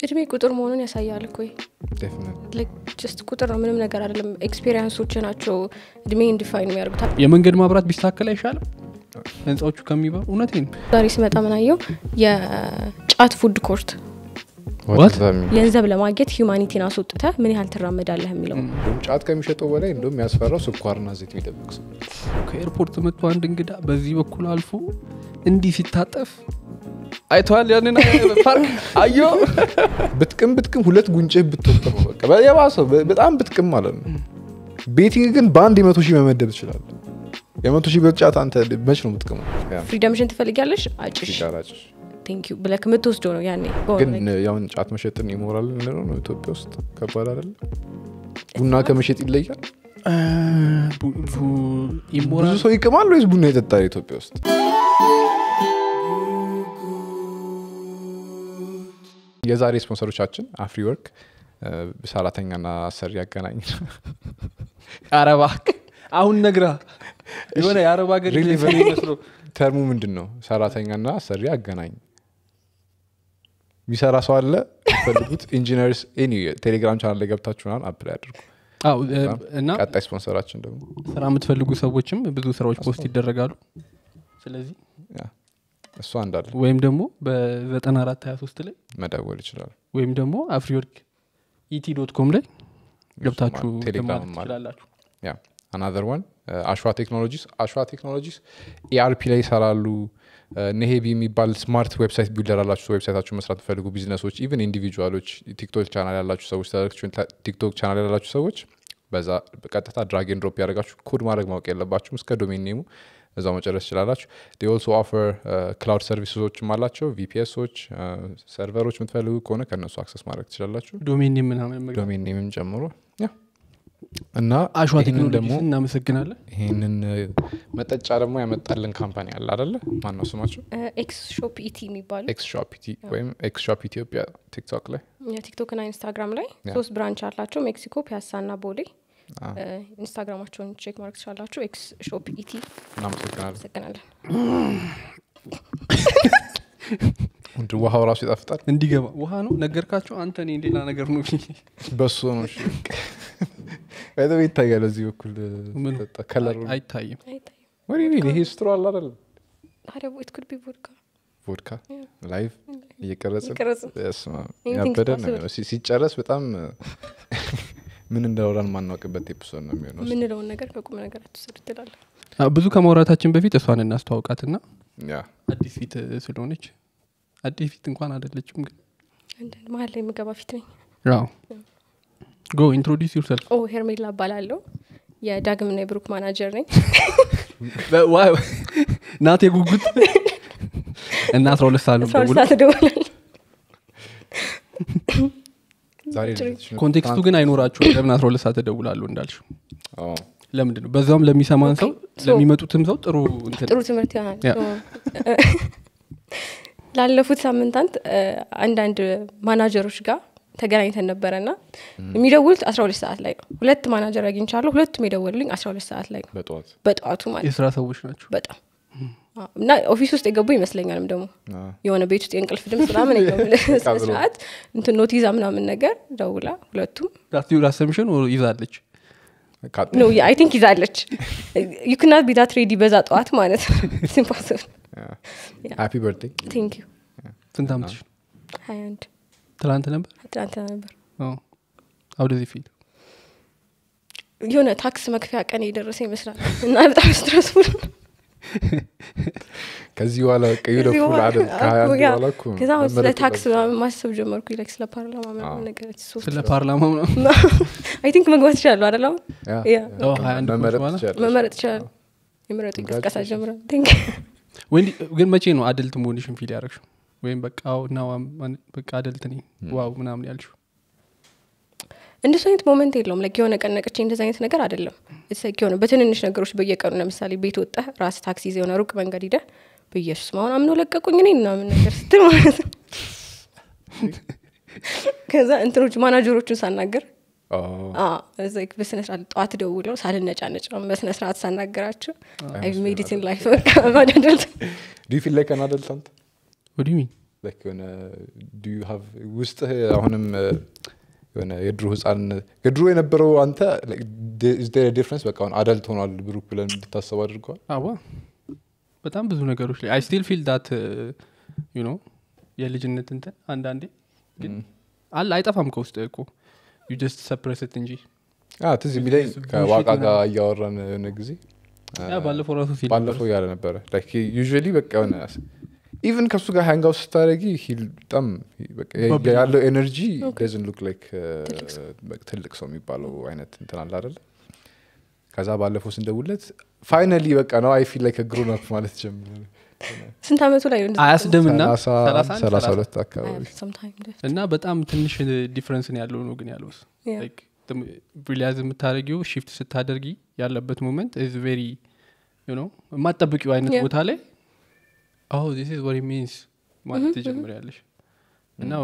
እድሜ ቁጥር መሆኑን ያሳያል እኮ ዴፊኒትሊ ጀስት ቁጥር ነው ምንም ነገር አይደለም ኤክስፔሪንሶች ናቸው እድሜ ኢንዲፋይን የሚያደርጉት የመንገድ ማብራት ቢስተካከል አይሻልም ህንፃዎቹ ከሚበሩ እውነቴን ነው ዛሬ ስመጣ ምናየው የጫት ፉድ ኮርት What? ገንዘብ ለማግኘት ሂዩማኒቲን አስወጥተ ምን ያህል ትራመዳለህ የሚለው እንደውም ጫት ከሚሸጠው በላይ እንደውም ያስፈራው ስኳርና ዘይት የሚጠብቅ ሰው ከኤርፖርት መጥቶ አንድ እንግዳ በዚህ በኩል አልፎ እንዲህ ሲታጠፍ አይተዋል ያንን ፓርክ አዮ ብጥቅም ብጥቅም ሁለት ጉንጭህ ብትወጥ ነው በቃ የባሰው በ- በጣም ብጥቅም ማለት ነው ቤቲንግ ግን በአንድ የመቶ ሺህ መመደብ ትችላል የመቶ ሺህ ብር ጫት አንተ መች ነው የምትቅመው ያ፣ ፍሪደምሽን ትፈልጊያለሽ አጭሽ ሲጋራ ጭስ። ቴንክ ዩ ብለክ የምትወስደው ነው ያኔ በሆነ ግን ነገር። ያውን ጫት መሸጥን ይሞራል ምንለው ነው ኢትዮጵያ ውስጥ ከባድ አይደለም ቡና ከመሸጥ ይለያል ብዙ ኢሞራል ሰው ይቅማል ወይስ ቡና ይጠጣል ኢትዮጵያ ውስጥ የዛሬ ስፖንሰሮቻችን አፍሪ ወርክ ሰራተኛና አሰሪ ያገናኝ አረባ አሁን ነግራ የሆነ የአረብ ሀገር Really ሰው ይመስለው ተርሙ ምንድን ነው ሰራተኛና አሰሪ አገናኝ የሚሰራ ሰው አለ ፈልጉት ኢንጂነርስ ኤኒ ቴሌግራም ቻናል ላይ ገብታችሁናል አፕላይ አድርጉ አዎ እ፣ እና ቀጣይ ስፖንሰራችን ደግሞ ስራ የምትፈልጉ ሰዎችም ብዙ ስራዎች ፖስት ይደረጋሉ ስለዚህ ያ፣ እሷ እንዳለ ወይም ደግሞ በ94 23 ላይ መደወል ይችላል ወይም ደግሞ አፍሪወርክ ኢቲ ዶት ኮም ላይ ገብታችሁ ቴሌግራም ማለት ትችላላችሁ ያ አናዘር ዋን አሸዋ ቴክኖሎጂስ አሸዋ ቴክኖሎጂስ ኤአርፒ ላይ ይሰራሉ ነሄቢ የሚባል ስማርት ዌብሳይት ቢልደር ያላችሁ ዌብሳይታችሁ መስራት ፈልጉ ቢዝነሶች ኢቨን ኢንዲቪጁዋሎች ቲክቶክ ቻናል ያላችሁ ሰዎች ቲክቶክ ቻናል ያላችሁ ሰዎች በዛ በቀጥታ ድራግ ኤንድ ድሮፕ ያደረጋችሁ ኮድ ማድረግ ማወቅ የለባችሁም እስከ ዶሜን ኔሙ እዛው መጨረስ ትችላላችሁ ኦልሶ ኦፈር ክላውድ ሰርቪሶችም አላቸው ቪፒኤሶች ሰርቨሮች የምትፈልጉ ከሆነ ከእነሱ አክሰስ ማድረግ ትችላላችሁ ዶሜን ምናምን መግባት ዶሜን ኔምም ጨምሮ ያ እና አሸዋ ይህንን ቴክኖሎጂ ደግሞ እናመሰግናለን ይህንን መጠጫ ደግሞ ያመጣልን ካምፓኒ አለ አደለ ማን ነው ስማቸው ኤክስ ሾፕ ኢቲ የሚባሉ ኤክስ ሾፕ ኢቲ ወይም ኤክስ ሾፕ ኢትዮጵያ ቲክቶክ ላይ የቲክቶክ ና ኢንስታግራም ላይ ያ። ሶስት ብራንች አላቸው ሜክሲኮ ፒያሳ ና ቦሌ አ፣ እ፣ ኢንስታግራማቸውን ቼክ ማድረግ ትችላላችሁ ኤክስ ሾፕ ኢቲ እናመሰግናለን አመሰግናለን እንድ ውሃው ራሱ ይጣፍጣል እንዲገባ ውሃ ነው ነገርካቸው አንተ እኔ ሌላ ነገር ነው በሱ ነው እሺ። በጣም ይታያል እዚህ በኩል ምን? ከለሩ አይታይም አይታይም ወዲ ይሄ ስትሮ አለ አይደል ታዲያ ኢት ኩድ ቢ ቮድካ ቮድካ ላይቭ እየቀረጽን እየቀረጽን። በስመ አብ። Anything's ያበደ ነው possible. የሚሆነው። ሲ- ሲጨረስ በጣም ምን እንዳወራን ማናውቅበት ኤፒሶድ ነው የሚሆነው የምንለውን ነገር በቁም ነገር አትውሰድ ትላለን አ፣ ብዙ ከማውራታችን በፊት እሷን እናስተዋውቃትና ያ አዲስ ፊት እ፣ ስለሆነች አዲስ ፊት እንኳን አይደለችም ግን አንዳንድ መሀል ላይ የምገባ ፊት ነኝ ያው ጎ ኢንትሮዲስ ዩርሰልፍ ኦ ሄርሜላ እባላለሁ የዳግምና የብሩክ ማናጀር ነኝ ናት የጉጉት እና አስራ ሁለት ሰዓት ነው አስራ ሁለት ደውሎ ሰዓት እደውላለሁ ዛሬ ጭሪ። ልደትሽ ነው። ኮንቴክስቱ ግን አይኖራችሁም ለምን አስራ ሁለት ሰዓት እደውላለሁ እንዳልሽው አዎ። ለምንድን ነው በዛውም ለሚሰማን ሰው ሶ- ለሚመጡትም ሰው ጥሩ እንትን ጥሩ ትምህርት ይሆናል ያ። ላለፉት ሳምንታት እ፣ አንዳንድ ማናጀሮች ጋር ተገናኝተን ነበረ ና የሚደውሉት አስራ ሁለት ሰዓት ላይ ነው ሁለት ማናጀር አግኝቻለሁ ሁለቱም የደወሉልኝ አስራ ሁለት ሰዓት ላይ ነው በጠዋት በጠዋቱ ማለት የስራ ሰዎች ናቸው በጣም አዎ። እና ኦፊስ ውስጥ የገቡ ይመስለኛልም ደግሞ አዎ። የሆነ ቤት ውስጥ የእንቅልፍ ድምፅ ምናምን ስነስርዓት እንትን ኖት ይዛ ምናምን ነገር ደውላ ሁለቱም ዳትዩር አሰምሽን ይዛለች ካ- ነው አይ ቲንክ ይዛለች ዩክናት ቢታት ሬዲ በዛ ጠዋት ማለት ነው ኢምፖስብል ያ። ሃፒ በርቴ ቴንክ ዩ ስንት አመትሽ ነው? ሀያ አንድ ትላንት ነበር ትናንትና ነበር አዎ። አውደዚህ ፊት የሆነ ታክስ መክፈያ ቀን የደረሰ ይመስላል እና በጣም ስትረስፉል ከዚህ በኋላ ቀዩ ደፉል አይደል ከሀያ አንድ በኋላ እኮ ነው ከዛ አሁን ስለ መመረጥ ታክስ የለብሽም። ምናምን ማሰብ ጀመርኩ ላይክ ስለ ፓርላማ ምናምን ነገር ስለ ፓርላማ ምናምን አይ ቲንክ መግባት ይችላሉ አደል አሁን ያ፣ ያ። ያ። አዎ፣ ሀያ አንድ መመረጥ በኋላ? ትችያለሽ። መመረጥ ይችላል የምረጡ እንቅስቃሴ Congratulations. ጀምረ ቲንክ ወይ ግን መቼ ነው አደልት መሆንሽን ፊል ያደረግሽው ወይም በቃ አዎ፣ ና ዋም- በቃ አደልት ነኝ ዋው ምናምን ያልሽው እንደሱ አይነት ሞመንት የለውም ላይክ የሆነ ቀን ነቅቼ እንደዚ አይነት ነገር አይደለም It's like የሆነ በትንንሽ ነገሮች በየቀኑ ለምሳሌ ቤት ወጣህ ራስ ታክሲ ይዘህ የሆነ ሩቅ መንገድ ሂደህ በኢየሱስ አሁን አምነው ለቀቁኝ እኔ ምናምን ነገር ስትል ማለት ነው ከዛ እንትኖች ማናጀሮቹን ሳናገር አዎ። በስነስርዓት ጠዋት ደውለው ሳልነጫነጭ ነው በስነስርዓት ሳናገራቸው አይ አይመስለኝም ሜዲትን ላይፍ በቃ ማዳደል Do you feel like an adult አንተ? ወዲ ሚን Like የሆነ do you have ውስጥህ አሁንም እ፣ የሆነ የድሮ ህፃን የድሮ የነበረው አንተ ዲፍረንስ በቃ አሁን አዳልት ሆኗል ብሩክ ብለን እንድታሰብ አድርገዋል አዋ በጣም ብዙ ነገሮች ላይ አይ ስቲል ፊል ዳት ዩ ኖ የልጅነት እንትን አንዳንዴ ግን አለ አይጠፋም ከውስጥ እኮ ዩ ጀስት ሰፕረስት እንጂ አ፣ ትዝ የሚለኝ ብዙ ከዋቃ shit ጋር እያወራን የሆነ ጊዜ ያ ባለፈው ራሱ ሲል ባለፈው ያለ ነበረ ዩዥዋሊ በቃ የሆነ ኢቨን ከሱ ጋር ሃንጋውት ስታደረጊ በጣም በቃ Bubbly ያለው ኤነርጂ Okay. ደዝን ሉክ ላይክ ትልቅ ሰው የሚባለው አይነት እንትን አለ አደለ ከዛ ባለፈው ስንደውለት ፋይናሊ በቃ ነው አይ ፊል ላይክ ግሮን አፕ ማለት ጀምረ ስንት አመቱ ላይ ነው እንደዚህ አያስደምና ሰላሳ 31 ሰላሳ 30 ሁለት አካባቢ አያልፍ sometime ደስ- እና በጣም ትንሽ ዲፍረንስ ነው ያለው ነው ግን ያለውስ Yeah. ሪሊያዝ የምታደርጊው ሽፍት ስታደርጊ ያለበት ሞመንት ኢዝ ቬሪ ዩ ኖ የማጠብቂው አይነት Yeah. ቦታ ላይ አሁ ዚስ ኢዝ ወር ሚንስ ማለት ትጀምሪያለሽ እና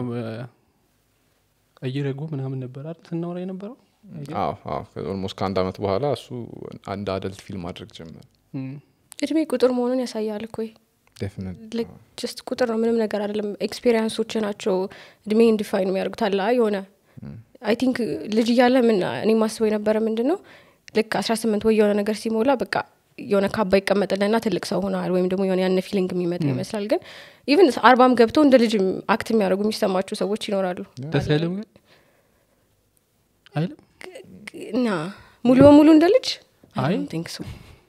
እየረጎ ምናምን ነበር አይደል ስናወራ የነበረው ኦልሞስት ከአንድ አመት በኋላ እሱ አንድ አደልት ፊልም ማድረግ ጀመረ እም፣ እድሜ ቁጥር መሆኑን ያሳያል እኮ ዴፊኒትሊ ጀስት ቁጥር ነው ምንም ነገር አይደለም ኤክስፔሪንሶች ናቸው እድሜ ኢንዲፋይን የሚያደርጉት አለ አይ የሆነ አይ ቲንክ ልጅ እያለ ምን እኔ ማስበው የነበረ ምንድን ነው ልክ አስራ ስምንት ወይ የሆነ ነገር ሲሞላ በቃ የሆነ ካባ ይቀመጥልና ትልቅ ሰው ሆናል ወይም ደግሞ የሆነ ያነ ፊሊንግ የሚመጣ ይመስላል ግን ኢቭን አርባም ገብተው እንደ ልጅ አክት የሚያደርጉ የሚሰማቸው ሰዎች ይኖራሉ ደስ አይልም ግን አይልም እና ሙሉ በሙሉ እንደ ልጅ አይ። ቲንክ ሱ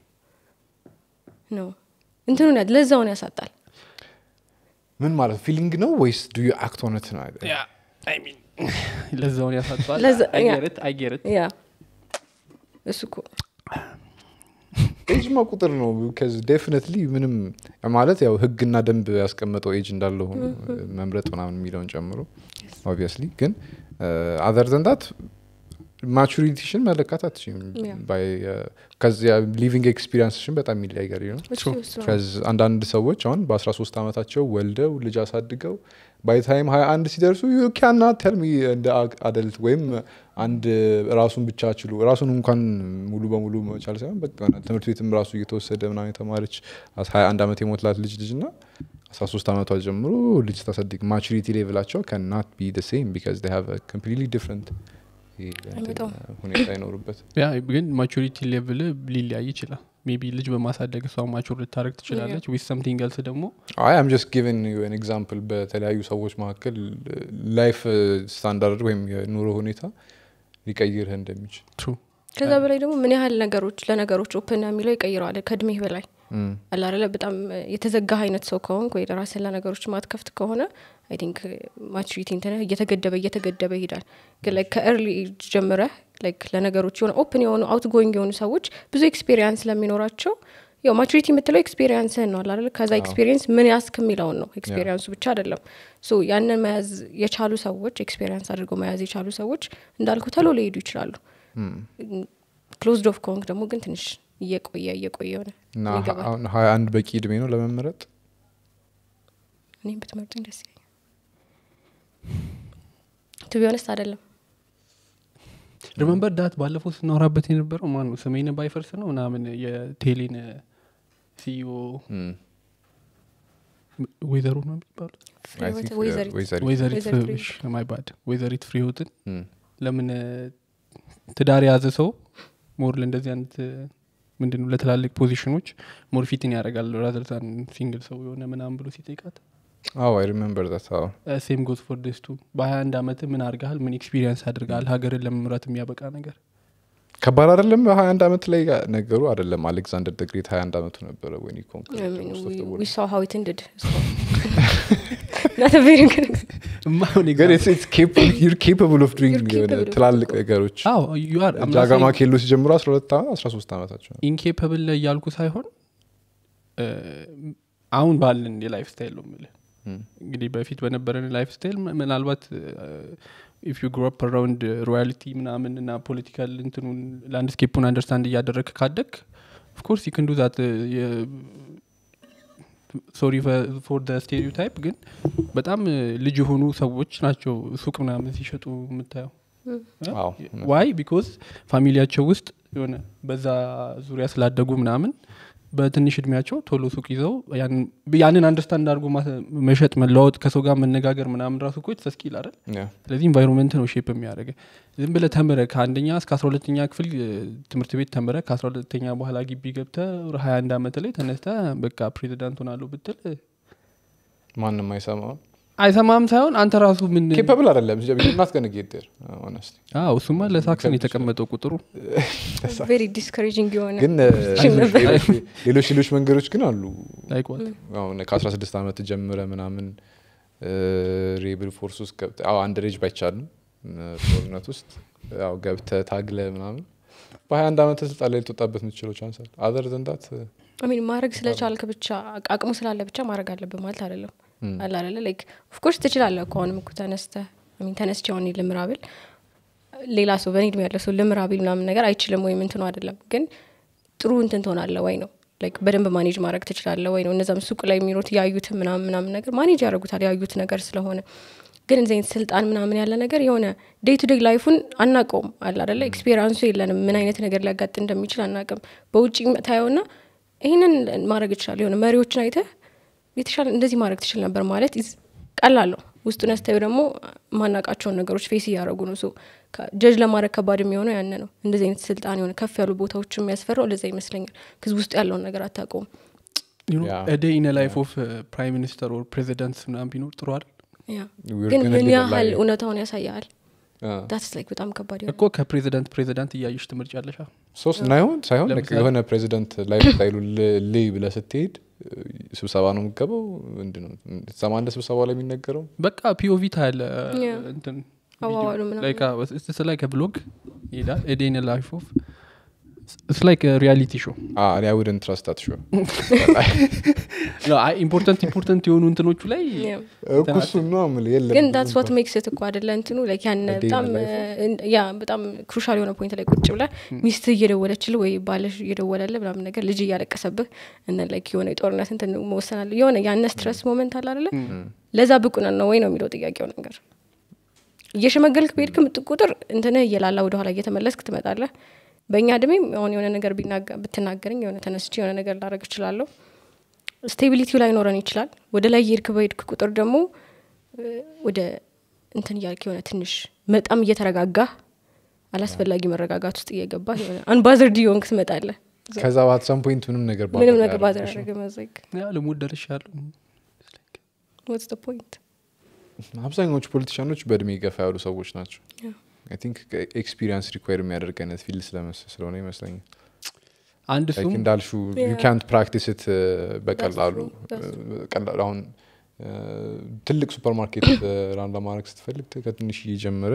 ነው እንትኑን ያ- ለዛውን ያሳጣል ምን ማለት ፊሊንግ ነው ወይስ ዱ ዩ አክት ኦነት ነው ለዛውን ያሳጥዋል ለዛ- ያ። አይጌረት አይጌረት ያ እሱ እኮ ኤጅማ ቁጥር ነው ከዚ ዴፊኒትሊ ምንም ማለት ያው ህግና ደንብ ያስቀመጠው ኤጅ እንዳለ ሆኖ መምረጥ ምናምን የሚለውን ጨምሮ ኦብቪየስሊ ግን አዘር ዘንዳት ማቹሪቲሽን መለካት አትችም Yeah. ከዚያ ሊቪንግ ኤክስፒሪንስሽን በጣም የሚለያገር ነው እሱ እሱ ነው። ከዚ አንዳንድ ሰዎች አሁን በ13 ዓመታቸው ወልደው ልጅ አሳድገው ባይ ታይም 21 ሲደርሱ ዩካና ተልሚ እንደ አደልት ወይም አንድ ራሱን ብቻ ችሉ ራሱን እንኳን ሙሉ በሙሉ መቻል ሳይሆን በቃ የሆነ ትምህርት ቤትም ራሱ እየተወሰደ ምናምን የተማረች 21 ዓመት የሞትላት ልጅ ልጅ ና 13 ዓመቷ ጀምሮ ልጅ ታሳድግ ማቹሪቲ ሌቭላቸው ከናት ቢ ሴም ቢካዝ ሃቭ ኮምፕሊትሊ ዲፍረንት አይመጣውም። ሁኔታ ይኖሩበት ያ ግን ማቹሪቲ ሌቭል ሊለያይ ይችላል ሜቢ ልጅ በማሳደግ እሷ ማቹር ልታደረግ ትችላለች ዊዝ ሰምቲንግ ኤልስ ደግሞ አይ አም ጀስት ጊቨን ዩ ኤን ኤግዛምፕል በተለያዩ ሰዎች መካከል ላይፍ ስታንዳርድ ወይም የኑሮ ሁኔታ ሊቀይርህ እንደሚችል ትሩ ከዛ በላይ ደግሞ ምን ያህል ነገሮች ለነገሮች ኦፕን የሚለው ይቀይረዋል ከእድሜህ በላይ እም። አላረለ በጣም የተዘጋ አይነት ሰው ከሆንክ ወይ ራስን ለነገሮች ማትከፍት ከሆነ አይ ቲንክ ማቹሪቲ እንትንህ እየተገደበ እየተገደበ ይሄዳል ግን ላይክ ከኤርሊ ኤጅ ጀምረህ ላይክ ለነገሮች የሆነ ኦፕን የሆኑ አውት ጎይንግ የሆኑ ሰዎች ብዙ ኤክስፔሪንስ ስለሚኖራቸው ያው ማቹሪቲ የምትለው ኤክስፔሪንስህን ነው አላለ ከዛ ኤክስፔሪንስ ምን ያስክ የሚለውን ነው ኤክስፔሪንሱ ብቻ አይደለም ሶ ያንን መያዝ የቻሉ ሰዎች ኤክስፔሪንስ አድርገው መያዝ የቻሉ ሰዎች እንዳልኩ ተሎ ሊሄዱ ይችላሉ ክሎዝድ ኦፍ ከሆንክ ደግሞ ግን ትንሽ እየቆየ እየቆየ ሆነ እና ይገባል አሁን ሀያ አንድ በቂ እድሜ ነው ለመመረጥ እኔም ብትመርጡኝ ደስ ይለኛል ቱ ቢሆነስት አይደለም ሪመምበር ዳት ባለፈው ስናወራበት የነበረው ማን ነው ስሜን ባይፈርስ ነው ምናምን የቴሌን ሲኢኦ እም። ወይዘሮ ነው የሚባሉት I think, uh, ወይዘሪት ወይዘሪት ወይዘሪት ወይዘሪት ማይ ባድ ወይዘሪት ፍሬህይወትን እም። ለምን ትዳር የያዘ ሰው ሞር ለእንደዚህ አይነት ምንድነው ለትላልቅ ፖዚሽኖች ሞር ፊትን ያደርጋል ራዘርዛን ሲንግል ሰው የሆነ ምናምን ብሎ ሲጠይቃት አዎ አይ ሪሜምበር ዛት አዎ ሴም ጎዝ ፎር ደስቱ በሀያ አንድ አመት ምን አድርገሃል ምን ኤክስፒሪየንስ አድርገሃል ሀገርን ለመምራት የሚያበቃ ነገር ከባድ አይደለም በሀያ አንድ አመት ላይ ነገሩ አይደለም አሌክዛንደር ደግሬት ሀያ አንድ አመቱ ነበረ ወይ ዊ ሳው ሀው ኢት እንድድ ናት ቬሪ ጉድ እማይሆን ግን example- ዩር ኬፓብል ኦፍ ዱይንግ You're capable of ትላልቅ doing ነገሮች አዎ you are. I'm not ጃጋማ saying ኬሎ ሲጀምሩ አስራ ሁለት ዓመት አስራ ሶስት ዓመታቸው ነው ኢንኬፐብል ላይ እያልኩ ሳይሆን እ፣ አሁን ባለን የላይፍ ስታይል ነው የምልህ እም። እንግዲህ በፊት በነበረን ላይፍ ስታይል ም- ምናልባት ኢፍ ዩ ግሮ አፕ አራውንድ ሮያሊቲ ምናምን እና ፖለቲካል እንትኑን ላንድስኬፑን አንደርስታንድ እያደረግ ካደግ ኦፍኮርስ ዩ ክንዱ ዛት ሶሪ ፎር ደ ስቴሪዮታይፕ ግን በጣም እ፣ ልጅ የሆኑ ሰዎች ናቸው ሱቅ ምናምን ሲሸጡ የምታየው አዎ ዋይ ቢኮዝ ፋሚሊያቸው ውስጥ የሆነ በዛ ዙሪያ ስላደጉ ምናምን በትንሽ እድሜያቸው ቶሎ ሱቅ ይዘው ያን- ያንን አንደርስታንድ አድርጎ ማስ- መሸጥ መለዋወጥ ከሰው ጋር መነጋገር ምናምን ራሱ እኮ ተስኪል አይደል ያ። ስለዚህ ኢንቫይሮንመንት ነው ሼፕ የሚያደርገ ዝም ብለ ተምረ ከአንደኛ እስከ አስራ ሁለተኛ ክፍል እ፣ ትምህርት ቤት ተምረ ከአስራ ሁለተኛ በኋላ ግቢ ገብተ ሀያ አንድ አመት ላይ ተነስተ በቃ ፕሬዚዳንት ሆናለሁ ብትል እ፣ ማንም አይሰማው አይሰማም ሳይሆን አንተ ራሱ ምን ኬፐብል አይደለም ናት ገነ ጌደር ሆነስቲ አዎ እሱማ ለሳክሰን የተቀመጠው ቁጥሩ ቬሪ ዲስከሬጂንግ የሆነ ግን እ፣ ሌሎች- ሌሎች ሌሎች መንገዶች ግን አሉ ላይቋት አሁን ከ16 ዓመት ጀምረ ምናምን ሬብል ፎርስ ውስጥ ገብተህ አዎ አንድ ሬጅ ባይቻልም እ፣ ጦርነት ውስጥ ያው ገብተህ ታግለ ምናምን በ21 ዓመት ስልጣን ላይ ልትወጣበት የምትችለው ቻንስ አለ አዘር ዘንዳት አሚን ማድረግ ስለቻልክ ብቻ አቅሙ ስላለ ብቻ ማድረግ አለብህ ማለት አይደለም አለ አይደለ ላይክ ኦፍኮርስ ትችላለህ እኮ አሁንም እኮ ተነስተህ አሚን ተነስቼ አሁን ልምራብል ሌላ ሰው በእኔ እድሜ ያለ ሰው ልምራብል ምናምን ነገር አይችልም ወይም እንትኑ አይደለም ግን ጥሩ እንትን ትሆናለህ ወይ ነው ላይክ በደንብ ማኔጅ ማድረግ ትችላለህ ወይ ነው እነዛም ሱቅ ላይ የሚኖሩት ያዩት ምናምን ምናምን ነገር ማኔጅ ያደርጉታል ያዩት ነገር ስለሆነ ግን እንደዚህ አይነት ስልጣን ምናምን ያለ ነገር የሆነ ዴይ ቱ ዴይ ላይፉን አናውቀውም አለ አደለ ኤክስፔሪንሱ የለንም ምን አይነት ነገር ሊያጋጥ እንደሚችል አናውቅም በውጭ ታየውና ይህንን ማድረግ ይችላል የሆነ መሪዎችን አይተህ የተሻለ እንደዚህ ማድረግ ትችል ነበር ማለት is ቀላል ነው ውስጡ ነስተው ደግሞ ማናቃቸውን ነገሮች ፌስ እያደረጉ ነው ጀጅ ለማድረግ ከባድ የሚሆነው ያነ ነው እንደዚህ አይነት ስልጣን የሆነ ከፍ ያሉ ቦታዎች የሚያስፈራው ለዛ ይመስለኛል ክዝ ውስጡ ያለውን ነገር አታውቀውም Yeah. ዴይ ኢን ላይፍ ኦፍ ፕራይም ሚኒስተር ኦር ፕሬዚዳንት ምናምን ቢኖር ጥሩ አይደል ያ We're ግን gonna ምን live a ያህል life. እውነታውን ያሳያል አ፣ ዳትስ ላይክ በጣም ከባድ የሆነ እኮ ከፕሬዚዳንት ፕሬዚዳንት እያየሽ ትምህርት ያለሻ ሶስት ናይሆን ሳይሆን ለምሳሌ- የሆነ ፕሬዚደንት ላይፍ ስታይሉ ልይ ብለ ስትሄድ እ፣ ስብሰባ ነው የምገባው ምንድን ነው ሰማ እንደ ስብሰባ ላይ የሚነገረው በቃ ፒኦቪ ታያለ Yeah. እንትን አዋዋሉ ምናምን። ላይክ ብሎግ ይሄዳል ኤዴን ላይፍ ኦፍ ስ ላይክ ሪያሊቲ ሾው እኔ ውድን ትረስት ታት ሾ ኢምፖርታንት ኢምፖርታንት የሆኑ እንትኖቹ ላይ Yeah. እኩሱ ነው ምል የለም ግን ዳትስ ዋት ሜክስ ት እኮ አደለ እንትኑ ላይክ ያን A day in በጣም the life እ፣ ያ በጣም ክሩሻል የሆነ ፖይንት ላይ ቁጭ ብለ ሚስት እየደወለችል ወይ ባለሽ እየደወለለ ምናምን ነገር ልጅ እያለቀሰብህ እነ ላይክ የሆነ የጦርነት እንትን መወሰን አለ የሆነ ያነ ስትረስ ሞመንት አለ አደለ ለዛ ብቁ ነን ነው ወይ ነው የሚለው ጥያቄው ነገር እየሸመገልክ በሄድክ ምጥ ቁጥር እንትንህ እየላላ ወደኋላ እየተመለስክ ትመጣለህ በእኛ እድሜም አሁን የሆነ ነገር ቢናገ- ብትናገረኝ የሆነ ተነስቼ የሆነ ነገር ላደረግ እችላለሁ ስቴቢሊቲው ላይኖረን ይችላል ወደ ላይ የሄድክ በሄድክ ቁጥር ደግሞ እ፣ ወደ እንትን እያልክ የሆነ ትንሽ በጣም እየተረጋጋ አላስፈላጊ መረጋጋት ውስጥ እየገባ የሆነ አንባዘርድ የሆንክ ትመጣለህ ከዛ ባት ሰም ፖይንት ምንም ነገር ምንም ባደረገ ነገር ባዘር ያደረገሽ ያደረገ መዘግ ያ ልሞት ደርሻለሁ ወትስ ፖይንት ነው። አብዛኛዎቹ ፖለቲሻኖች በእድሜ ገፋ ያሉ ሰዎች ናቸው Yeah. አይ ቲንክ ኤክስፒሪንስ ሪኳየር የሚያደርግ አይነት ፊልድ ስለመስ ስለሆነ ይመስለኛል አንድ Like እሱም እንዳልሹ ዩ Yeah. ካንት ፕራክቲስ ት በቀላሉ true. That's ቀላሉ አሁን እ፣ ትልቅ ሱፐር ማርኬት ራን ለማድረግ ስትፈልግ ት- ከትንሽ እየጀመረ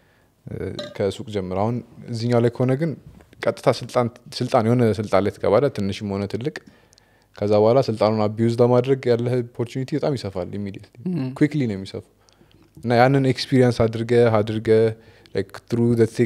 እ፣ ከሱቅ ጀምረ አሁን እዚኛው ላይ ከሆነ ግን ቀጥታ ስልጣን ስልጣን የሆነ ስልጣን ላይ ትገባለ ትንሽም ሆነ ትልቅ ከዛ በኋላ ስልጣኑን አቢዩዝ ለማድረግ ያለህ ኦፖርቹኒቲ በጣም ይሰፋል ኢሚዲየትሊ ኩክሊ ነው የሚሰፋው እና ያንን ኤክስፒሪየንስ አድርገ አድርገ ትሩ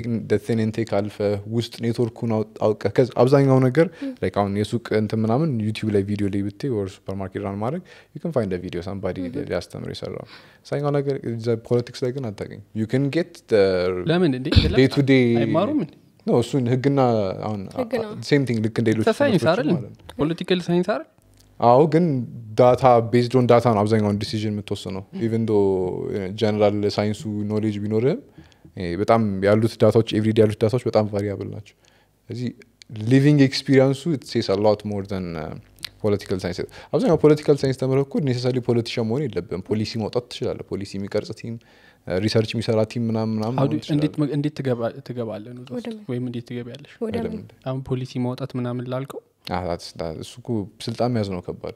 ቴን ኢንቴክ አልፈ ውስጥ ኔትወርኩን አውጥ- አውቀህ ከዛ አብዛኛው ነገር like አሁን የሱቅ እንትን ምናምን ዩቲዩብ ላይ ቪዲዮ ላይ ብትይ ወር ሱፐር ማርኬት ራን ማድረግ ዩ ን ፋይንድ ቪዲዮ ሳምባዲ ሊያስተምር የሰራው አብዛኛው ነገር ፖለቲክስ ላይ ግን አታገኝ ዩ ን ጌት ለምን እንዴ ዴይ ቱ ዴይ አይማሩም እንዴ ነው እሱን ህግና አሁን ህግ ነው። ሴም ቲንግ ልክ እንደ ሌሎች ሳይንስ ትምህርቶች አይደል ማለት ነው። ፖለቲካል ሳይንስ አይደል አዎ ግን ዳታ ቤዝድ ኦን ዳታ ነው አብዛኛውን ዲሲዥን የምትወስነው ኢቨን ዶ ጀነራል ሳይንሱ ኖሌጅ ቢኖርህም ይሄ በጣም ያሉት ዳታዎች ኤቭሪዲ ያሉት ዳታዎች በጣም ቫሪያብል ናቸው ስለዚህ ሊቪንግ ኤክስፒሪንሱ ሴስ ሎት ሞር ን ፖለቲካል ሳይንስ አብዛኛው ፖለቲካል ሳይንስ ተምረህ እኮ ኔሴሳሪ ፖለቲሽን መሆን የለብም ፖሊሲ ማውጣት ትችላለህ ፖሊሲ የሚቀርጽ ቲም ሪሰርች የሚሰራ ቲም ምናምን ምናምን How መሆን do- እንዴት ትችላለህ። መ- እንዴት ትገባ- ትገባለህ ነው እዛ ውስጥ? ወደ ምን? ወይም እንዴት ትገቢያለሽ ወደ ምን አይደለም። አሁን ፖሊሲ ማውጣት ምናምን ላልከው አዎ፣ that's- that- እሱ እኮ ስልጣን መያዝ ነው ከባድ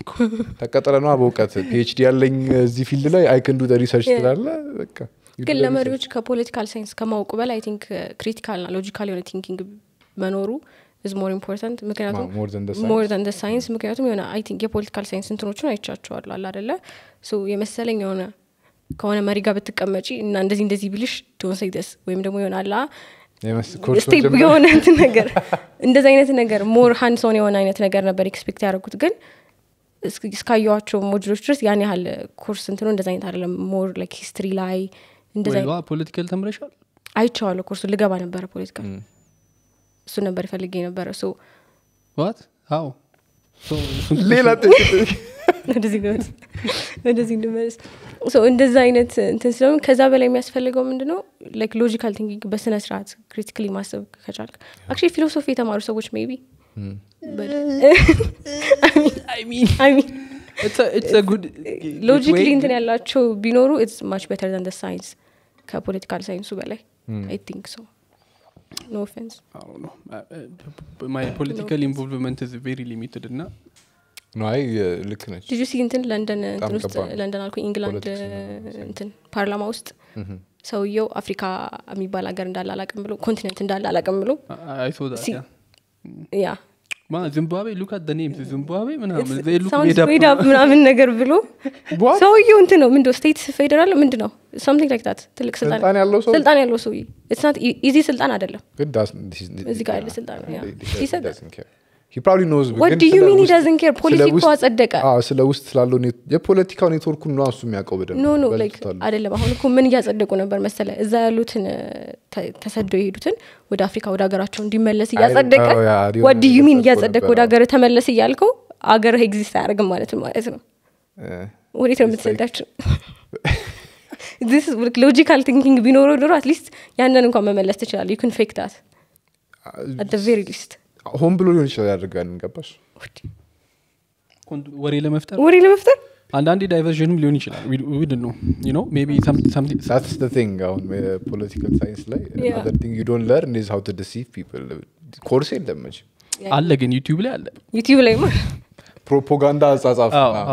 ተቀጠረ ነዋ በእውቀት ፒኤችዲ ያለኝ እዚህ ፊልድ ላይ አይክንዱ ሪሰርች Yeah. ትላለ በቃ you ግን do the ለመሪዎች ከፖለቲካል ሳይንስ ከማወቁ በላይ አይ ቲንክ ክሪቲካል ና ሎጂካል የሆነ ቲንኪንግ መኖሩ ኢዝ ሞር ኢምፖርታንት ምክንያቱም research. more than the science. ሞር ዛን ደ ሳይንስ ምክንያቱም የሆነ አይ ቲንክ የፖለቲካል ሳይንስ እንትኖችን አይቻቸዋሉ አለ አደለ ሶ የመሰለኝ የሆነ ከሆነ መሪ ጋር ብትቀመጪ እና እንደዚህ እንደዚህ ቢልሽ ዶንሰይደስ ወይም ደግሞ የሆነ አላ የመስ- ኮርስ ስቴፕ መጀመሪያ- የሆነ እንትን ነገር እንደዚህ አይነት ነገር ሞር ሃንድሶን የሆነ አይነት ነገር ነበር ኤክስፔክት ያደረጉት ግን እስክ- እስካየዋቸው ሞጁሎች ድረስ ያን ያህል ኮርስ እንትኑ እንደዚ አይነት አይደለም ሞር ላይክ ሂስትሪ ላይ እንደዚ ወይ ፖለቲካል ተምረሻል አይቼዋለሁ ኮርሱ ልገባ ነበረ ፖለቲካ Mm. እሱ ነበር ይፈልግ የነበረ ሶ ዋት አዎ So, እሱን ሌላ ወደዚህ እንመለስ ወደዚህ እንመለስ ሶ እንደዛ አይነት እንትን ስለሆነ ከዛ በላይ የሚያስፈልገው ምንድነው ላይክ ሎጂካል ቲንኪንግ በስነ ስርዓት ክሪቲካሊ ማሰብ ከቻልክ አክቹዋሊ ፊሎሶፊ የተማሩ ሰዎች ሜቢ It's a- it's a good- ሎጂክሊ way- እንትን ያላቸው ቢኖሩ ኢትስ ማች ቤተር ዘን ሳይንስ ከፖለቲካል ሳይንሱ በላይ አይ ቲንክ ሶ ኖ ኦፌንስ I don't know. Uh, uh, my political involvement is very limited እና ነው አይ ልክ ነች ልጁ ሲ እንትን ለንደን እንትን ውስጥ ከባድ ነው። ለንደን አልኩ ኢንግላንድ ፖለቲክስ ነው። እንትን ፓርላማ ውስጥ ሰውየው አፍሪካ የሚባል ሀገር እንዳለ አላቅም ብሎ ኮንቲኔንት እንዳለ አላቅም ብሎ I- I saw that, See, yeah. ያ ማ ዚምባብዌ ሉክ አት ኔምስ ዚምባብዌ ምናምን they look ሳውንድ made up. ሜድ አፕ ምናምን ነገር ብሎ What? ሰውየው እንትን ነው ምንድ ስቴት ፌዴራል ምንድ ነው something like that ትልቅ ስልጣን ስልጣን ያለው ሰው ስልጣን ያለው ሰውዬ ኢትስ ኢዚ ስልጣን አይደለም ግን das- እዚህ ጋር ያለ ስልጣን ነው፣ ያ። He said He said he doesn't care. He probably knows, What ግን do you ስለ mean he ውስጥ- doesn't care? ፖሊሲ ስለ እኮ ውስጥ- አጸደቀ። አዎ፣ ስለ ውስጥ ስላለው ኔት- የፖለቲካው ኔትወርኩን ነው እሱ የሚያውቀው በደንብ ኖ ኖ ላይክ በልቶታል። አይደለም አሁን እኮ ምን እያጸደቁ ነበር መሰለ እዛ ያሉትን ተ- ተሰደው የሄዱትን ወደ አፍሪካ ወደ ሀገራቸው እንዲመለስ እያጸደቀ አዎ፣ ያ፣ የሆነ ወድ ዩ ሚን ነገር እያጸደቅ ነበር፣ ወደ አዎ። ሀገር ተመለስ እያልከው አገርህ ኤግዚስት አያደርግም ማለት ነው ማለት ነው እ፣ ወዴት ነው የምትሰዳቸው ሎጂካል ቲንኪንግ ቢኖረው ኖሮ አትሊስት ያንን እንኳን መመለስ ትችላለ ዩ ክን ፌክ ዳት አት ቬሪ ሊስት ሆን ብሎ ሊሆን ይችላል ያደርጋል ገባሽ ኮንት- ወሬ ለመፍጠር ወሬ ለመፍጠር አንዳንዴ ዳይቨርዥንም ሊሆን ይችላል ዊድ ነው ኖ ሜቢ that's the thing አሁን ፖለቲካል ሳይንስ ላይ Yeah. another thing you don't learn is how to deceive people ኮርስ የለም መቼም አለ ግን ዩቲዩብ ላይ አለ ዩቲዩብ ላይ ማ ፕሮፓጋንዳ አጻጻፍ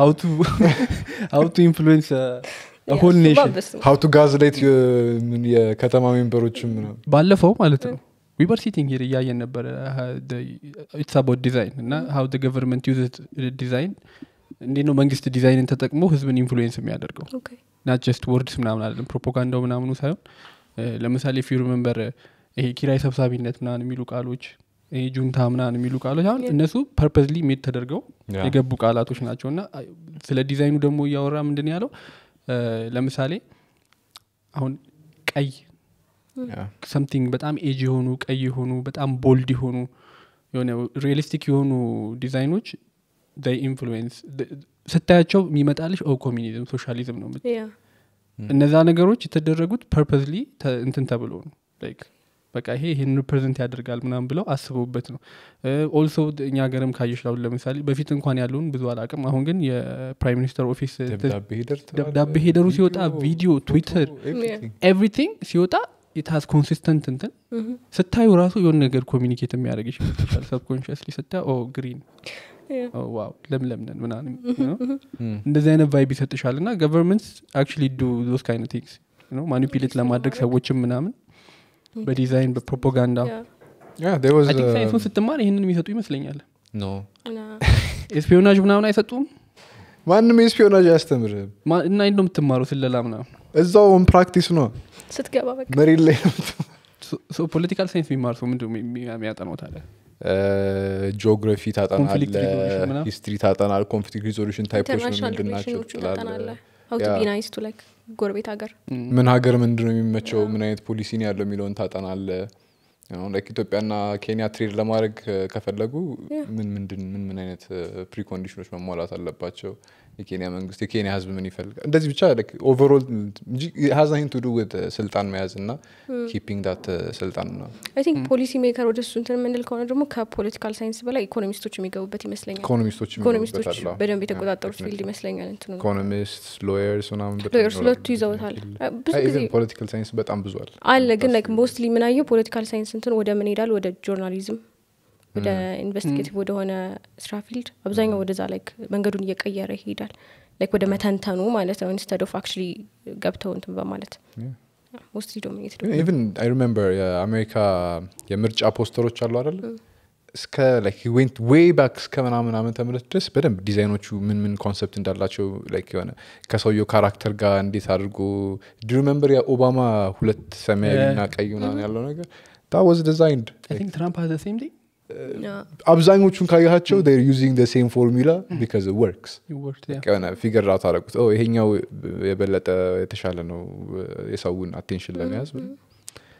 ሀው ቱ ኢንፍሉዌንስ ሆል ኔሽን ሀው ቱ ጋዝላይት የከተማ ሜምበሮችም ምናምን ባለፈው ማለት ነው ዊበር ሲቲንግ ሄር እያየን ነበረ ኢትስ አባውት ዲዛይን እና ሀው ገቨርንመንት ዩዝ ዲዛይን እንዴት ነው መንግስት ዲዛይንን ተጠቅሞ ህዝብን ኢንፍሉዌንስ የሚያደርገው ናት ጀስት ወርድስ ምናምን አይደለም ፕሮፓጋንዳው ምናምኑ ሳይሆን እ፣ ለምሳሌ ፊ ሪመንበር ይሄ ኪራይ ሰብሳቢነት ምናምን የሚሉ ቃሎች ይሄ ጁንታ ምናምን የሚሉ ቃሎች አሁን እነሱ ፐርፐዝሊ ሜድ ተደርገው ያ። የገቡ ቃላቶች ናቸው እና አይ፣ ስለ ዲዛይኑ ደግሞ እያወራ ምንድን ያለው እ፣ ለምሳሌ አሁን ቀይ Yeah. ሰምቲንግ በጣም ኤጅ የሆኑ ቀይ የሆኑ በጣም ቦልድ የሆኑ የሆነ ሪያሊስቲክ የሆኑ ዲዛይኖች ኢንፍሉዌንስ ስታያቸው የሚመጣልሽ ኦ ኮሚኒዝም ሶሻሊዝም ነው የምት- እነዛ ነገሮች የተደረጉት ፐርፐዝሊ እንትን ተብሎ ነው ላይክ በቃ ይሄ ይህን ሪፕሬዘንት ያደርጋል ምናምን ብለው አስበውበት ነው ኦልሶ እኛ ሀገርም ካየሽ አሁን ለምሳሌ በፊት እንኳን ያለውን ብዙ አላቅም አሁን ግን የፕራይም ሚኒስተር ኦፊስ ደብዳቤ ሄደር ትላለህ፣ ደብዳቤ ሄደሩ ሲወጣ ቪዲዮ ትዊተር everything. ኤቭሪቲንግ ሲወጣ የታዝ ኮንሲስተንት እንትን ስታዩ ራሱ የሆነ ነገር ኮሚኒኬት የሚያደርግ ይችላል ሰብኮንሽስሊ ስታ ኦ ግሪን ዋው ለምለም ነን ምናምን you know? እንደዚህ አይነት ቫይብ ይሰጥሻል እና ገቨርንመንትስ አክቹሊ ዱ ዞስ ካይነት ቲንግስ ማኒፕሌት ለማድረግ ሰዎችም ምናምን በዲዛይን በፕሮፓጋንዳ Yeah, there was, አይ ቲንክ uh, ሳይንሱን ስትማር ይህንን የሚሰጡ ይመስለኛል no. ኤስፒዮናጅ ምናምን አይሰጡም ማንም የስፒዮናጅ አያስተምርህም ማ- እና እንደ የምትማሩ ስለላ ምናምን እዛውን ፕራክቲስ ነው ስትገባ በቃ መሬት ላይ ነው የምትማረው። ፖለቲካል ሳይንስ የሚማር ሰው ምንድ የሚያጠናው ታዲያ ጂኦግራፊ Conflict ታጠናለ resolution ምናምን? ሂስትሪ ታጠናል ኮንፍሊክት ሪዞሉሽን ታይፖች ነው ኢንተርናሽናል ምንድን ናቸው ሪሌሽኖቹ ትላለህ። ታጠናለ ሀው ቱ ያ። ቢ ናይስ ቱ ላይክ ጎረቤት ሀገር ምን ሀገር ምንድን ነው የሚመቸው ምን አይነት ፖሊሲ ነው ያለው የሚለውን ታጠናለ ላይክ ኢትዮጵያና ኬንያ ትሬድ ለማድረግ እ፣ ከፈለጉ Yeah. ምን ምንድን ምን ምን አይነት ፕሪኮንዲሽኖች መሟላት አለባቸው የኬንያ መንግስት የኬንያ ህዝብ ምን ይፈልጋል እንደዚህ ብቻ ኦቨርኦል እንጂ ሀዛኝ ቱ ዱ ዊት ስልጣን መያዝ እና ኪፒንግ ዳት ስልጣን ነው አይ ቲንክ ፖሊሲ ሜከር ወደ እሱ እንትን የምንል ከሆነ ደግሞ ከፖለቲካል ሳይንስ በላይ ኢኮኖሚስቶች የሚገቡበት ይመስለኛል ኢኮኖሚስቶች ኢኮኖሚስቶች የሚገቡበት አለ። በደንብ Yeah, የተቆጣጠሩት ፊልድ definitely. ይመስለኛል እንትኑ ኢኮኖሚስት ሎየርስ ምናምን በጣም ሎየርስ ይኖራሉ። ሁለቱ ይዘውታል አ፣ ብዙ ጊዜ ፖለቲካል ሳይንስ በጣም ብዙ አለ አለ ግን ላይክ ሞስትሊ ምናየው ፖለቲካል ሳይንስ እንትን ወደ ምን ሄዳል ወደ ጆርናሊዝም ወደ ኢንቨስቲጌቲቭ ወደሆነ ስራ ፊልድ አብዛኛው ወደዛ ላይክ መንገዱን እየቀየረ ይሄዳል ላይክ ወደ መተንተኑ ማለት ነው ኢንስተድ ኦፍ አክቹሊ ገብተው እንትን በማለት ሞስትሊ ዶሚኔት ኢቨን አይ ሪሜምበር የአሜሪካ የምርጫ ፖስተሮች አሉ አይደለ እስከ ላይክ ዌንት ዌይ ባክ እስከ ምናምን ዓመተ ምህረት ድረስ በደንብ ዲዛይኖቹ ምን ምን ኮንሰፕት እንዳላቸው ላይክ የሆነ ከሰውየው ካራክተር ጋር እንዴት አድርጎ ዲ ሪሜምበር የኦባማ ሁለት ሰማያዊና ቀይ ምናምን ያለው ነገር ታ ዋዝ ዲዛይንድ አይ ቲንክ ትራምፕ ሀዘ ሴም ቲንግ አብዛኞቹን ካያቸው ር ዩዚንግ ሴም ፎርሙላ ቢካዝ ወርክስ የሆነ ፊገር ራውት አደረጉት ኦ ይሄኛው የበለጠ የተሻለ ነው የሰውን አቴንሽን ለመያዝ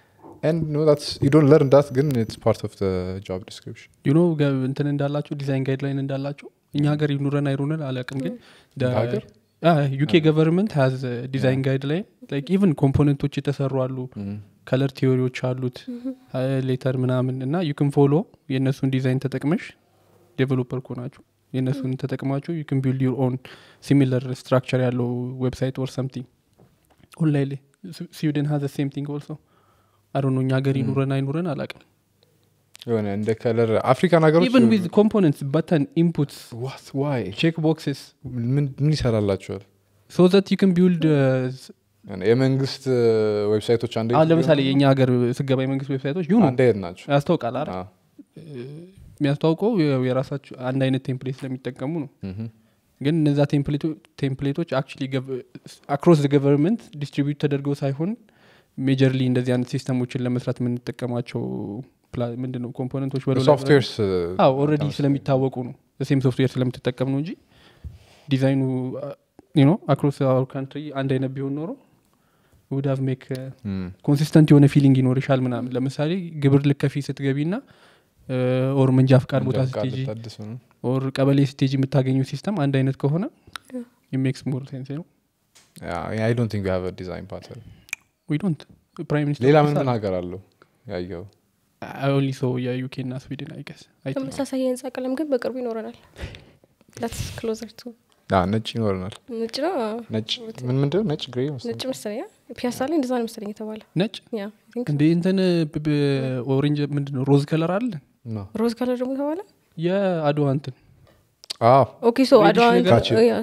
and no that's you don't learn that ግን it's part of the job description ዩኖ እንትን እንዳላቸው ዲዛይን ጋይድላይን እንዳላቸው እኛ ሀገር ይኑረን አይኑረን አላውቅም ግን ሀገር? ዩኬ ገቨርንመንት ሀዝ ዲዛይን ጋይድላይን ላይክ ኢቨን ኮምፖነንቶች የተሰሩ አሉ ከለር ቲዎሪዎች አሉት ሌተር ምናምን እና ዩክን ፎሎ የእነሱን ዲዛይን ተጠቅመሽ ዴቨሎፐር ኮናችሁ የእነሱን ተጠቅማችሁ ዩክን ቢልድ ዩር ኦን ሲሚለር ስትራክቸር ያለው ዌብሳይት ኦር ሰምቲንግ ኦንላይን ላይ ስዊድን ሀዘ ሴም ቲንግ ኦልሶ አዶ እኛ ሀገር ይኑረን አይኑረን አላውቅም የሆነ እንደ ከለር አፍሪካን ሀገሮች ኢቨን ዊዝ ኮምፖነንትስ በተን ኢንፑትስ what why ቼክ ቦክስስ ምን ምን ይሰራላቸዋል ሶ ዘት ዩ ክን ቢውልድ የመንግስት ዌብሳይቶች አንድ አሁን ለምሳሌ የእኛ ሀገር ስገባ የመንግስት ዌብሳይቶች ይሁኑ አንድ አይነት ናቸው ያስታውቃል አይደል አዎ። የሚያስታውቀው ያው የራሳቸው አንድ አይነት ቴምፕሌት ስለሚጠቀሙ ነው ምሁም። ግን እነዛ ቴምፕሌቶች አክቹሊ አክሮስ ገቨርንመንት ዲስትሪቢዩት ተደርገው ሳይሆን ሜጀርሊ እንደዚህ አይነት ሲስተሞችን ለመስራት የምንጠቀማቸው ፕላ- ምንድን ነው ኮምፖነንቶች በለው ላይ- ሶፍትዌርስ አዎ ኦልሬዲ ስለሚታወቁ ነው ሴም ሶፍትዌር ስለምትጠቀም ነው እንጂ ዲዛይኑ ኖ አክሮስ አወር ካንትሪ አንድ አይነት ቢሆን ኖሮ ውድ ሀቭ ሜክ ኮንሲስተንት የሆነ ፊሊንግ ይኖርሻል ምናምን ለምሳሌ ግብር ልከፊ ስትገቢ ና ኦር መንጃ ፍቃድ ቦታ ስቴጂ ኦር ቀበሌ ስቴጂ የምታገኙ ሲስተም አንድ አይነት ከሆነ ሜክስ ሞር ሴንስ ነው አይ ዶንት ቲንክ ሃቭ ዲዛይን ፓተርን ዊ ዶንት ፕራይም ሚኒስትር ሌላ ምን ምን ሀገር አለው ያየው ኦንሊ ሰው የዩኬ ና ስዊድን አይገስ ተመሳሳይ የህንፃ ቀለም ግን በቅርቡ ይኖረናል ዳትስ ክሎዘር ቱ አ፣ ነጭ ይኖረናል ነጭ ነው አዎ። ነጭ ምን ምንድን ነው? ነጭ ግሬ መሰለኝ ነጭ መሰለኝ አ? ፒያሳ ላይ እንደዛ ነው መሰለኝ የተባለ ነጭ ያ I think እንደ እንትን ኦሬንጅ ምንድን ነው ሮዝ ከለር አለ ነው ሮዝ ከለር ደግሞ ተባለ የአድዋ እንትን አዎ ኦኬ ሶ Reddish አድዋ ነገር? Gotcha. ያ፣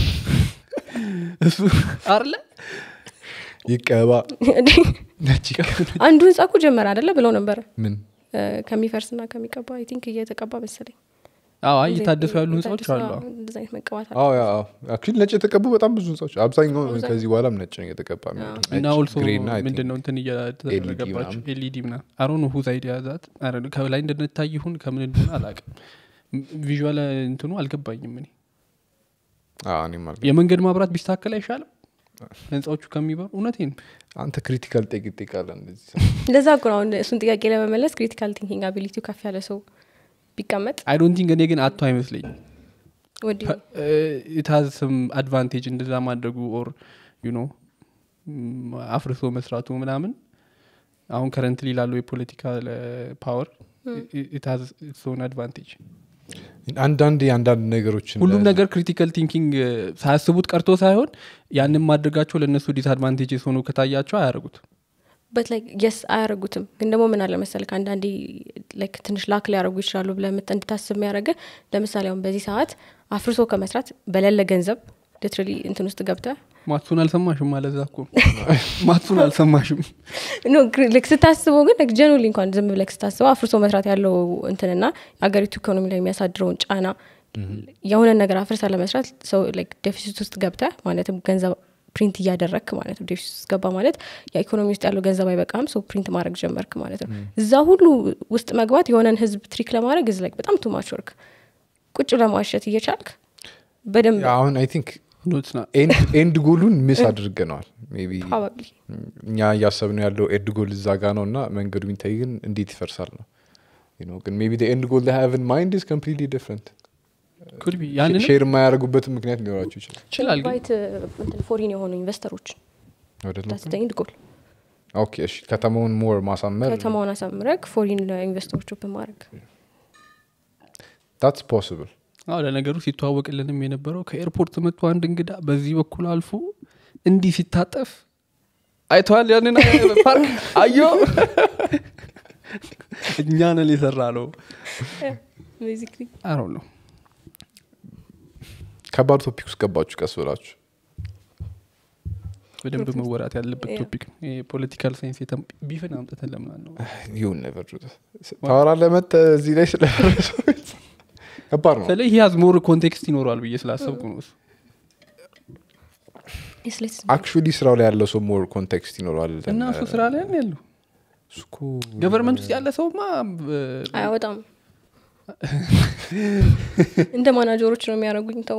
እሱ አለ ይቀባ ነጭ ይቀባ አንዱ ህንፃ እኮ ጀመረ አደለ ብለው ነበረ ምን እ፣ ከሚፈርስና ከሚቀባ አይ ቲንክ እየተቀባ መሰለኝ አዎ አይ እየታደሱ ያሉ ህንፃዎች የታደሱ፣ አሉ አዎ፣ እንደዛ አይነት መቀባት አለ አዎ ያ አዎ አክቹዋሊ ነጭ የተቀቡ በጣም ብዙ ህንጻዎች አብዛኛው አብዛኛው። ከዚህ በኋላም ነጭ ነው የተቀባ የሚሆነው። እና ነጭ፣ ኦልሶ ግሬ እና I think ምንድን ነው እንትን እየተደረገባቸው ምናምን። ኤልኢዲ ምና አሮ ነው ሁዝ አይዲያ ዛት አረ ነው ከላይ እንደነታይ ይሁን ከምን እንደሆነ አላቅም ቪዥዋል እንትኑ አልገባኝም እኔ አዎ፣ እኔም አልገባኝም። የመንገድ ማብራት ቢስተካከል አይሻልም ህንፃዎቹ ከሚበሩ እውነቴን አንተ ክሪቲካል ጠቅ ይጠቃለን እንደዚህ ለዛ እኮ ነው አሁን እሱን ጥያቄ ለመመለስ ክሪቲካል ቲንኪንግ አቢሊቲው ከፍ ያለ ሰው ቢቀመጥ አይ ዶንት ቲንክ እኔ ግን አቶ አይመስለኝም ወዲ ኢትሃዝ ስም አድቫንቴጅ እንደዛ ማድረጉ ኦር ዩ ኖ አፍርሶ መስራቱ ምናምን አሁን ከረንትሊ ላለው የፖለቲካል ፓወር ኢትሃዝ ሶን አድቫንቴጅ አንዳንድ የአንዳንድ ነገሮችን ሁሉም ነገር ክሪቲካል ቲንኪንግ ሳያስቡት ቀርቶ ሳይሆን ያንን ማድረጋቸው ለእነሱ ዲስአድቫንቴጅ ሆኖ ከታያቸው አያደርጉት በት ላይ የስ አያደርጉትም ግን ደግሞ ምን አለ መሰልክ አንዳንዴ ላይክ ትንሽ ላክ ሊያደርጉ ይችላሉ ብለህ ምት- እንድታስብ የሚያደርገ ለምሳሌ አሁን በዚህ ሰዓት አፍርሶ ከመስራት በሌለ ገንዘብ ሊትራሊ እንትን ውስጥ ገብተ ማቱን አልሰማሽም አለዛ እኮ ማቱን አልሰማሽም ኖ ግሪ- ልክ ስታስበው ግን ጀኑሊ እንኳን ዝም ብለክ ስታስበው አፍርሶ መስራት ያለው እንትንና የሀገሪቱ ኢኮኖሚ ላይ የሚያሳድረውን ጫና የሆነ ነገር አፍርሳ ለመስራት ሰው ላይክ ዴፊሲት ውስጥ ገብተ ማለትም ገንዘብ ፕሪንት እያደረግክ ማለት ነው ዴፊሲት ውስጥ ገባ ማለት የኢኮኖሚ ውስጥ ያለው ገንዘብ አይበቃም ሰው ፕሪንት ማድረግ ጀመርክ ማለት ነው እዛ ሁሉ ውስጥ መግባት የሆነን ህዝብ ትሪክ ለማድረግ እዚ ላይክ በጣም ቱማች ወርክ ቁጭ ለማሸት እየቻልክ በደንብ አሁን አይ ቲንክ ኖትስ ና ኤንድ ጎሉን ምስ አድርገነዋል ሜይ ቢ ፕሮባብሊ እኛ እያሰብነው ያለው ኤንድ ጎል እዛ ጋ ነው እና መንገዱ የሚታይ ግን እንዴት ይፈርሳል ነው You know፣ ግን ሜይ ቢ ኤንድ ጎል ሃቭ ኢን ማይንድ ኢዝ ኮምፕሊትሊ ዲፍረንት ኩድ ቢ ያንን ሼር የማያደርጉበትን ምክንያት ሊኖራቸው ይችላል ይችላል ግን ኢንቫይት እንትን ፎሪን የሆኑ ኢንቨስተሮች ወደ ነው ዳትተኝድ ጎል ኦኬ እሺ ከተማውን ሞር ማሳመር ከተማውን አሳምረግ ፎሪን ኢንቨስተሮች ኦፕን ማድረግ ታትስ ፖስብል አዎ ለነገሩ ሲተዋወቅልንም የነበረው ከኤርፖርት መጥቶ አንድ እንግዳ በዚህ በኩል አልፎ እንዲህ ሲታጠፍ አይተዋል ያንን ፓርክ አዮ እኛ ነን የሰራ ነው ቤዚክሊ አሮ ነው ከባድ ቶፒክ ውስጥ ገባችሁ ቀስ ብላችሁ በደንብ መወራት ያለበት ቶፒክ የፖለቲካል ሳይንስ ቢፍን አምጥተን ለምናል ነው ይሁን ነበር ታወራለህ መተህ እዚህ ላይ ስለ ከባድ ነው ስለ ይህ ያዝ ሞር ኮንቴክስት ይኖረዋል ብዬ ስላሰብኩ ነው እሱ አክቹዋሊ ስራው ላይ ያለው ሰው ሞር ኮንቴክስት ይኖረዋል እና እሱ ስራ ላይ ነው ያለው እሱ እኮ ገቨርንመንት ውስጥ ያለ ሰውማ አያወጣም እንደ ማናጀሮች ነው የሚያደርጉኝ ተው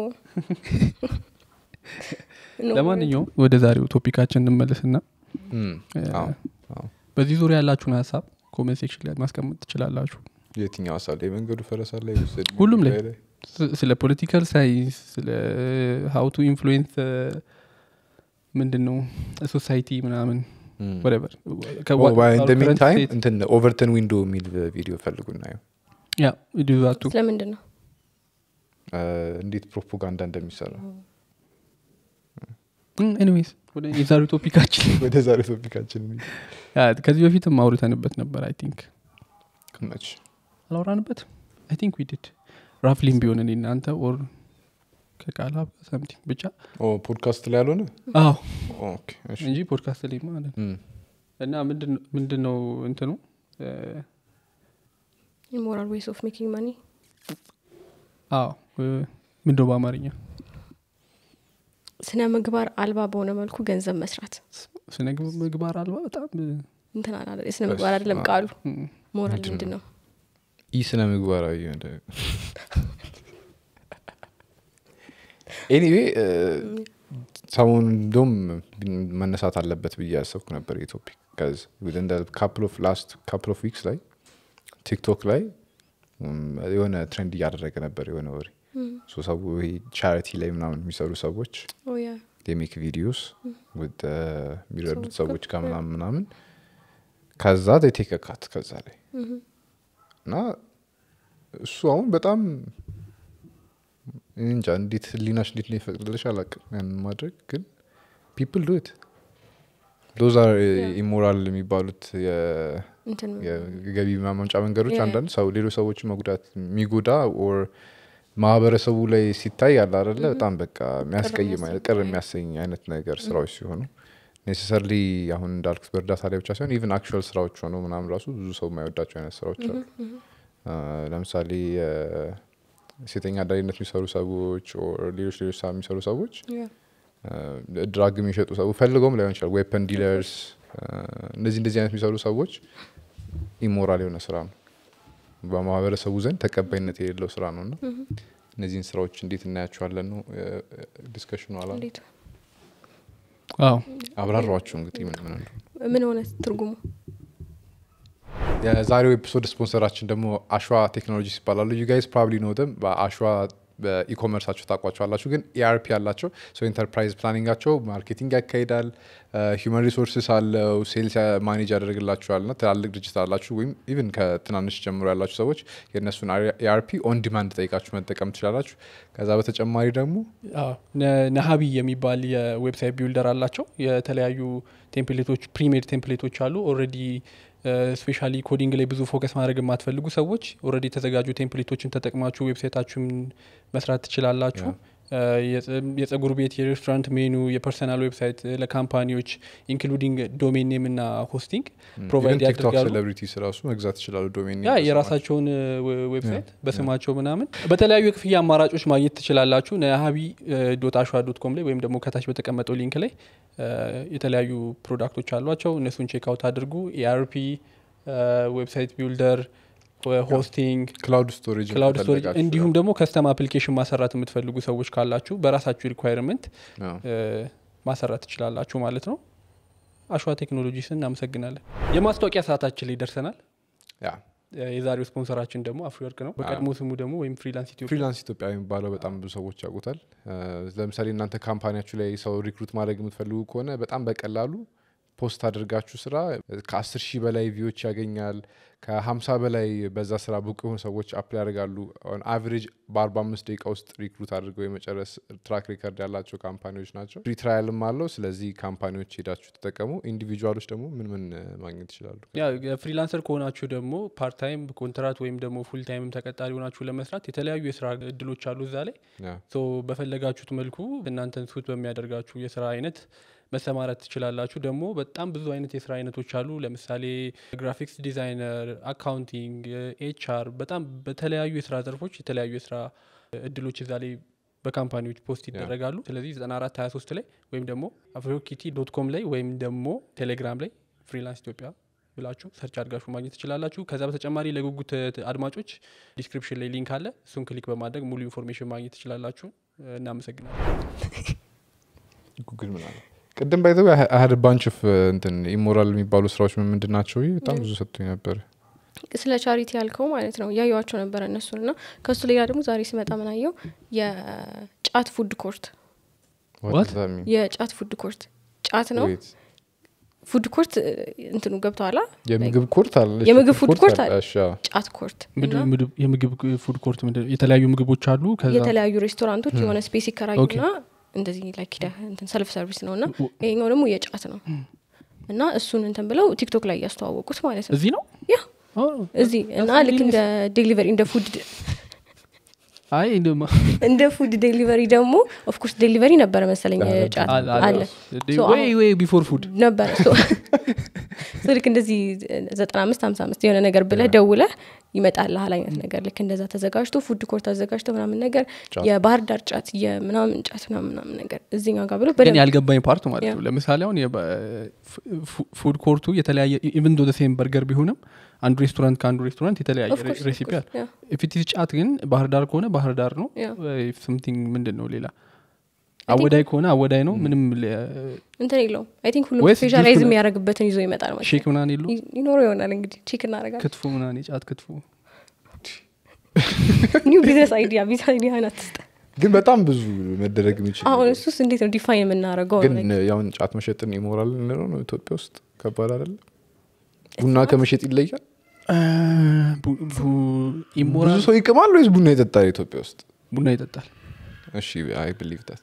No. ለማንኛውም ወደ ዛሬው ቶፒካችን እንመለስና እም፣ አዎ፣ አዎ። በዚህ ዙሪያ ያላችሁን ሀሳብ ኮመንት ሴክሽን ላይ ማስቀመጥ ትችላላችሁ የትኛው ሀሳብ ላይ መንገዱ ፈረሳ ላይ ወይስ እድሜ ሁሉም ላይ። ጉዳይ ስ- ስለ ፖለቲካል ሳይንስ ስለ ሀው ቱ ኢንፍሉዌንስ ምንድን ነው ሶሳይቲ ምናምን ም። ወደበር ሚን ታይም እንትን ኦቨርተን ዊንዶ የሚል ቪዲዮ ፈልጉ እናየው ያ ዲዛቱ ስለምንድን ነው እ፣ እንዴት ፕሮፓጋንዳ እንደሚሰራ ኤኒዌይስ ወደ የዛሬው ቶፒካችን ወደ ዛሬ ቶፒካችን እንሂድ። ያ፣ ከዚህ በፊትም አውርተንበት ነበር አይ ቲንክ መች አላወራንበት አይ ቲንክ ዊድድ ራፍሊም ቢሆን እኔ እናንተ ኦር ከቃላ ሰምቲንግ ብቻ ኦ ፖድካስት ላይ ያልሆነ አዎ ኦኬ፣ እሺ። እንጂ ፖድካስት ላይ ማለት ነው። ም። እና ምንድን- ምንድን ነው እንትኑ እ፣ ኢሞራል ዌይስ ኦፍ ሜኪንግ ማኒ አዎ እ፣ ምንድነው በአማርኛ ስነ ምግባር አልባ በሆነ መልኩ ገንዘብ መስራት ስነ ምግባር አልባ በጣም እ፣ እንትን አላ የስነ ምግባር አይደለም ቃሉ ም፣ ሞራል ምንድን ምንድን ነው ኢ ስነ ምግባራዊ ኤኒዌይ ሰሞኑን እንደውም መነሳት አለበት ብዬ ያሰብኩ ነበር የቶፒክ ካፕል ኦፍ ላስት ካፕል ኦፍ ዊክስ ላይ ቲክቶክ ላይ ም፣ የሆነ ትሬንድ እያደረገ ነበር የሆነ ወሬ ሶ ሰው ይሄ ቻሪቲ ላይ ምናምን የሚሰሩ ሰዎች ኦ ያ የሜክ ቪዲዮስ ውድ የሚረዱት ሰዎች ሰዎች ጋር ጋር ምናምን ምናምን ከዛ ቴከካት ከዛ ላይ እና እሱ አሁን በጣም እኔ እንጃ እንዴት ህሊናሽ እንዴት ነው ይፈቅድልሽ አላቅም ያንን ማድረግ ግን ፒፕል ዱት ዶዝ አር ኢሞራል የሚባሉት የ- እንትን የገቢ ማመንጫ መንገዶች Yeah. አንዳንድ ሰው ሌሎች ሰዎች መጉዳት የሚጎዳ ኦር ማህበረሰቡ ላይ ሲታይ ያለ አደለ በጣም በቃ የሚያስቀይም አይነት ቅር የሚያሰኝ የሚያሰኝ አይነት ነገር ስራዎች ሲሆኑ ኔሴሰርሊ አሁን እንዳልኩት በእርዳታ ላይ ብቻ ሳይሆን ኢቨን አክቹዋል ስራዎች ሆነው ምናምን ራሱ ብዙ ሰው የማይወዳቸው አይነት ስራዎች አሉ አ፣ ለምሳሌ ሴተኛ አዳሪነት የሚሰሩ ሰዎች ኦር ሌሎች ሌሎች ስራ የሚሰሩ ሰዎች ያ ድራግ የሚሸጡ ሰዎች ፈልገውም ላይሆን ይችላል ዌፐን ዲለርስ እነዚህ እንደዚህ አይነት የሚሰሩ ሰዎች ኢሞራል የሆነ ስራ ነው በማህበረሰቡ ዘንድ ተቀባይነት የሌለው ስራ ነው እና እነዚህን ስራዎች እንዴት እናያቸዋለን ነው ዲስከሽኑ አላ እንዴት አዎ አብራሯቸው እንግዲህ ምን ምን እንደሆነ ምን ሆነ ትርጉሙ የዛሬው ኤፒሶድ ስፖንሰራችን ደግሞ አሸዋ ቴክኖሎጂስ ይባላሉ ዩ ጋይስ ፕሮባብሊ ኖ ደም በአሸዋ በኢኮመርሳቸው ታውቋቸዋላችሁ ግን ኢአርፒ አላቸው ኢንተርፕራይዝ ፕላኒንጋቸው ማርኬቲንግ ያካሂዳል ሂውማን ሪሶርስስ አለው ሴልስ ማኔጅ ያደርግላችኋል ና ትላልቅ ድርጅት አላችሁ ወይም ኢቭን ከትናንሽ ጀምሮ ያላችሁ ሰዎች የእነሱን ኢአርፒ ኦን ዲማንድ ጠይቃችሁ መጠቀም ትችላላችሁ ከዛ በተጨማሪ ደግሞ አዎ፣ ነ- ነሀቢ የሚባል የዌብሳይት ቢውልደር አላቸው የተለያዩ ቴምፕሌቶች ፕሪሜድ ቴምፕሌቶች አሉ ኦልሬዲ ስፔሻሊ ኮዲንግ ላይ ብዙ ፎከስ ማድረግ የማትፈልጉ ሰዎች ኦልሬዲ የተዘጋጁ ቴምፕሌቶችን ተጠቅማችሁ ዌብሳይታችሁን መስራት ትችላላችሁ እ፣ የጸ- የጸጉር ቤት የሬስቶራንት ሜኑ የፐርሰናል ዌብሳይት ለካምፓኒዎች ኢንክሉዲንግ ዶሜን ኔም እና ሆስቲንግ ፕሮቫይድ ቲክቶክ ያደርጋሉ ሴሌብሪቲስ ራሱ መግዛት ይችላሉ ዶሜን ያ የራሳቸውን ዌ- ዌብሳይት በስማቸው ምናምን በተለያዩ የክፍያ አማራጮች ማግኘት ትችላላችሁ ነሀቢ ዶት አሸዋ ዶት ኮም ላይ ወይም ደግሞ ከታች በተቀመጠው ሊንክ ላይ እ፣ የተለያዩ ፕሮዳክቶች አሏቸው እነሱን ቼክ አውት አድርጉ ኤአርፒ ዌብሳይት ቢልደር ሆስቲንግ ክላውድ ስቶሬጅ ክላውድ ስቶሬጅ እንዲሁም ደግሞ ከስተም አፕሊኬሽን ማሰራት የምትፈልጉ ሰዎች ካላችሁ በራሳችሁ ሪኳይርመንት ማሰራት ትችላላችሁ ማለት ነው አሸዋ ቴክኖሎጂስን እናመሰግናለን የማስታወቂያ ሰዓታችን ላይ ደርሰናል ያ የዛሬው ስፖንሰራችን ደግሞ አፍሪወርቅ ነው በቀድሞ ስሙ ደግሞ ወይም ፍሪላንስ ኢትዮጵያ ፍሪላንስ ኢትዮጵያ የሚባለው በጣም ብዙ ሰዎች ያውቁታል እ፣ ለምሳሌ እናንተ ካምፓኒያችሁ ላይ ሰው ሪክሩት ማድረግ የምትፈልጉ ከሆነ በጣም በቀላሉ ፖስት አድርጋችሁ ስራ ከአስር ሺህ በላይ ቪዎች ያገኛል ከሀምሳ በላይ በዛ ስራ ብቁ የሆኑ ሰዎች አፕላይ ያደርጋሉ አቨሬጅ በአርባ አምስት ደቂቃ ውስጥ ሪክሩት አድርገው የመጨረስ ትራክ ሪከርድ ያላቸው ካምፓኒዎች ናቸው ፍሪ ትራያልም አለው ስለዚህ ካምፓኒዎች ሄዳችሁ ተጠቀሙ ኢንዲቪጁዋሎች ደግሞ ምን ምን እ፣ ማግኘት ይችላሉ ያ ፍሪላንሰር ከሆናችሁ ደግሞ ፓርት ታይም ኮንትራት ወይም ደግሞ ፉል ታይምም ተቀጣሪ ሆናችሁ ለመስራት የተለያዩ የስራ እድሎች አሉ እዛ ላይ ያ ሶ በፈለጋችሁት መልኩ እናንተን ሱት በሚያደርጋችሁ የስራ አይነት መሰማራት ትችላላችሁ ደግሞ በጣም ብዙ አይነት የስራ አይነቶች አሉ ለምሳሌ ግራፊክስ ዲዛይነር አካውንቲንግ ኤችአር በጣም በተለያዩ የስራ ዘርፎች የተለያዩ የስራ እድሎች እዛ ላይ በካምፓኒዎች ፖስት ይደረጋሉ ስለዚህ 94 23 ላይ ወይም ደግሞ አፍሪኪቲ ዶት ኮም ላይ ወይም ደግሞ ቴሌግራም ላይ ፍሪላንስ ኢትዮጵያ ብላችሁ ሰርች አድርጋችሁ ማግኘት ትችላላችሁ ከዛ በተጨማሪ ለጉጉት አድማጮች ዲስክሪፕሽን ላይ ሊንክ አለ እሱን ክሊክ በማድረግ ሙሉ ኢንፎርሜሽን ማግኘት ትችላላችሁ እናመሰግናለን ጉግል ምን አለ ቅድም ባይዘው አህድ ባንች ፍ እንትን ኢሞራል የሚባሉ ስራዎች ምን ምንድን ናቸው ብዬ በጣም ብዙ ሰጥቶኝ ነበር ስለ ቻሪቲ ያልከው ማለት ነው እያየዋቸው ነበረ እነሱን እና ከእሱ ሌላ ደግሞ ዛሬ ስመጣ ምናየው የጫት ፉድ ኮርት What What? does that mean? የጫት ፉድ ኮርት ጫት ነው Wait. ፉድ ኮርት እንትኑ ገብተኋላ የምግብ ኮርት አለ የምግብ ፉድ ኮርት አለ። እሺ፣ አዎ። ጫት ኮርት ምንድን- እና ምድብ- የምግብ ፉድ ኮርት ምንድን ነው? የተለያዩ ምግቦች አሉ ከዛ የተለያዩ ሬስቶራንቶች የሆነ ስፔስ ይከራዩና ኦኬ። እንደዚህ ላይክ ሂደህ እንትን ሰልፍ ሰርቪስ ነው እና ይሄኛው ደግሞ የጫት ነው እና እሱን እንትን ብለው ቲክቶክ ላይ እያስተዋወቁት ማለት ነው እዚህ ነው ያ ኦ፣ እዚህ እና ልክ እንደ ዴሊቨሪ እንደ ፉድ አይ እንደማ- እንደ ፉድ ዴሊቨሪ ደግሞ ኦፍኮርስ ዴሊቨሪ ነበረ መሰለኝ አለ፣ ጫት አለ- አለ አለ። So ወይ አሁን- ወይ ቢፎር ፉድ ነበረ So- so ልክ እንደዚህ ዘጠና አምስት ሀምሳ አምስት የሆነ ነገር ብለህ ደውለህ ይመጣልሃል አይነት ነገር ልክ እንደዛ ተዘጋጅቶ ፉድ ኮርት ተዘጋጅቶ ምናምን ነገር ጫት። የባህር ዳር ጫት የምናምን ጫት ምናምን ምናምን ነገር እዚህኛው ጋር ብሎ ግን በደንብ ያልገባኝ ፓርት ማለት ያ። ነው ለምሳሌ አሁን ፉድ ኮርቱ የተለያየ ኢቨን ዶ ሴም በርገር ቢሆንም አንዱ ሬስቶራንት ከአንዱ ሬስቶራንት የተለያየ Of course, of ሬሲፒ course, አለ yeah. ፊቲስ ጫት ግን ባህር ዳር ከሆነ ባህር ዳር ነው ያ። something ምንድን ነው ሌላ think- አወዳይ ከሆነ አወዳይ ነው ምንም እንትን የለውም አይ ቲንክ ሁሉም ወይስ ስፔሻላይዝ ጁስ የሚያደርግበትን ይዞ ይመጣል ማለት ሼክ ነው ምናን የሉ ይ- ይኖረው ይሆናል እንግዲህ ቼክ እናደርጋለን ክትፎ ምናን የጫት ክትፎ ኒው ቢዝነስ አይዲያ ቢዝ አይዲያ ናትስጠ ግን በጣም ብዙ መደረግ የሚችል አሁን ነገር። እሱስ እንዴት ነው ዲፋይን የምናደርገው ግን ያሁን ጫት መሸጥን ይሞራል እንለው ነው ኢትዮጵያ ውስጥ ከባድ አይደለም ቡና ከመሸጥ ይለያል ብዙ ኢሞራል ሰው ይቅማል ወይስ ቡና ይጠጣል ኢትዮጵያ ውስጥ ቡና ይጠጣል እሺ አይ ብሊቭ ዳት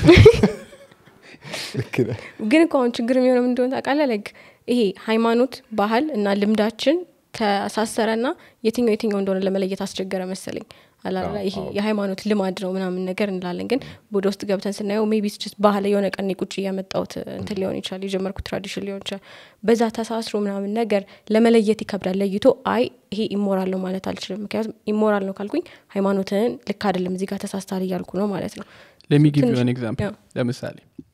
ልክ ነህ ግን እኮ አሁን ችግር የሚሆነው ምን እንደሆነ ታውቃለህ ላይክ ይሄ ሃይማኖት ባህል እና ልምዳችን ተሳሰረና የትኛው የትኛው እንደሆነ ለመለየት አስቸገረ መሰለኝ አላላ አዎ፣ ይሄ አዎ። የሃይማኖት ልማድ ነው ምናምን ነገር እንላለን ግን ወደ ውስጥ ገብተን ስናየው ሜቢ ስ ባህል የሆነ ቀን ቁጭ እያመጣውት እንትን ሊሆን ይችላል የጀመርኩት ትራዲሽን ሊሆን ይችላል በዛ ተሳስሮ ምናምን ነገር ለመለየት ይከብዳል ለይቶ አይ ይሄ ኢሞራል ነው ማለት አልችልም ምክንያቱም ኢሞራል ነው ካልኩኝ ሃይማኖትን ልክ አይደለም እዚህ ጋር ተሳስታል እያልኩ ነው ማለት ነው ለሚጊቭ ትንሽ- ሆን ኤግዛምፕል ያው። ለምሳሌ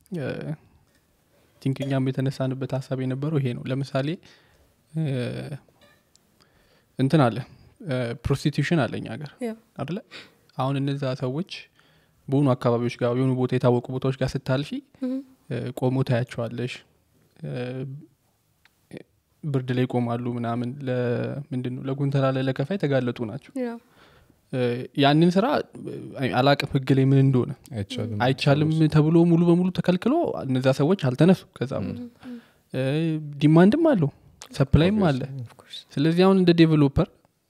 ቲንክ እኛም የተነሳንበት ሀሳብ የነበረው ይሄ ነው ለምሳሌ እ፣ እንትን አለ ፕሮስቲቱሽን አለ እኛ ሀገር ያው። አደለ አሁን እነዛ ሰዎች በሆኑ አካባቢዎች ጋር የሆኑ ቦታ የታወቁ ቦታዎች ጋር ስታልፊ Mhm. እ፣ ቆሞ ታያቸዋለሽ እ፣ ብርድ ላይ ይቆማሉ ምናምን ለምንድን ነው ለጉንተላ ለለከፋ የተጋለጡ ናቸው ያው። እ፣ ያንን ስራ እ፣ አላቅም ህግ ላይ ምን እንደሆነ አይቻልም አይቻልም ተብሎ ሙሉ በሙሉ ተከልክሎ እነዛ ሰዎች አልተነሱ ከዛ ቦታ እ፣ ዲማንድም አለው ሰፕላይም አለ Of course. ስለዚህ አሁን እንደ ዴቨሎፐር